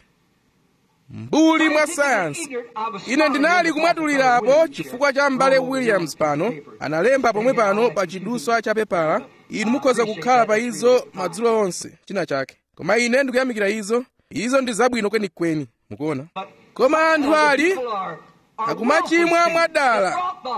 mbuli mwa sayansi ine ndinali kumwatulirapo chifukwa cha m'bale williams pano analemba pomwe pano pa chiduswa cha pepala inu mukhoza kukhala pa izo madzulo onse china chake koma ine ndikuyamikira izo izo ndi zabwino kwenikweni mukuona koma anthu ali akumachimwa mwadala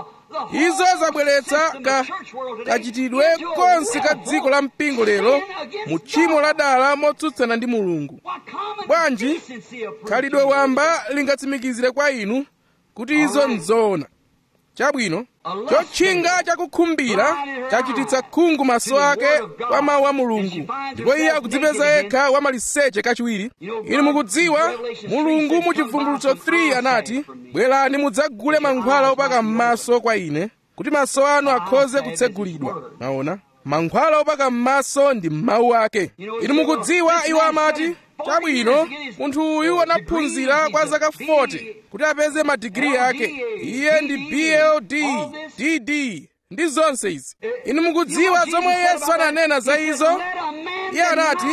izo zabweretsa ka kachitidwe konse ka dziko la mpingo lero mu tchimo la dala motsutsana ndi mulungu bwanji khalidwe wamba lingatsimikizire kwa inu kuti izo nzoona chabwino chotchinga chakukhumbira chachititsa khungu maso ake kwa mawu a mulungu ndipo iye akudzipeza yekha wamaliseche kachiwiri inu mukudziwa mulungu mu chivumbulutso 3 anati bwerani mudzagule mankhwala opaka m'maso kwa ine kuti maso anu akhoze kutsegulidwa maona mankhwala opaka m'maso ndi mawu ake inu mukudziwa iwo amati chabwino munthu uyu anaphunzira kwa zaka 40 kuti apeze madigiri ake iye ndi bld dd ndi zonse izi inu mukudziwa zomwe yesu ananena za izo iye anati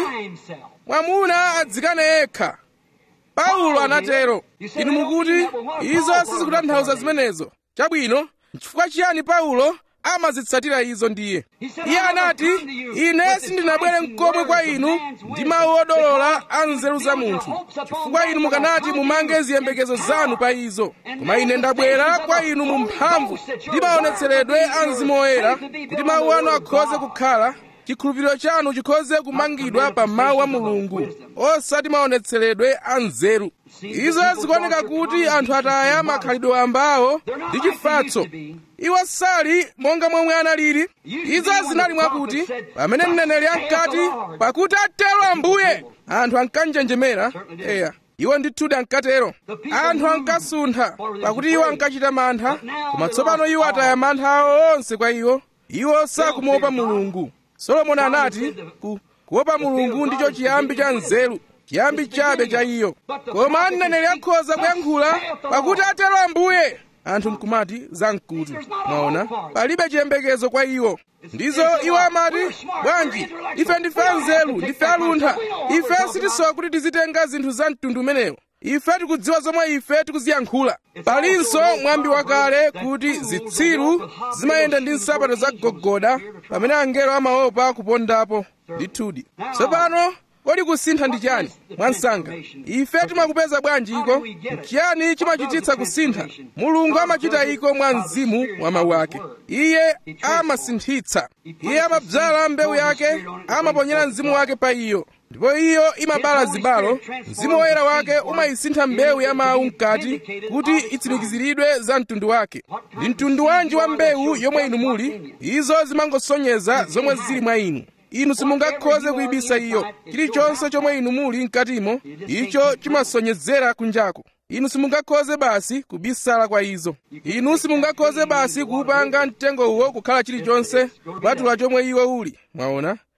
mwamuna adzikane yekha paulo anatero inu mukuti izo sizikutanthauza zimenezo chabwino chifukwa chiyani paulo amazitsatira izo ndiye iye anati ine sindinabwere mkomwe kwa inu ndi mawu odolola a nzeru za munthu chifukwa inu mukanati mumange ziyembekezo zanu pa izo koma ine ndabwera kwa inu mu mphamvu ndi maonetseredwe a mzimu woyera kuti mawu anu akhoze kukhala chikhulupiriro chanu chikhoze kumangidwa pa mawu a mulungu osati maonetseredwe a nzeru izo zikuoneka kuti anthu ataya makhalidwe ambawo ndi chifatso iwo sali monga momwe analili izo zinali mwakuti pamene mneneri ankati pakuti atero ambuye anthu ankanjenjemera eya iwo ndithudi ankatero anthu ankasuntha pakuti iwo ankachita mantha koma tsopano iwo ataya mantha awo onse kwa iwo iwo sakumuopa mulungu solomoni anati ku, kuopa mulungu ndicho chiyambi cha nzeru chiyambi chabe cha iyo koma mneneri akhoza kuyankhula pakuti atero ambuye anthu nkumati zamkutu mwaona palibe chiyembekezo kwa iwo ndizo iwo amati bwanji ife ndife anzeru ndife aluntha ife sitisowa kuti tizitenga zinthu za mtundu umenewo ife tikudziwa zomwe ife tikuziyankhula palinso mwambi wakale kuti zitsiru zimayenda ndi nsapato za gogoda pamene angelo amaopa kupondapo ndithudi tsopano kodi kusintha ndi chani mwansanga ife timakupeza bwanji iko chiyani chimachititsa kusintha mulungu amachita iko mwa mzimu wa mawu ake iye amasinthitsa iye amadzala mbewu yake amaponyera mzimu wake pa iyo ndipo iyo imabala zibalo mzimu woyera wake umayisintha mbewu ya mawu mkati kuti itsimikiziridwe za mtundu wake ndi mtundu wanji wa mbewu yomwe inu muli izo zimangosonyeza zomwe zili mwa inu inu simungakhoze kuyibisa iyo chilichonse chomwe inu muli mkatimo icho chimasonyezera kunjako inu simungakhoze basi kubisala kwa izo inu simungakhoze basi kuupanga mtengo uwo kukhala chilichonse kupatula chomwe iwo uli mwaona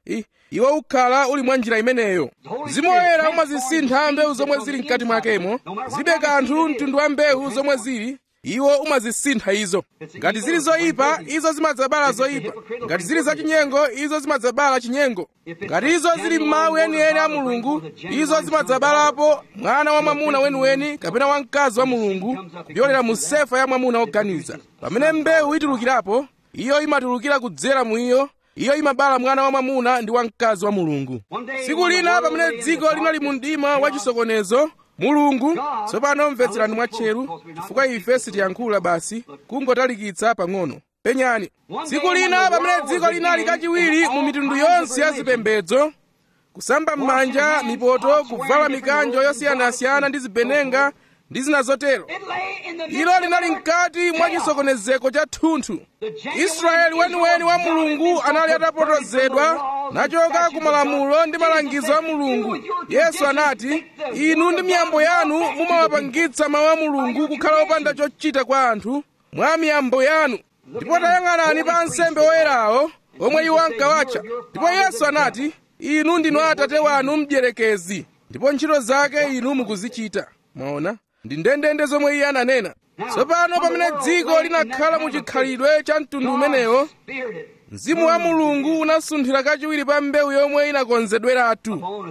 I, iwo ukhala uli mwa njira imeneyo mzimu woyera umazisintha mbewu zomwe zili mkati mwakemo zibe kanthu mtundu wa mbewu zomwe zili iwo umazisintha izo ngati zili zoyipa izo zimadzabala zoyipa ngati zili zachinyengo izo zimadzabala chinyengo ngati izo zili m'mawu enieni a mulungu izo zimadzabalapo mwana wa mwamuna weniweni kapena wamkazi wa mulungu kupyolera mu sefa ya mwamuna woganiza pamene mbewu itulukirapo iyo imatulukira kudzera mu iyo iyo imabala mwana wa mwamuna ndi wamkazi wa mulungu tsiku lina pamene dziko linali mu mdima wa chisokonezo mulungu tsopano mvetserani mwatcheru chifukwa ife sitiyankhula basi kungotalikitsa pang'ono penyani tsiku lina pamene dziko linali kachiwiri mu mitundu yonse ya zipembedzo kusamba m'manja mipoto kuvala mikanjo yosiyanasiyana ndi zibenenga ndi zina zotero ilo linali mkati mwa chisokonezeko cha thunthu israeli weniweni wa mulungu anali atapotozedwa nachoka ku malamulo ndi malangizo a mulungu yesu anati inu ndi miyambo yanu mumawapangitsa mawu a mulungu kukhala opanda chochita kwa anthu mwa miyambo yanu ndipo tayang'anani pa ansembe oyerawo omwe iwo ankawatcha ndipo yesu anati inu ndinu atate wanu mdierekezi ndipo ntchito zake inu mukuzichita mwaona ndi ndendende zomwe iye ananena tsopano pamene dziko linakhala mu chikhalidwe cha mtundu umenewo mzimu wa mulungu unasunthira kachiwiri pa mbewu yomwe inakonzedweratu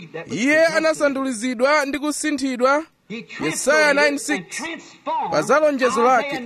iye anasandulizidwa ndi kusinthidwa yesaya 9:6 pa zalonjezo lake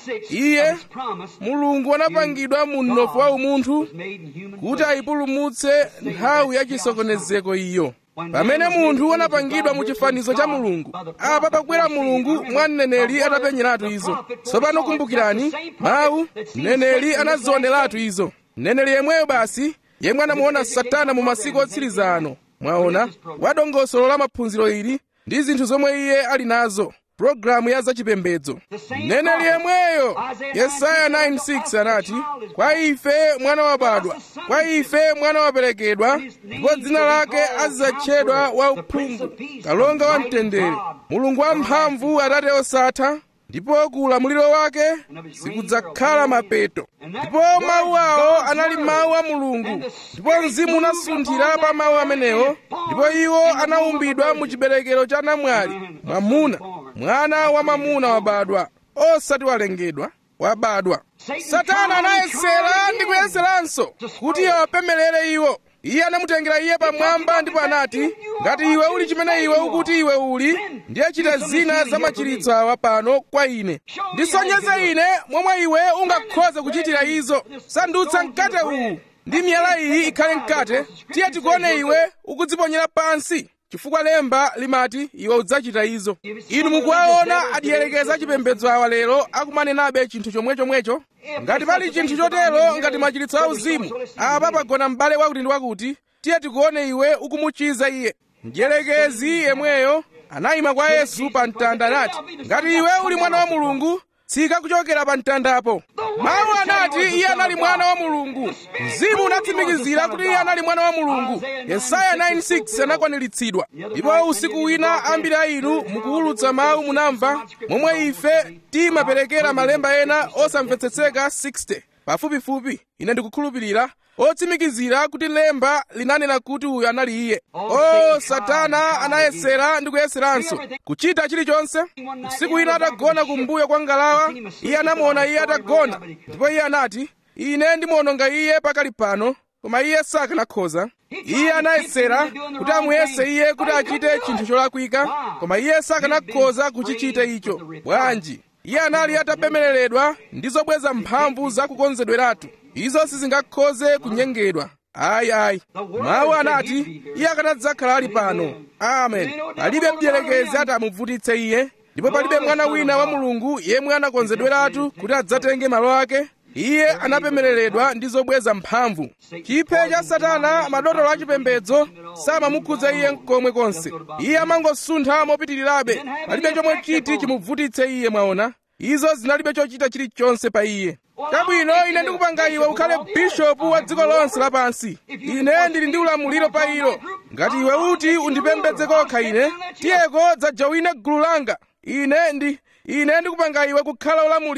iye mulungu anapangidwa mu mnofu wa umunthu kuti ayipulumutse nthawi ya chisokonezeko iyo pamene munthu anapangidwa mu chifanizo cha mulungu apa pakubwera mulungu mwa mneneri atapenyeratu izo tsopano kumbukirani mawu mneneri anazioneratu izo mneneri yemweyo basi yemwe anamuona satana mu masiku otsiriza ano mwaona wadongosolo la maphunziro ili ndi zinthu zomwe iye ali nazo pulogalamu ya zachipembedzo mneneri yemweyo yesaya 9:6 anati kwa ife mwana wabadwa kwa ife mwana waperekedwa ndipo dzina lake azidzatchedwa wauphungu kalonga wa mtendere mulungu wamphamvu atate osatha ndipo ku ulamuliro wake sikudzakhala mapeto ndipo mawu awo anali mawu a mulungu ndipo mzimu unasunthira pa mawu amenewo ndipo iwo anaumbidwa mu chiberekero cha namwali mwamuna mwana wa mwamuna wabadwa osati walengedwa wabadwa satana anayesera ndi kuyeseranso kuti awapemelere iwo iye anamutengera iye pamwamba ndipo anati ngati iwe uli chimene iwe ukuti iwe uli ndiye chita zina za machiritso awa pano kwa ine ndisonyeze ine momwe iwe ungakhoze kuchitira izo sandutsa mkate uwu ndi miyala iyi ikhale mkate tiye tikuone iwe ukudziponyera pansi chifukwa lemba limati iwe udzachita izo inu mukuwaona adiyerekeza chipembedzo awa lero akumanenabe chinthu chomwechomwecho ngati pali chinthu chotero ngati machiritso auzimu apa pagona m'bale wakuti ndi wakuti tiye tikuone iwe ukumuchiza iye mdierekezi yemweyo anayima kwa yesu pa mtanda anati ngati iwe uli mwana wa mulungu tsika kuchokera pa mtandapo mawu anati iye anali mwana wa mulungu mzimu unatsimikizira kuti iye anali mwana wa mulungu yesaya 9:6 anakwaniritsidwa ndipo usiku wina ambiri a inu mukuwulutsa mawu munamva momwe ife timaperekera malemba ena osamvetsetseka 60 pafupifupi ine ndikukhulupirira otsimikizira kuti lemba linanena kuti uyu anali iye o satana anayesera ndi kuyeseranso kuchita chilichonse usiku wina atagona kumbuyo kwa ngalawa iye anamuona iye atagona ndipo iye anati ine ndimuononga iye pakali pano koma iye sakanakhoza iye anayesera kuti amuyese iye kuti achite chinthu cholakwika koma iye sakanakhoza kuchichita icho bwanji iye anali atapemereredwa ndi zobweza mphamvu zakukonzedweratu izo sizingakhoze kunyengedwa ayi ayi mawu anati iye akanadzakhala ali pano amen palibe mdierekezi ati amuvutitse iye ndipo palibe mwana wina wa mulungu yemwe anakonzedweratu kuti adzatenge malo ake iye anapemereredwa ndi zobweza mphamvu chiphe cha satana madotolo achipembedzo samamukhudza iye mkomwe konse iye amangosuntha mopitirirabe palibe chomwe chiti chimuvutitse iye mwaona izo zinalibe chochita chilichonse pa iye chabwino ine ndikupanga iwe ukhale bishopu wa dziko lonse lapansi ine ndili ndi ulamuliro pa ilo ngati iwe uti undipembedze kokha ine tiyeko dzajawine gulu langa ine ndi ine ndikupanga iwe kukhala olamulira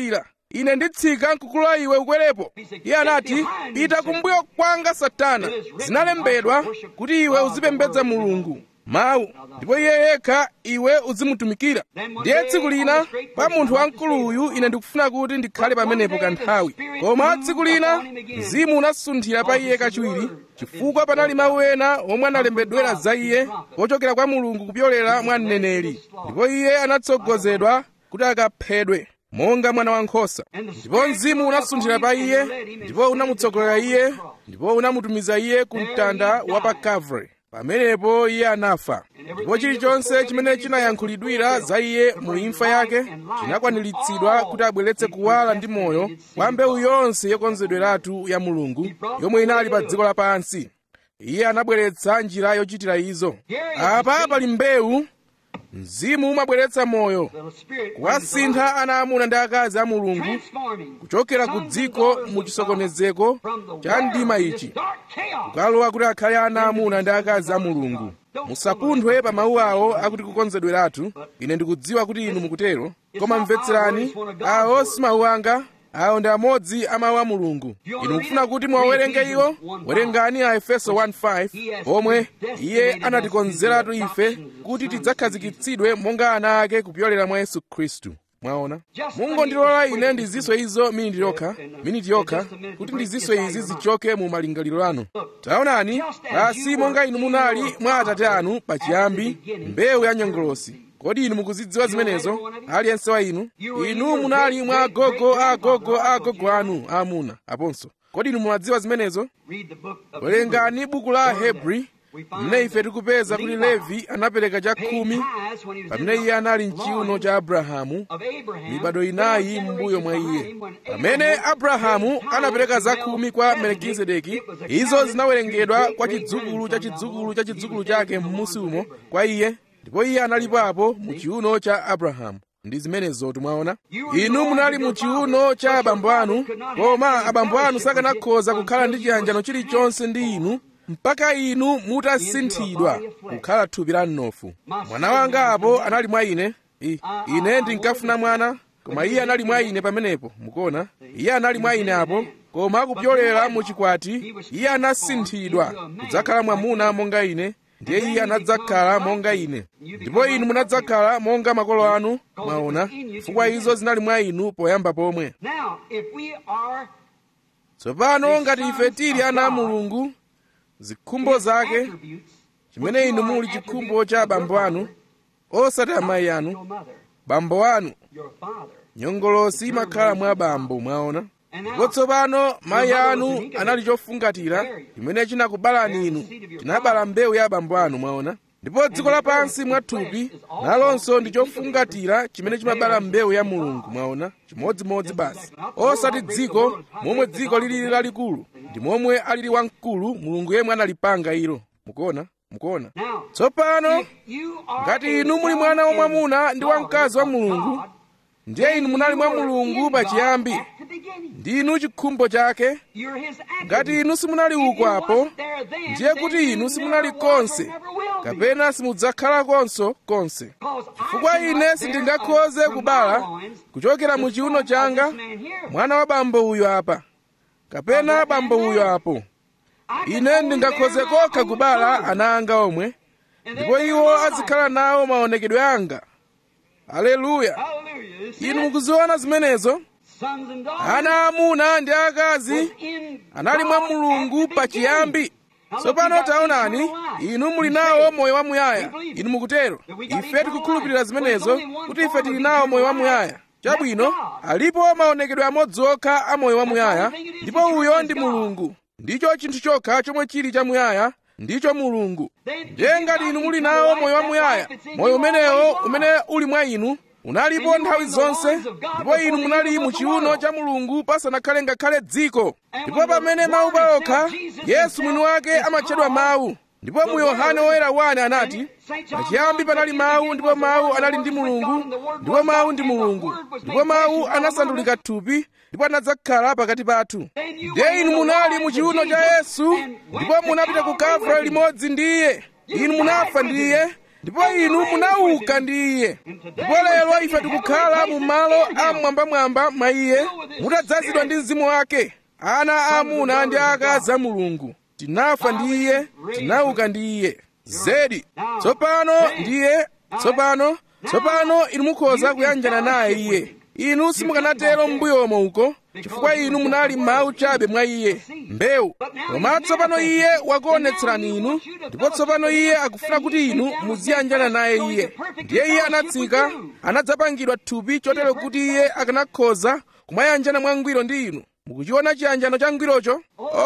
ine nditsika nkukulola iwe ukwerepo iye anati pita kumbuyo kwanga satana zinalembedwa kuti iwe uzipembedza mulungu mawu ndipo iye yekha iwe uzimutumikira ndiye tsiku lina pa munthu wamkuluyu ine ndikufuna kuti ndikhale pamenepo kanthawi koma tsiku lina mzimu unasunthira pa iye kachiwiri chifukwa panali mawu ena omwe analembedwera za iye ochokera kwa mulungu kupyolera mwa mneneri ndipo iye anatsogozedwa kuti akaphedwe monga mwana wankhosa ndipo mzimu unasunthira pa iye ndipo unamutsogolera iye ndipo unamutumiza iye ku mtanda wa pa Calvary pamenepo iye anafa ndipo chilichonse chimene chinayankhulidwira za iye mu imfa yake chinakwaniritsidwa kuti abweretse kuwala ndi moyo kwa mbewu yonse yokonzedweratu ya mulungu yomwe inali pa dziko lapansi iye anabweretsa njira yochitira izo apa pali mbewu mzimu umabweretsa moyo kuwasintha ana amuna ndi akazi a mulungu kuchokera ku dziko mu chisokonezeko cha mdima ichi kukalowa kuti akhale ana amuna ndi akazi a mulungu musapunthwe pa mawu awo akuti kukonzedweratu ine ndikudziwa kuti inu mukutero koma mvetserani awo si mawu anga awo ndi amodzi a mawu a mulungu inu mukufuna kuti muwawerenge iwo werengani a efeso 1:5 omwe iye anatikonzeratu ife kuti tidzakhazikitsidwe monga ana ake kupyolera mwa yesu khristu mwaona mungondilola ine ndiziswe izo miniti yokha miniti yokha kuti ndiziswe izi zichoke mu malingaliro anu taonani basi monga inu munali mwa atate anu pachiyambi mbewu ya nyongolosi kodi inu mukuzidziwa zimenezo aliyense wa inu inu munali mwa agogo a agogo a agogo anu aamuna aponso kodi inu mumadziwa zimenezo werengani buku la hebri mmene ife tikupeza kuti levi anapereka chakhumi pamene iye anali mchiuno cha abrahamu mibado inayi m'mbuyo mwa iye pamene abrahamu anapereka zakhumi kwa melkizedeki izo zinawerengedwa kwa chidzukulu cha chidzukulu cha chidzukulu chake m'musi umo kwa iye ndipo iye analipo apo mu chiuno cha abrahamu ndi zimenezo timwaona inu munali mu chiuno cha abambo anu koma abambo anu sakanakhoza kukhala ndi chiyanjano chilichonse ndi inu mpaka inu mutasinthidwa kukhala thupi la mnofu mwana wanga apo anali mwa ine I, ine ndinkafuna mwana koma iye anali mwa ine pamenepo mukuona iye anali mwa ine apo koma kupyolera mu chikwati iye anasinthidwa kudzakhala mwamuna monga ine ndiye iye anadzakhala monga ine ndipo inu munadzakhala monga makolo anu mwaona chifukwa izo zinali mwa inu poyamba pomwe tsopano ngati ife tili ana a mulungu zikhumbo zake chimene inu muli chikhumbo cha abambo anu osati amayi anu bambo anu nyongolosi imakhala mwa bambo mwaona ndipo tsopano mayi anu anali chofungatira chimene chinakubalani inu chinabala mbewu ya abambo anu mwaona ndipo dziko lapansi mwathupi nalonso ndi chofungatira chimene chimabala mbewu ya mulungu mwaona chimodzimodzi basi osati dziko momwe dziko lilili lalikulu ndi momwe alili wamkulu mulungu yemwe analipanga ilo mukuona mukuona tsopano ngati inu muli mwana wamwamuna ndi wamkazi wa mulungu ndiye inu munali mwa mulungu pachiyambi ndinu chikhumbo chake ngati inu simunali uko apo ndiye kuti inu simunali konse kapena simudzakhala konso konse chifukwa ine sindingakhoze kubala kuchokera mu chiuno changa mwana wa bambo uyo apa kapena bambo uyo apo ine ndingakhoze kokha kubala ana anga omwe ndipo iwo azikhala nawo maonekedwe anga aleluya inu mukuziona zimenezo ana amuna ndi akazi anali mwa mulungu pachiyambi tsopano taonani inu muli nawo moyo wamuyaya inu mukutero ife tikukhulupirira zimenezo kuti ife tili nawo moyo wamuyaya chabwino alipo maonekedwe amodzi okha a moyo wamuyaya ndipo uyo ndi mulungu ndicho chinthu chokha chomwe chili chamuyaya ndicho mulungu ndiye ngati inu muli nawo moyo wamuyaya moyo umenewo umene uli mwa inu unalipo nthawi zonse ndipo inu munali mu chiuno cha mulungu pasanakhale ngakhale dziko ndipo pamene mawu paokha yesu mwini wake amatchedwa mawu ndipo mu yohane woyera 1 anati pachiyambi panali mawu ndipo mawu anali ndi mulungu ndipo mawu ndi mulungu ndipo mawu anasandulika thupi ndipo anadzakhala pakati pathu ndiye inu munali mu chiuno cha yesu ndipo munapita ku kalvari limodzi ndi iye inu munafa ndi iye ndipo inu munauka ndi iye ndipo lero ife tikukhala mu malo amwambamwamba mwa iye mutadzazidwa ndi mzimu wake ana aamuna ndi aakazi a mulungu tinafa ndi iye tinauka ndi iye zedi tsopano ndiye tsopano tsopano inu mukhoza kuyanjana naye iye inu simukanatero m'mbuyomo uko chifukwa inu munali mawu chabe mwa iye mbewu koma tsopano iye wakuonetserani inu ndipo tsopano iye akufuna kuti inu muziyanjana naye iye ndiye iye anatsika anadzapangidwa thupi chotero kuti iye akanakhoza kumayanjana mwangwiro ndi inu mukuchiona chiyanjano cha ngwirocho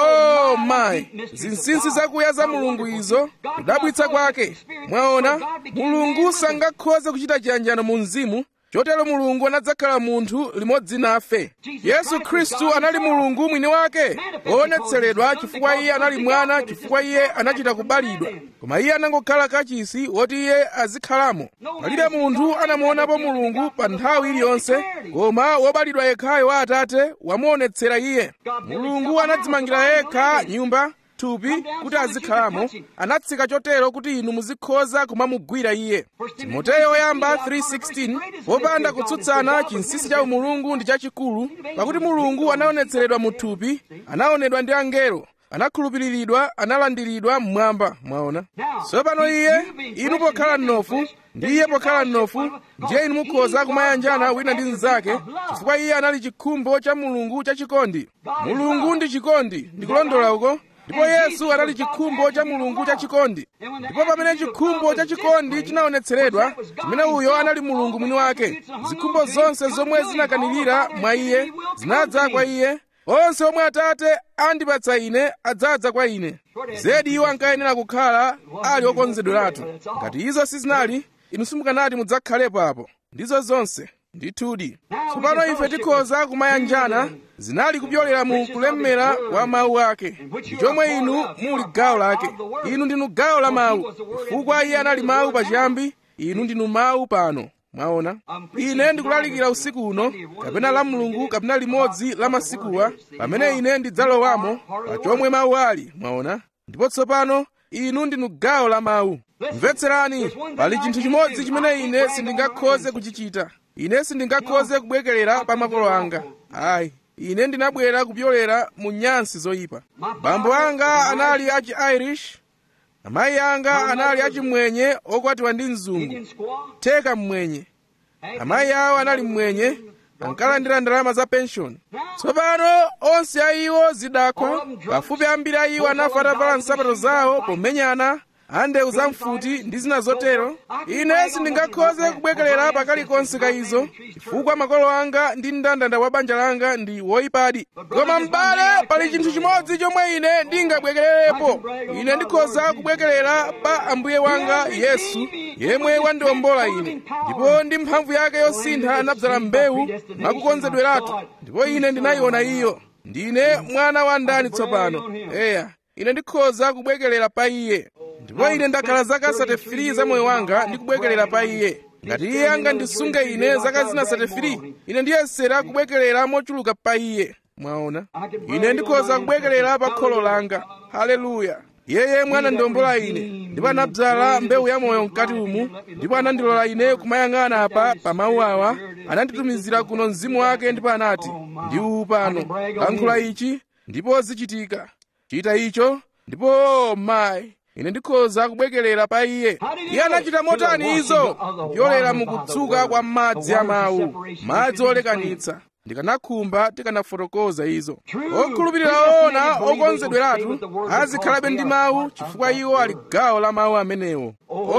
oh mayi zinsinsi zakuya za mulungu izo kudabwitsa kwake mwaona mulungu sangakhoze kuchita chiyanjano mu mzimu chotero mulungu anadzakhala munthu limodzi nafe yesu khristu anali mulungu mwini wake woonetseredwa chifukwa iye anali mwana chifukwa iye anachita kubalidwa koma iye anangokhala kachisi woti iye azikhalamo palibe munthu anamuonapo mulungu pa nthawi iliyonse koma wobalidwa yekhayo wa atate wamuonetsera iye mulungu anadzimangira yekha nyumba thupi kuti azikhalamo anatsika chotero kuti inu muzikhoza kumamugwira iye timoteyo oyamba 3:16 popanda kutsutsana chinsinsi cha umulungu ndi chachikulu pakuti mulungu anaonetseredwa mu thupi anaonedwa ndi angelo anakhulupiriridwa analandiridwa mmwamba mwaona tsopano iye inu pokhala mnofu ndi iye pokhala mnofu ndiye inu mukhoza kumayanjana wina ndi mnzake chifukwa iye anali chikhumbo cha mulungu chachikondi mulungu ndi chikondi ndikulondola uko ndipo yesu anali chikhumbo cha mulungu chachikondi ndipo pamene chikhumbo chachikondi chinaonetseredwa chimene uyo anali mulungu mwini wake zikhumbo zonse zomwe zinakanirira mwa iye zinadza kwa iye onse omwe atate andipatsa ine adzadza kwa ine zedi iwo ankayenera kukhala ali okonzedweratu ngati izo sizinali inu simukanati mudzakhalepo apo ndizo zonse ndithudi tsopano ife tikhoza kumayanjana zinali kupyolera mu kulemera kwa mawu ake ndi chomwe inu muli gawo lake inu ndinu gawo la mawu chifukwa iye anali mawu pachiyambi inu ndinu mawu pano mwaona ine ndikulalikira usiku uno kapena la mulungu kapena limodzi la masikuwa pamene ine ndidzalowamo pa chomwe mawu ali mwaona ndipo tsopano inu ndinu gawo la mawu mvetserani pali chinthu chimodzi chimene ine sindingakhoze kuchichita ine sindingakhoze kubwekerera pa makolo anga ayi ine ndinabwera kupyolera mu nyansi zoyipa bambo anga anali achi irish amayi anga anali achimwenye okwatiwa ndi mzungu theka mmwenye amayi awo anali mmwenye ankalandira ndalama za penshoni tsopano onse a iwo zidakwa pafupi ambiri a iwo anafa atavala nsapato zawo pomenyana andewu zamfuti ndi zina zotero ine sindingakhoze kubwekerera pakalikonse ka izo chifukwa makolo anga ndi mndandanda wa banja langa ndi woyipadi koma m'bale pali chinthu chimodzi chomwe ine ndingabwekererepo ine ndikhoza kubwekerera pa ambuye wanga yesu yemwe wandiwombola ine ndipo ndi mphamvu yake yosintha anadzala mbewu mwakukonzedweratu ndipo ine ndinayiona iyo ndine mwana wa ndani tsopano eya ine ndikhoza kubwekerera pa iye ndipo ine ndakhala zaka 33 za moyo wanga ndikubwekerera pa iye ngati iye angandisunge ine zaka zina 33 ine ndiyesera kubwekerera mochuluka pa iye mwaona ine ndikhoza kubwekerera pa kholo langa haleluya iye yemwe anandiwombola ine ndipo anadzala mbewu ya moyo mkati umu ndipo anandilola ine kumayang'ana apa pa mawu awa ananditumizira kuno mzimu wake ndipo anati ndi uwu pano lankhula ichi ndipo zichitika chita icho ndipo oh, mayi ine ndikhoza kubwekerera pa iye iye anachita motani izo kupyolera mukutsuka kwa madzi a mawu madzi olekanitsa ndikanakhumba tikanafotokoza izo okhulupirira ona okonzedweratu azikhalabe ndi mawu chifukwa iwo ali gawo la mawu amenewo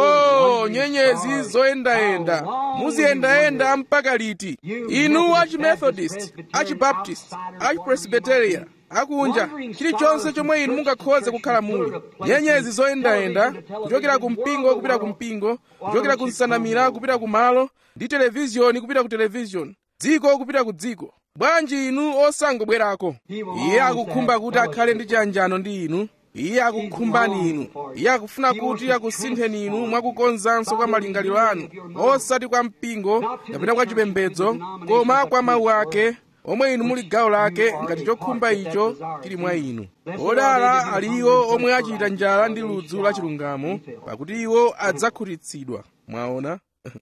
o nyenyezi zoyendayenda muziyendayenda mpaka liti inu achimethodist achibaptist achipresbiteria akunja chilichonse chomwe inu mungakhoze kukhala muli nyenyezi zoyendayenda kuchokera ku mpingo kupita ku mpingo kuchokera ku nsanamira kupita ku malo ndi televiziyoni kupita ku televiziyoni dziko kupita ku dziko bwanji inu osangobwerako iye akukhumba kuti akhale ndi chiyanjano ndi inu iye akukhumbani inu iye akufuna kuti akusintheni inu mwakukonzanso kwa malingaliro anu osati kwa mpingo kapena kwa chipembedzo koma kwa mawu ake omwe inu muli gawo lake ngati chokhumba icho chili mwa inu odala ali iwo omwe achita njala ndi ludzu la chilungamo pakuti iwo adzakhutitsidwa mwaona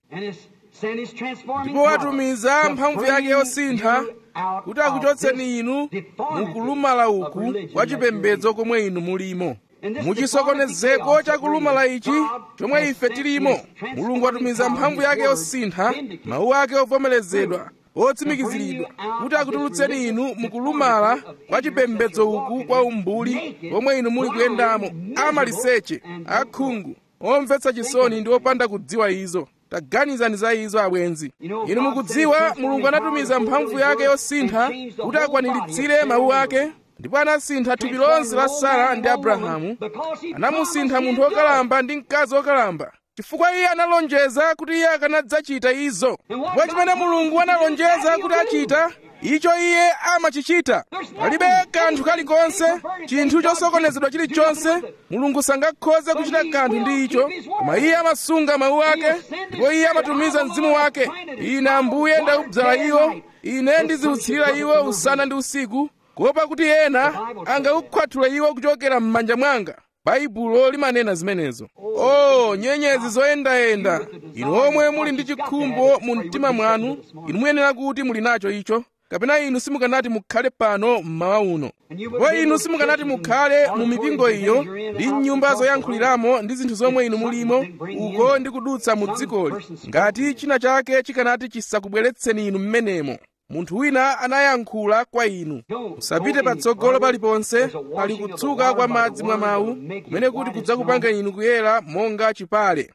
ndipo watumiza mphamvu yake yosintha kuti akuchotseni inu mukulumala uku kwa chipembedzo komwe inu mulimo muchisokonezeko cha kulumala ichi chomwe ife tilimo mulungu atumiza mphamvu yake yosintha mawu ake ovomerezedwa otsimikiziridwa kuti akutulutseni inu mukulumala kwa chipembedzo uku kwa umbuli omwe inu muli kuyendamo amaliseche akhungu omvetsa chisoni ndi opanda kudziwa izo taganizani za izo abwenzi inu mukudziwa mulungu anatumiza mphamvu yake yosintha kuti akwaniritse mawu ake ndipo anasintha thupi lonse la sara ndi abrahamu anamusintha munthu wokalamba ndi mkazi wokalamba chifukwa iye analonjeza kuti iye akanadzachita izo ndipo chimene mulungu analonjeza kuti achita icho iye amachichita palibe kanthu kalikonse chinthu chosokonezedwa chilichonse mulungu sangakhoze kuchita kanthu ndi icho koma iye amasunga mawu ake ndipo iye amatumiza mzimu wake ine ambuye ndaudzala iwo ine ndiziutsirira iwo usana ndi usiku kuopa kuti ena angaukhwathula iwo kuchokera m'manja mwanga baibulo limanena zimenezo oh nyenyezi zoyendayenda inu omwe muli ndi chikhumbo mu mtima mwanu inu muyenera kuti muli nacho icho kapena inu simukanati mukhale pano mmawa uno ndipo inu simukanati mukhale mu mipingo iyo ndi nyumba zoyankhuliramo ndi zinthu zomwe inu mulimo uko ndi kudutsa mu dzikoli ngati china chake chikanati chisakubweretseni inu mmenemo munthu wina anayankhula kwa inu musapite patsogolo paliponse pali kutsuka kwa madzi mwa mawu kumene kuti kudzakupanga inu kuyera monga chipale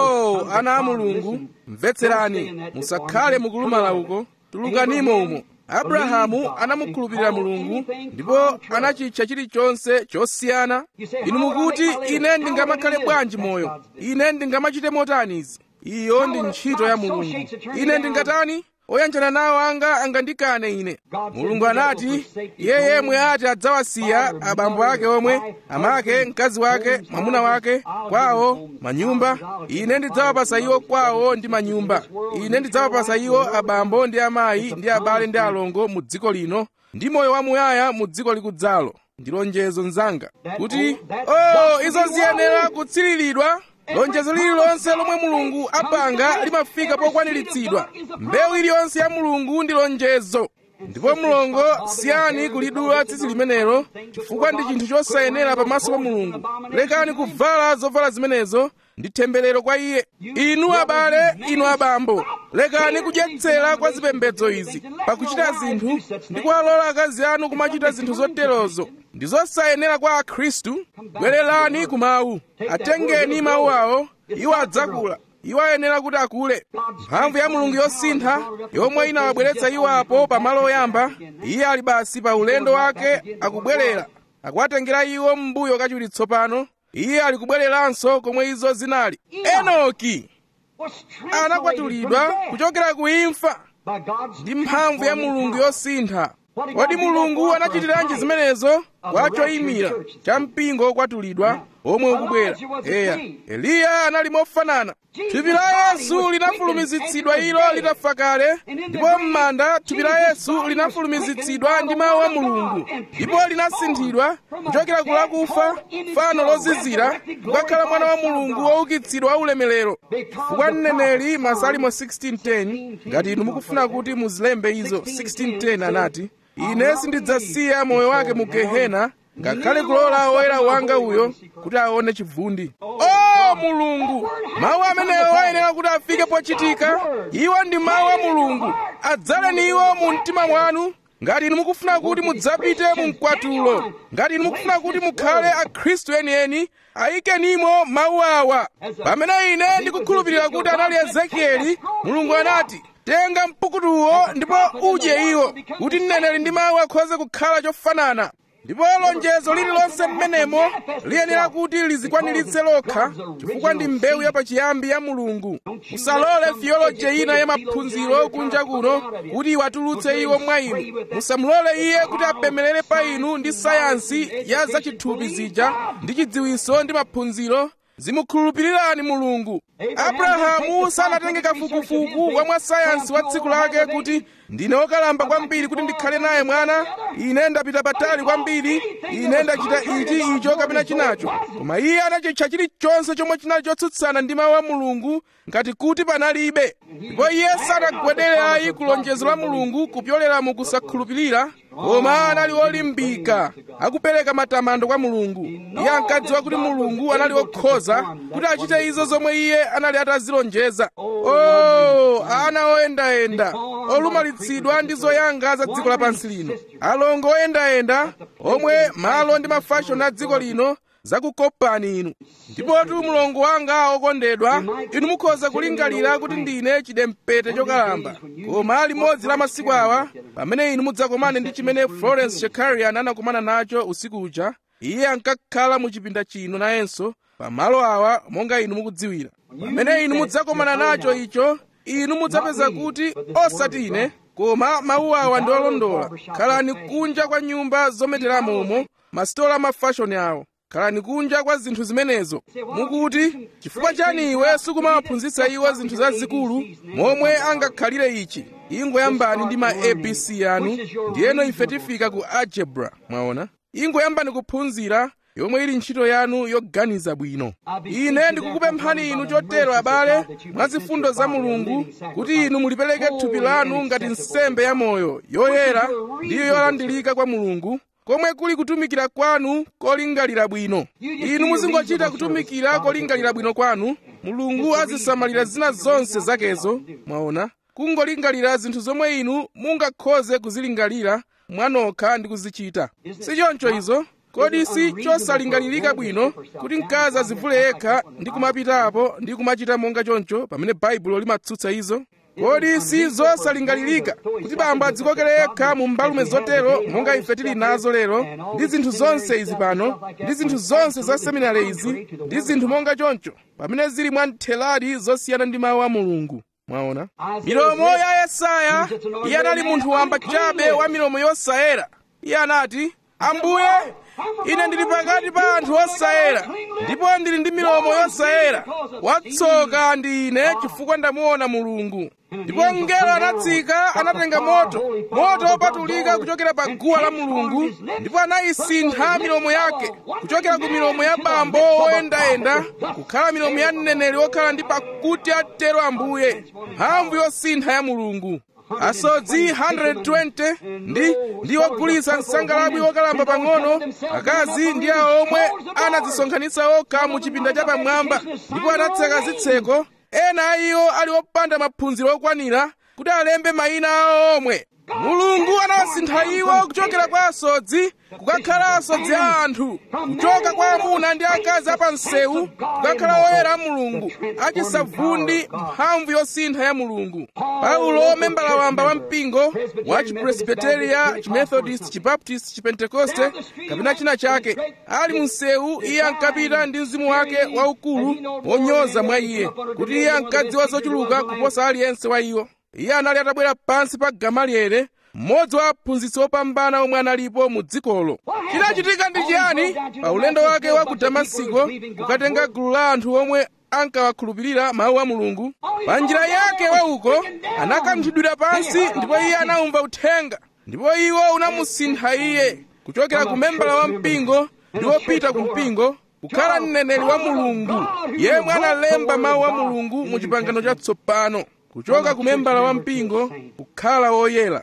oh ana a mulungu mvetserani musakhale mukulumala uko tulukanimo umo abrahamu anamukhulupirira mulungu ndipo anachitcha chilichonse chosiyana inu mukuti ine ndingamakhale bwanji moyo ine ndingamachite motani izi iyo ndi ntchito ya mulungu ine ndingatani oyanjana nawo anga angandikane ine mulungu anati iye yemwe ati adzawasiya abambo ake omwe amake mkazi wake mwamuna wake kwawo manyumba ine ndidzawapasa iwo kwawo ndi manyumba ine ndidzawapasa iwo abambo ndi amayi ndi abale ndi alongo mu dziko lino ndi moyo wamuyaya mu dziko likudzalo ndi lonjezo mnzanga kuti oh izo ziyenera kutsiriridwa lonjezo lililonse lomwe mulungu apanga limafika pokwaniritsidwa mbewu iliyonse ya mulungu ndi lonjezo ndipo mlongo siyani kulidula tsitsi limenelo chifukwa ndi chinthu chosayenera pamaso pa mulungu lekani kuvala zovala zimenezo ndi temberero kwa iye inu abale inu abambo lekani kudyetsera kwa zipembedzo izi pakuchita zinthu ndi kuwalola akazi anu kumachita zinthu zoterozo ndi zosayenera kwa akhristu bwererani ku mawu atengeni mawu awo iwo adzakula iwo ayenera kuti akule mphamvu ya mulungu yosintha yomwe inawabweretsa iwo apo pamalo oyamba iye ali basi pa ulendo wake akubwerera akuwatengera iwo m'mbuyo kachiwiri tsopano iye ali kubwereranso komwe izo zinali enoki anakwatulidwa kuchokera ku imfa ndi mphamvu ya mulungu yosintha kodi mulungu anachitiranji zimenezo kwa choyimira cha mpingo wokwatulidwa omwe ukubwera eya eliya anali mofanana thupi la yesu linafulumizitsidwa ilo litafa kale ndipo m'manda thupi la yesu linafulumizitsidwa ndi mawu a mulungu ndipo linasinthidwa kuchokera ku lakufa fano lozizira kukakhala mwana wa mulungu woukitsidwa wa ulemerero chifukwa mneneri masalimo 1610 ngati inu mukufuna kuti muzilembe izo 1610 anati ine sindidzasiya moyo wake mu gehena ngakhale kulola woyera wanga uyo kuti aone chivundi o mulungu mawu amenewo ayenera kuti afike pochitika iwo ndi mawu a mulungu adzaleni iwo mu mtima mwanu ngati inu mukufuna kuti mudzapite mu mkwatulo ngati inu mukufuna kuti mukhale akhristu enieni ayikenimo mawu awa pamene ine ndikukhulupirira kuti anali ezekieli mulungu anati tenga mpukutuwo ndipo udye iwo kuti mneneri ndi mawu akhoze kukhala chofanana ndipo lonjezo lililonse mmenemo liyenera kuti lizikwaniritse lokha chifukwa ndi mbewu yapachiyambi ya mulungu musalole thiyoloji ina ya maphunziro kunja kuno kuti iwatulutse iwo mwa inu musamulole iye kuti apemelere pa inu ndi sayansi ya zachithupi zija ndi chidziwiso ndi maphunziro zimukhulupirirani mulungu abrahamu sanatenge kafukufuku wa mwasayansi wa tsiku lake kuti ndine wokalamba kwambiri kuti ndikhale naye mwana ine ndapita patali kwambiri ine ndachita ichi icho kapena chinacho koma iye anachitcha chilichonse chomwe chinali chotsutsana ndi mawu a mulungu ngati kuti panalibe ndipo iye sanagwedere ayi ku lonjezo la mulungu kupyolera mu kusakhulupirira koma anali olimbika akupereka matamando kwa mulungu iye ankadziwa kuti mulungu anali wokhoza kuti achite izo zomwe iye anali atazilonjeza oh ana oyendayenda olumalitsidwa ndi zoyanga za dziko lapansi lino alongo oyendayenda omwe malo ndi mafashoni a dziko lino zakukopani inu ndipotu mulongo wanga okondedwa inu mukhoza kulingalira kuti ndine chidempete chokalamba koma limodzi la masiku awa pamene inu mudzakomane ndi chimene florence shekarian anakumana nacho usiku uja iye ankakhala mu chipinda chino nayenso pamalo awa monga inu mukudziwira pamene inu mudzakomana nacho icho inu mudzapeza kuti osati ine koma mawu awa ndi olondola khalani kunja kwa nyumba zometeramo umo masitola amafashoni awo khalani kunja kwa zinthu zimenezo mukuti chifukwa chani iwe sukumawaphunzitsa iwo zinthu zazikulu momwe angakhalire ichi ingoyambani ndi ma abc anu ndiyeno ife tifika ku algebra mwaona ingoyambani kuphunzira yomwe ili ntchito yanu yoganiza bwino ine ndikukupemphani inu chotero abale mwa zifundo za mulungu kuti inu mulipereke thupi lanu ngati nsembe ya moyo yoyera ndiyo yolandilika kwa mulungu komwe kuli kutumikira kwanu kolingalira bwino inu muzingochita kutumikira kolingalira bwino kwanu mulungu azisamalira zina zonse zakezo mwaona kungolingalira zinthu zomwe inu mungakhoze kuzilingalira mwanokha ndi kuzichita si choncho izo kodi si chosalingalirika bwino kuti mkazi azivule yekha ndi kumapitapo ndi kumachita monga choncho pamene baibulo limatsutsa izo kodi si zosalingalirika kuti bambo adzikokere yekha mu mbalume zotero monga ife tili nazo lero ndi zinthu zonse izi pano ndi zinthu zonse za seminari izi ndi zinthu monga choncho pamene zili mwa ntheladi zosiyana ndi mawu a mulungu mwaona milomo ya yesaya iye anali munthu wamba chabe wa milomo yosayera iye anati ambuye ine ndili pakati pa anthu osayera ndipo ndili ndi milomo yosayera watsoka ndi ine chifukwa ndamuona mulungu ndipo mngelo anatsika anatenga moto moto opatulika kuchokera pa guwa la mulungu ndipo anayisintha milomo yake kuchokera ku milomo ya bambo oyendayenda kukhala milomo ya mneneri wokhala ndi pakuti atero ambuye mphamvu yosintha ya mulungu asodzi 120 ndi ndi ogulitsa nsangalabwi wokalamba pang'ono akazi ndi awo omwe anadzisonkhanitsa okha mu chipinda chapamwamba ndipo anatseka zitseko ena a iwo ali opanda maphunziro okwanira kuti alembe mayina awo omwe mulungu anawasintha iwo kuchokera kwa asodzi kukakhala asodzi a anthu kuchoka kwa amuna ndi akazi apansewu kukakhala oyera a mulungu achisavundi mphamvu yosintha ya mulungu paulo membala wamba wa mpingo wa chipresbiteria chimethodist chibaptist chipentekoste kapena china chake ali msewu iye ankapita ndi mzimu wake waukulu wonyoza mwa iye kuti iye ankadziwa zochuluka kuposa aliyense wa iwo iye anali atabwera pansi pa gamaliele mmodzi wa aphunzitsi opambana omwe analipo mu dzikolo chinachitika ndi chiyani pa ulendo wake wa ku damasiko kukatenga gulu la anthu omwe ankawakhulupirira mawu a mulungu pa njira yake wauko anakanthidwira pansi ndipo iye anamva uthenga ndipo iwo unamusintha iye kuchokera ku membala wa mpingo ndi wopita ku mpingo kukhala mneneri wa mulungu yemwe analemba mawu a mulungu mu chipangano chatsopano kuchoka ku membala wa mpingo kukhala woyera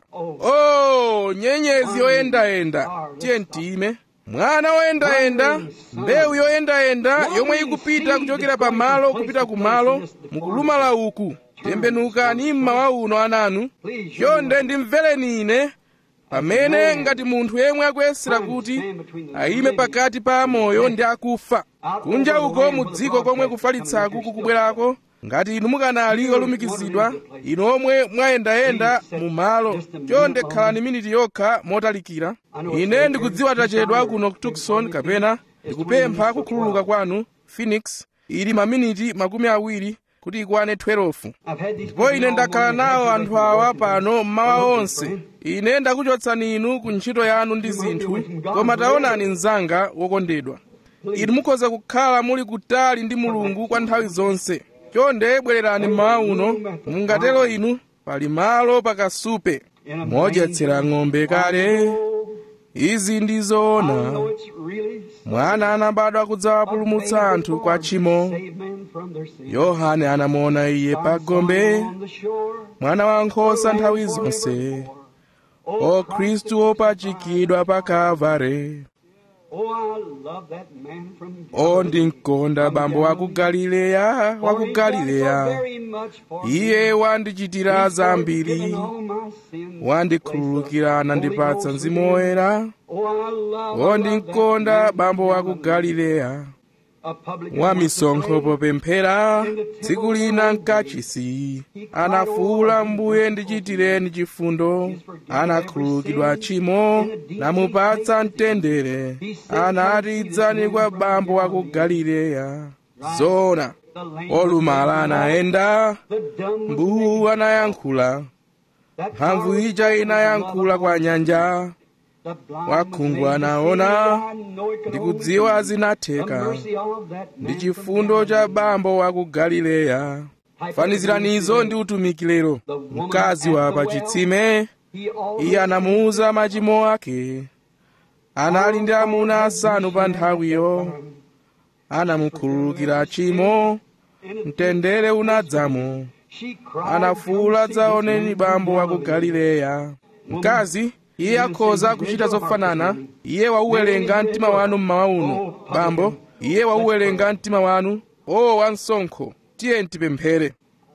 oh nyenyezi yoyendayenda tiye ntime mwana woyendayenda mbewu yoyendayenda yomwe ikupita kuchokera pa malo kupita ku malo mukulumala uku tembenukani mmawa uno ananu chonde ndimvereni ine pamene ngati munthu yemwe akuyesera kuti ayime pakati pa amoyo ndi akufa kunja uko mu dziko komwe kufalitsaku kukubwerako ngati inu mukanali olumikizidwa inu omwe mwayendayenda mu malo chonde khalani miniti yokha motalikira ine ndikudziwa tachedwa kuno ku tucson kapena ndikupempha kukhululuka kwanu phoenix ili maminiti makumi awiri kuti ikwane 12 ndipo ine ndakhala nawo anthu awa pano mmawa onse ine ndakuchotsani inu ku ntchito yanu ndi zinthu koma taonani mnzanga wokondedwa inu mukhoza kukhala muli kutali ndi mulungu kwa nthawi zonse chonde bwererani mmawa uno mungatero inu pali malo pakasupe modyetsera ng'ombe kale izi ndi zoona mwana anabadwa kudzawapulumutsa anthu kwa tchimo yohane anamuona iye pa gombe mwana wankhosa nthawi zonse o khristu opachikidwa pa kalvare o ndinkonda bambo wa ku galileya wa ku galileya iye wandichitira zambiri wandikhululukira nandipatsa mzimu woyera o ndinkonda bambo wa ku galileya wa misonkho popemphera tsiku lina mkachisi anafuwula mbuye ndichitireni chifundo anakhululukidwa tchimo namupatsa mtendere anati idzani kwa bambo wa ku galileya zona olumala anayenda mbuwu anayankhula mphamvu ija inayankhula kwa nyanja wakhungu anaona ndikudziwa zinatheka ndi chifundo cha bambo wa ku galileya faniziranizo ndi utumiki lero mkazi wa pachitsime iye anamuuza machimo ake anali ndi amuna asanu pa nthawiyo anamukhululukira tchimo mtendere unadzamo anafuwula dzaoneni bambo wa ku galileya mkazi iye akhoza kuchita zofanana iye wauwerenga mtima wanu mmawa uno bambo iye wauwerenga mtima wanu o wansonkho tiye tipemphere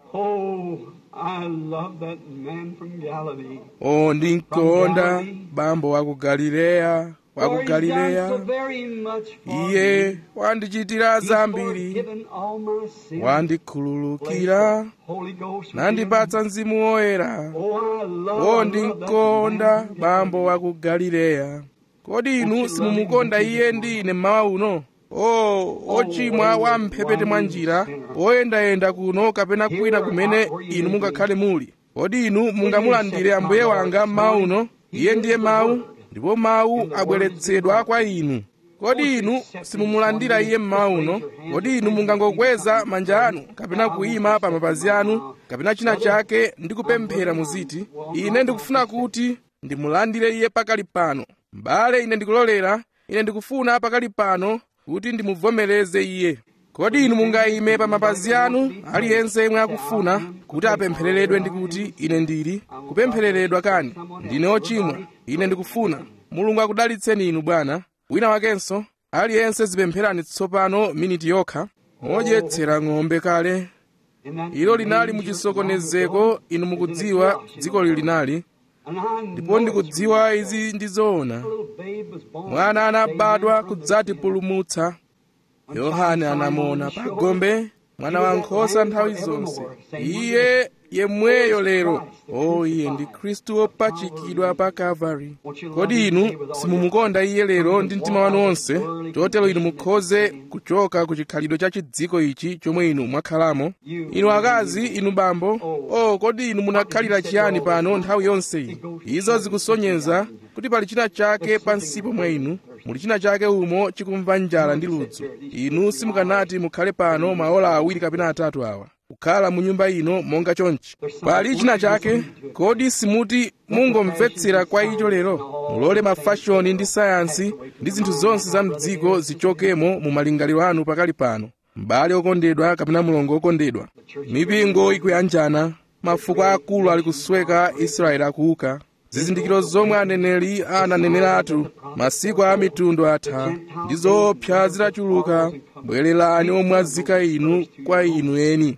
o ndinkonda bambo wa ku galileya wa ku galileya iye wandichitira zambiri wandikhululukira nandipatsa mzimu woyera o ndinkonda bambo wa ku galileya kodi inu simumukonda iye ndi ine mmawa uno o ochimwa wa mphepete mwa njira oyendayenda kuno kapena kwina kumene inu mungakhale muli kodi inu mungamulandire ambuye wanga mmawa uno iye ndiye mawu ndipo mawu abweretsedwa kwa inu kodi inu simumulandira iye mmawa uno kodi inu mungangokweza manja anu kapena kuyima pa mapazi anu kapena china chake ndi kupemphera muziti ine ndikufuna kuti ndimulandire iye pakali pano m'bale ine ndikulolera ine ndikufuna pakali pano kuti ndimuvomereze iye kodi inu mungayime pa mapazi anu aliyense yemwe akufuna kuti apemphereredwe ndi kuti ine ndili kupemphereredwa kani ndine ochimwa ine ndikufuna mulungu akudalitseni inu bwana wina wakenso aliyense zipempherani tsopano miniti yokha modyetsera ng'ombe kale ilo linali muchisokonezeko inu mukudziwa dziko linali ndipo ndikudziwa izi ndi zoona mwana anabadwa kudzatipulumutsa yohane anamuona pa gombe mwana wankhosa nthawi zonse iye yemweyo lero o iye ndi khristu wopachikidwa pa kalvari kodi inu simumukonda iye lero ndi mtima wanu wonse chotero inu mukhoze kuchoka ku chikhalidwe cha chidziko ichi chomwe inu mwakhalamo inu akazi inu bambo o kodi inu munakhalira chiyani pano nthawi yonse iyi izo zikusonyeza kuti pali china chake pansipo mwa inu muli china chake umo chikumva njala ndi ludzu inu simukanati mukhale pano maola awiri kapena atatu awa kukhala mu nyumba ino monga chonchi pali china chake kodi simuti mungomvetsera kwa icho lero mulole mafashoni ndi sayansi ndi zinthu zonse za mdziko zichokemo mu malingaliro anu pakali pano m'bale okondedwa kapena mulongo okondedwa mipingo ikuyanjana mafuko akulu ali kusweka israeli akuuka zizindikiro zomwe aneneri ananeneratu masiku a mitundu atha ndi zoopsa zitachuluka bwererani omwazika inu kwa inu eni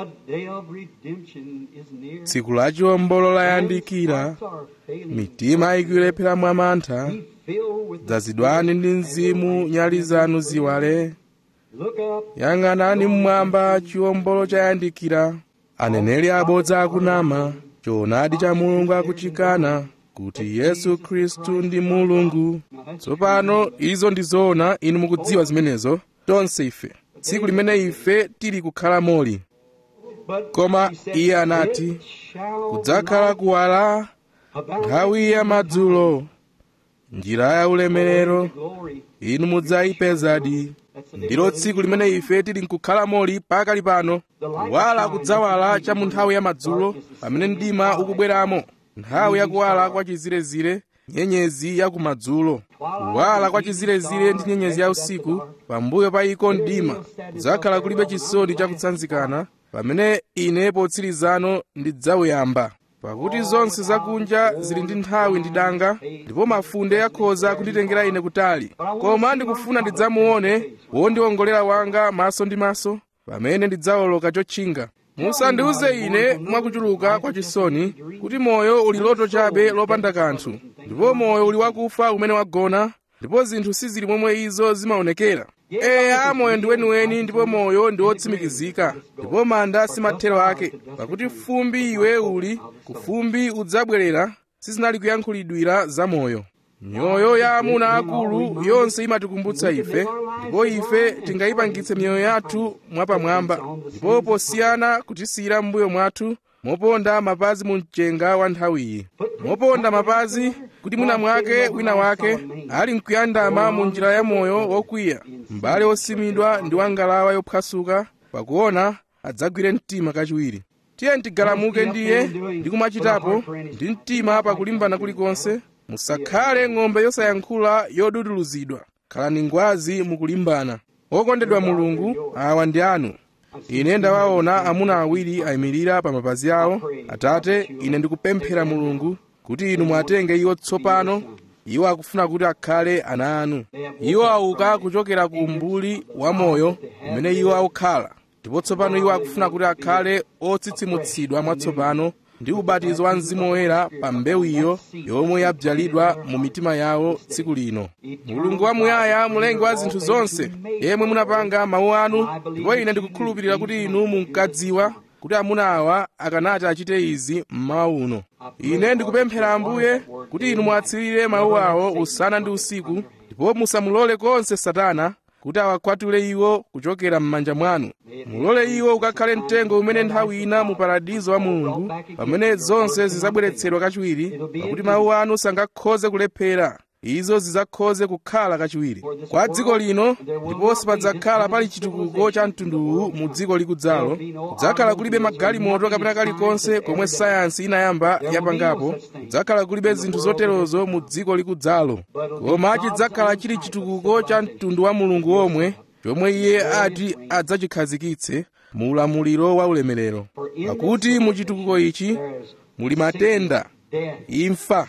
tsiku la chiwombolo layandikira mitima ikulephera mwa mantha dzazidwani ndi mzimu nyali zanu ziwale yang'anani mmwamba chiwombolo chayandikira aneneri abodza akunama choonadi cha mulungu akuchikana kuti yesu khristu ndi mulungu tsopano izo ndi zoona inu mukudziwa zimenezo tonse ife tsiku limene ife tili kukhala moli koma iye anati kudzakhala kuwala nthawi ya madzulo njira ya ulemerero inu mudzayipezadi ndilo tsiku limene ife tili nkukhalamoli pakali pano kuwala kudzawala cha mu nthawi ya madzulo pamene mdima ukubweramo nthawi yakuwala kwa chizirezire nyenyezi ya kumadzulo kuwala kwa chizirezire ndi nyenyezi ya usiku pambuyo pa iko mdima kudzakhala kulibe chisoni chakutsanzikana pamene ine potsirizano ndidzauyamba pakuti zonse zakunja zili ndi nthawi ndi danga ndipo mafunde akhoza kunditengera ine kutali koma ndikufuna ndidzamuone wondiwongolera wanga maso ndi maso pamene ndidzawoloka chotchinga musandiuze ine mwakuchuluka kwa chisoni kuti moyo uli loto chabe lopanda kanthu ndipo moyo uli wakufa umene wagona ndipo zinthu sizili momwe izo zimaonekera eya moyo ndi weniweni ndipo moyo ndi wotsimikizika ndipo manda si mathero ake pakuti fumbi iwe uli ku fumbi udzabwerera sizinali kuyankhulidwira za moyo mioyo ya amuna akulu yonse imatikumbutsa ife ndipo ife tingayipangitse miyoyo yathu mwapamwamba ndipo posiyana kutisiyira m'mbuyo mwathu moponda mapazi mu mchenga wa nthawiyi moponda mapazi kuti mwina mwake wina wake ali mkuyandama mu njira ya moyo wokwiya m'bale wosimidwa ndi wangalawa yophwasuka pakuona adzagwire mtima kachiwiri tiye ntigalamuke ndiye ndi kumachitapo ndi mtima pakulimbana kulikonse musakhale ng'ombe yosayankhula yoduduluzidwa khalani ngwazi mukulimbana okondedwa mulungu awa ndi anu ine ndawaona amuna awiri ayimirira pa mapazi awo atate ine ndikupemphera mulungu kuti inu mwatenge iwo tsopano iwo akufuna kuti akhale ana anu iwo auka kuchokera ku umbuli wa moyo umene iwo akukhala ndipo tsopano iwo akufuna kuti akhale otsitsimutsidwa mwatsopano ndi ubatizo wa mzimu woyera pa mbewu iyo yomwe yabzalidwa mu mitima yawo tsiku lino mulungu wamuyaya mulengi wa zinthu zonse yemwe munapanga mawu anu ndipo ine ndikukhulupirira kuti inu munkadziwa kuti amuna awa akanati achite izi mmawa uno ine ndikupemphera ambuye kuti inu muwatsirire mawu awo usana ndi usiku ndipo musamulole konse satana kuti awakwatule iwo kuchokera m'manja mwanu mulole iwo ukakhale mtengo umene nthawi ina mu paradizo wa mulungu pamene zonse zidzabweretsedwa kachiwiri pakuti mawu anu sangakhoze kulephera izo zidzakhoze kukhala kachiwiri kwa dziko lino ndipo sipadzakhala pali chitukuko cha mtunduwu mu dziko likudzalo kudzakhala kulibe magalimoto kapena kalikonse komwe sayansi inayamba yapangapo kudzakhala kulibe zinthu zoterozo mu dziko likudzalo koma chidzakhala chili chitukuko cha mtundu wa mulungu omwe chomwe iye ati adzachikhazikitse mu ulamuliro wa ulemerero pakuti mu chitukuko ichi muli matenda imfa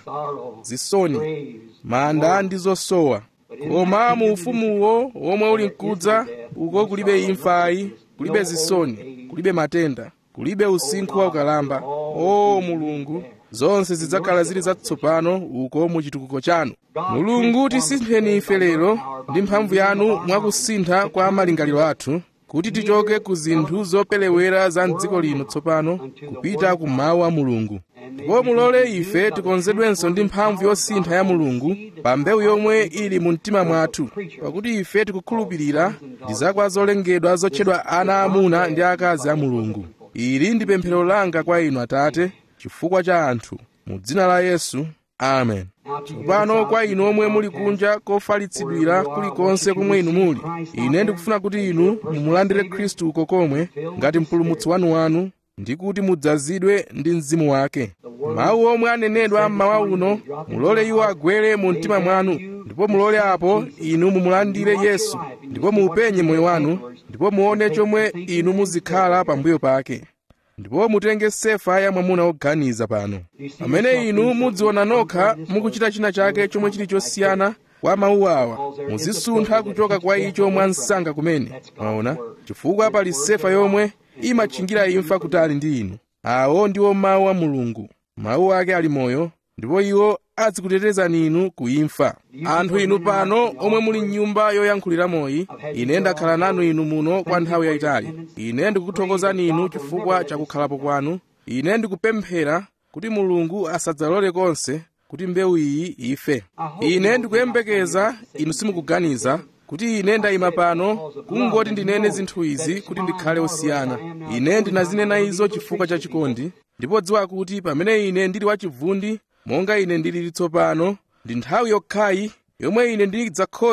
zisoni manda ndi zosowa koma mu ufumuwo womwe uli mkudza uko kulibe imfayi kulibe zisoni kulibe matenda kulibe usinkhu wa ukalamba o mulungu zonse zidzakhala zili zatsopano uko mu chitukuko chanu mulungu tisintheni ife lero ndi mphamvu yanu mwakusintha kwa malingaliro athu kuti tichoke ku zinthu zopelewera za mdziko lino tsopano kupita ku mawu a mulungu ndipo mulole ife tikonzedwenso ndi mphamvu yosintha ya mulungu pa mbewu yomwe ili mu mtima mwathu pakuti ife tikukhulupirira ndi zakwa zolengedwa zotchedwa ana amuna ndi akazi a mulungu ili ndi pemphero langa kwa inu atate chifukwa cha anthu mu dzina la yesu amen tsopano kwa inu omwe muli kunja kofalitsidwira kulikonse komwe inu muli ine ndikufuna kuti inu mumulandire khristu uko komwe ngati mpulumutsi wanu ndi kuti mudzazidwe ndi mzimu wake mawu omwe anenedwa mmawa uno mulole iwo agwere mu mtima mwanu ndipo mulole apo inu mumulandire yesu ndipo muupenye moyo wanu ndipo muone chomwe inu muzikhala pambuyo pake ndipo mutenge sefa ya mwamuna woganiza pano pamene inu mudziona nokha mukuchita china chake chomwe chili chosiyana kwa mawu awa muzisuntha kuchoka kwa icho mwa msanga kumene mwaona chifukwa pali sefa yomwe imatchingira imfa kutali ndi inu awo ndiwo mawu a mulungu mawu ake ali moyo ndipo iwo azikutetezani inu ku imfa anthu inu pano omwe muli mnyumba yoyankhuliramoyi ine ndakhala nanu inu muno kwa nthawi yayitali ine ndikukuthokozani inu chifukwa cha kukhalapo kwanu ine ndikupemphera kuti mulungu asadzalole konse kuti mbewu iyi ife ine ndikuyembekeza inu simukuganiza kuti ine ndayima pano kungoti ndinene zinthu izi kuti ndikhale osiyana ine ndinazinena izo chifukwa cha chikondi ndipo dziwa kuti pamene ine ndili wachivundi monga ine ndilili tsopano ndi nthawi yokhayi yomwe ine ndidzakhoze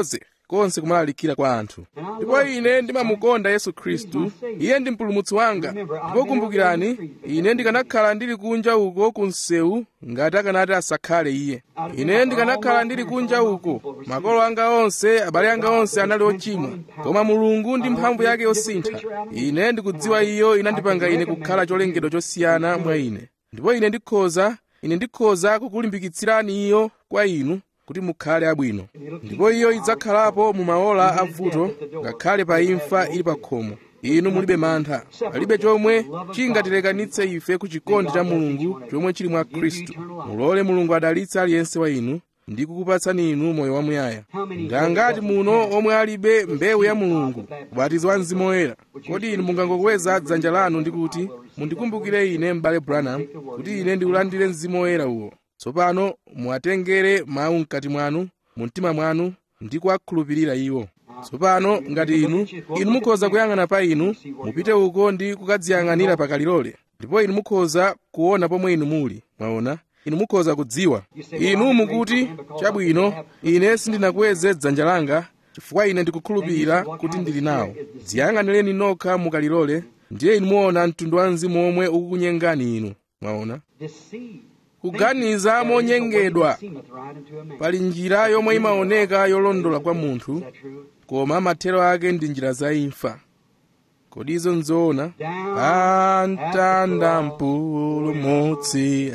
konse kumalalikira kwa anthu ndipo ine ndimamukonda yesu khristu iye ndi mpulumutsi wanga ndipo kumbukirani ine ndikanakhala ndili kunja uko ku msewu ngati akanati asakhale iye ine ndikanakhala ndili kunja uko makolo anga onse abale anga onse anali ochimwa koma mulungu ndi mphamvu yake yosintha ine ndikudziwa iyo inandipanga ine kukhala cholengedwa chosiyana mwa ine ndipo ine ndikhoza ine ndikhoza kukulimbikitsirani iyo kwa inu kuti mukhale abwino ndipo iyo idzakhalapo mu maola avuto ngakhale pa imfa ili pa khomo inu mulibe mantha palibe chomwe chingatilekanitse ife ku chikondi cha mulungu chomwe chili mwa khristu mulole mulungu adalitse aliyense wa inu ndi kukupatsani inu moyo wamuyaya ngangati muno omwe alibe mbewu ya mulungu ubatizo wa mzimu woyera kodi inu mungangokweza dzanja lanu ndi kuti mundikumbukire ine m'bale branham kuti ine ndiulandire mzimu woyera uwo tsopano muwatengere mawu mkati mwanu mu mtima mwanu ndi kuwakhulupirira iwo tsopano ngati inu inu mukhoza kuyang'ana pa inu mupite uko ndi kukadziyang'anira pakalilole ndipo inu mukhoza kuona pomwe inu muli mwaona inu mukhoza kudziwa inu mukuti chabwino ine sindinakweze dzanja langa chifukwa ine ndikukhulupirira kuti ndili nawo dziyang'anireni nokha mukalilole ndiye inu muona mtundu wa mzimu omwe ukukunyengani inu mwaona kuganiza monyengedwa pali njira yomwe imaoneka yolondola kwa munthu koma mathero ake ndi njira za imfa kodi izo nzoona pamtanda mpulumutsi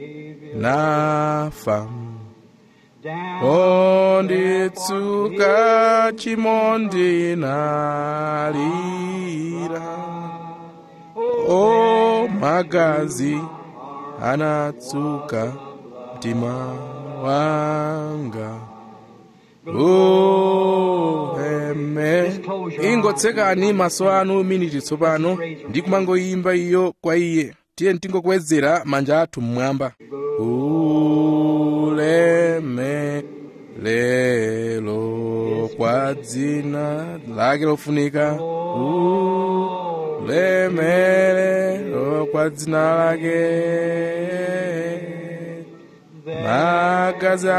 anafa onditsuka chimondi nalira o magazi anatsuka mtima wanga uheme ingotsekani maso anu miniti tsopano ndi kumangoyimba iyo kwa iye tiye tingokwezera manja athu mmwamba uleme lelo kwa dzina lake lofunika ulemelero kwa dzina lake magazi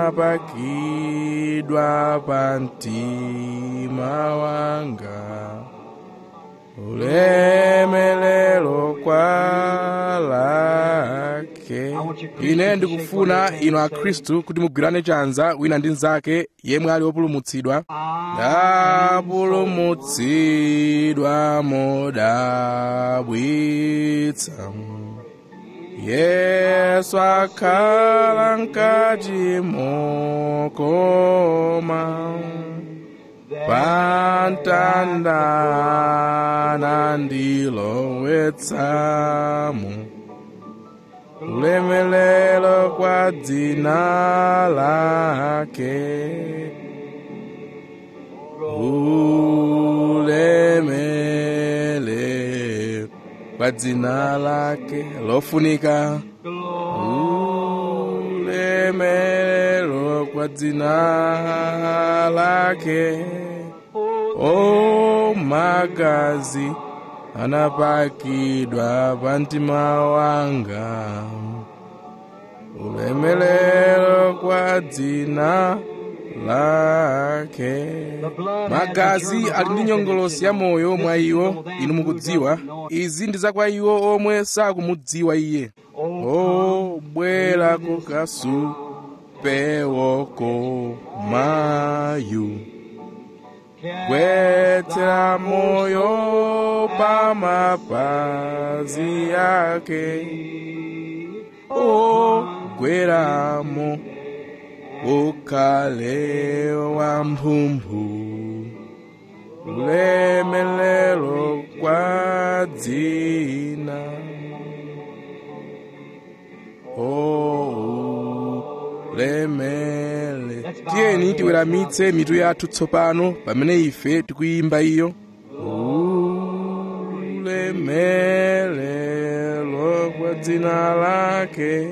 anapakidwa pa mtima wanga ulemelero kwa lake ine ndikufuna inu akhristu kuti mugwirane chanza wina ndi mnzake yemwe ali wopulumutsidwa ndapulumutsidwa modabwitsa yesu akhala mkati mokoma pamtanda ndilowetsamo ulemelero kwa dzina lake ulemele kwa dzina lake lofunika ulemelero kwa dzina lake o magazi anapakidwa pa mtima wanga ulemelero kwa dzina lake magazi ali ndi nyongolosi ya moyo mwa iwo inu mukudziwa izi ndi za kwa iwo omwe sakumudziwa iye o bwera kukasupewoko mayu gwetsera moyo pa mapazi yake o gweramo ukhale wamphumphu ulemelero kwa dzina o ulemele tiyeni tiweramitse mitu yathu tsopano pamene ife tikuyimba iyo ulemelero kwa dzina lake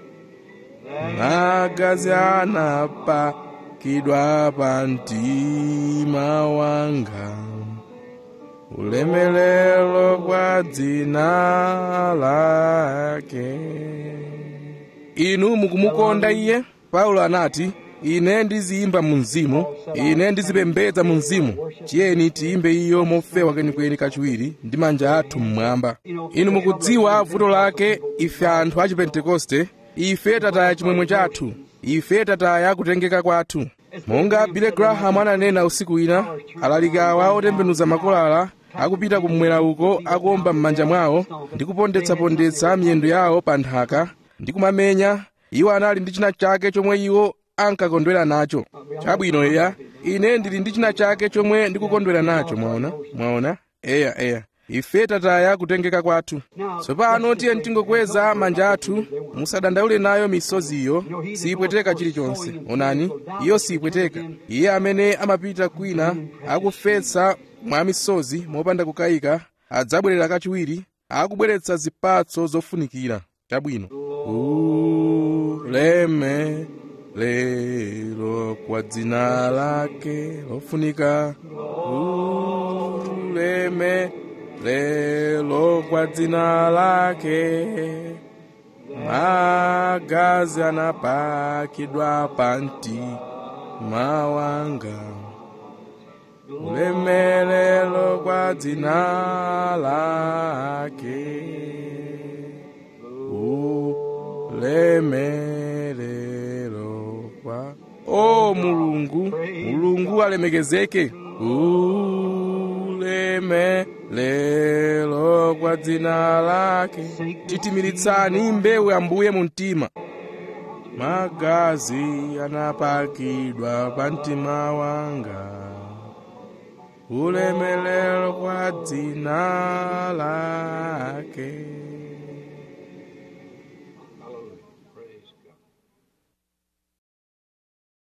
magazi anapakidwa pa mtima wanga ulemelero kwa dzina lake inu mukumukonda iye paulo anati ine ndiziyimba mu mzimu ine ndizipembedza mu mzimu tiyeni tiyimbe iyo mofewa kwenikweni kachiwiri ndi manja athu mmwamba inu mukudziwa vuto lake ife anthu a chipentekoste ife tataya chimwemwe chathu ife tataya kutengeka kwathu monga billy graham ananena usiku wina alalikawa otembenuza makolala akupita kumwera uko akuomba m'manja mwawo ndi kupondetsapondetsa miyendo yawo pa nthaka ndi kumamenya iwo anali ndi china chake chomwe iwo ankakondwera nacho chabwino eya ine ndili ndi china chake chomwe ndikukondwera nacho mwaona mwaona eya eya ife tataya kutengeka kwathu tsopano tiye tingokweza manja athu musadandaule nayo misoziyo siyipweteka chilichonse onani iyo siyipweteka iye amene amapita kwina akufesa mwa misozi mopanda kukayika adzabwerera kachiwiri akubweretsa zipatso zofunikira chabwino uleme lero kwa dzina lake lofunika uleme lelo kwa dzina lake magazi anapakidwa panti mawanga ulemelelo kwa dzina lake ulemelelo kwa o mulungu mulungu alemekezeke uleme lelo kwa dzina lake titimilitsani mbewu ambuye mu mtima magazi anapakidwa pa mtima wanga ulemelelo kwa dzina lake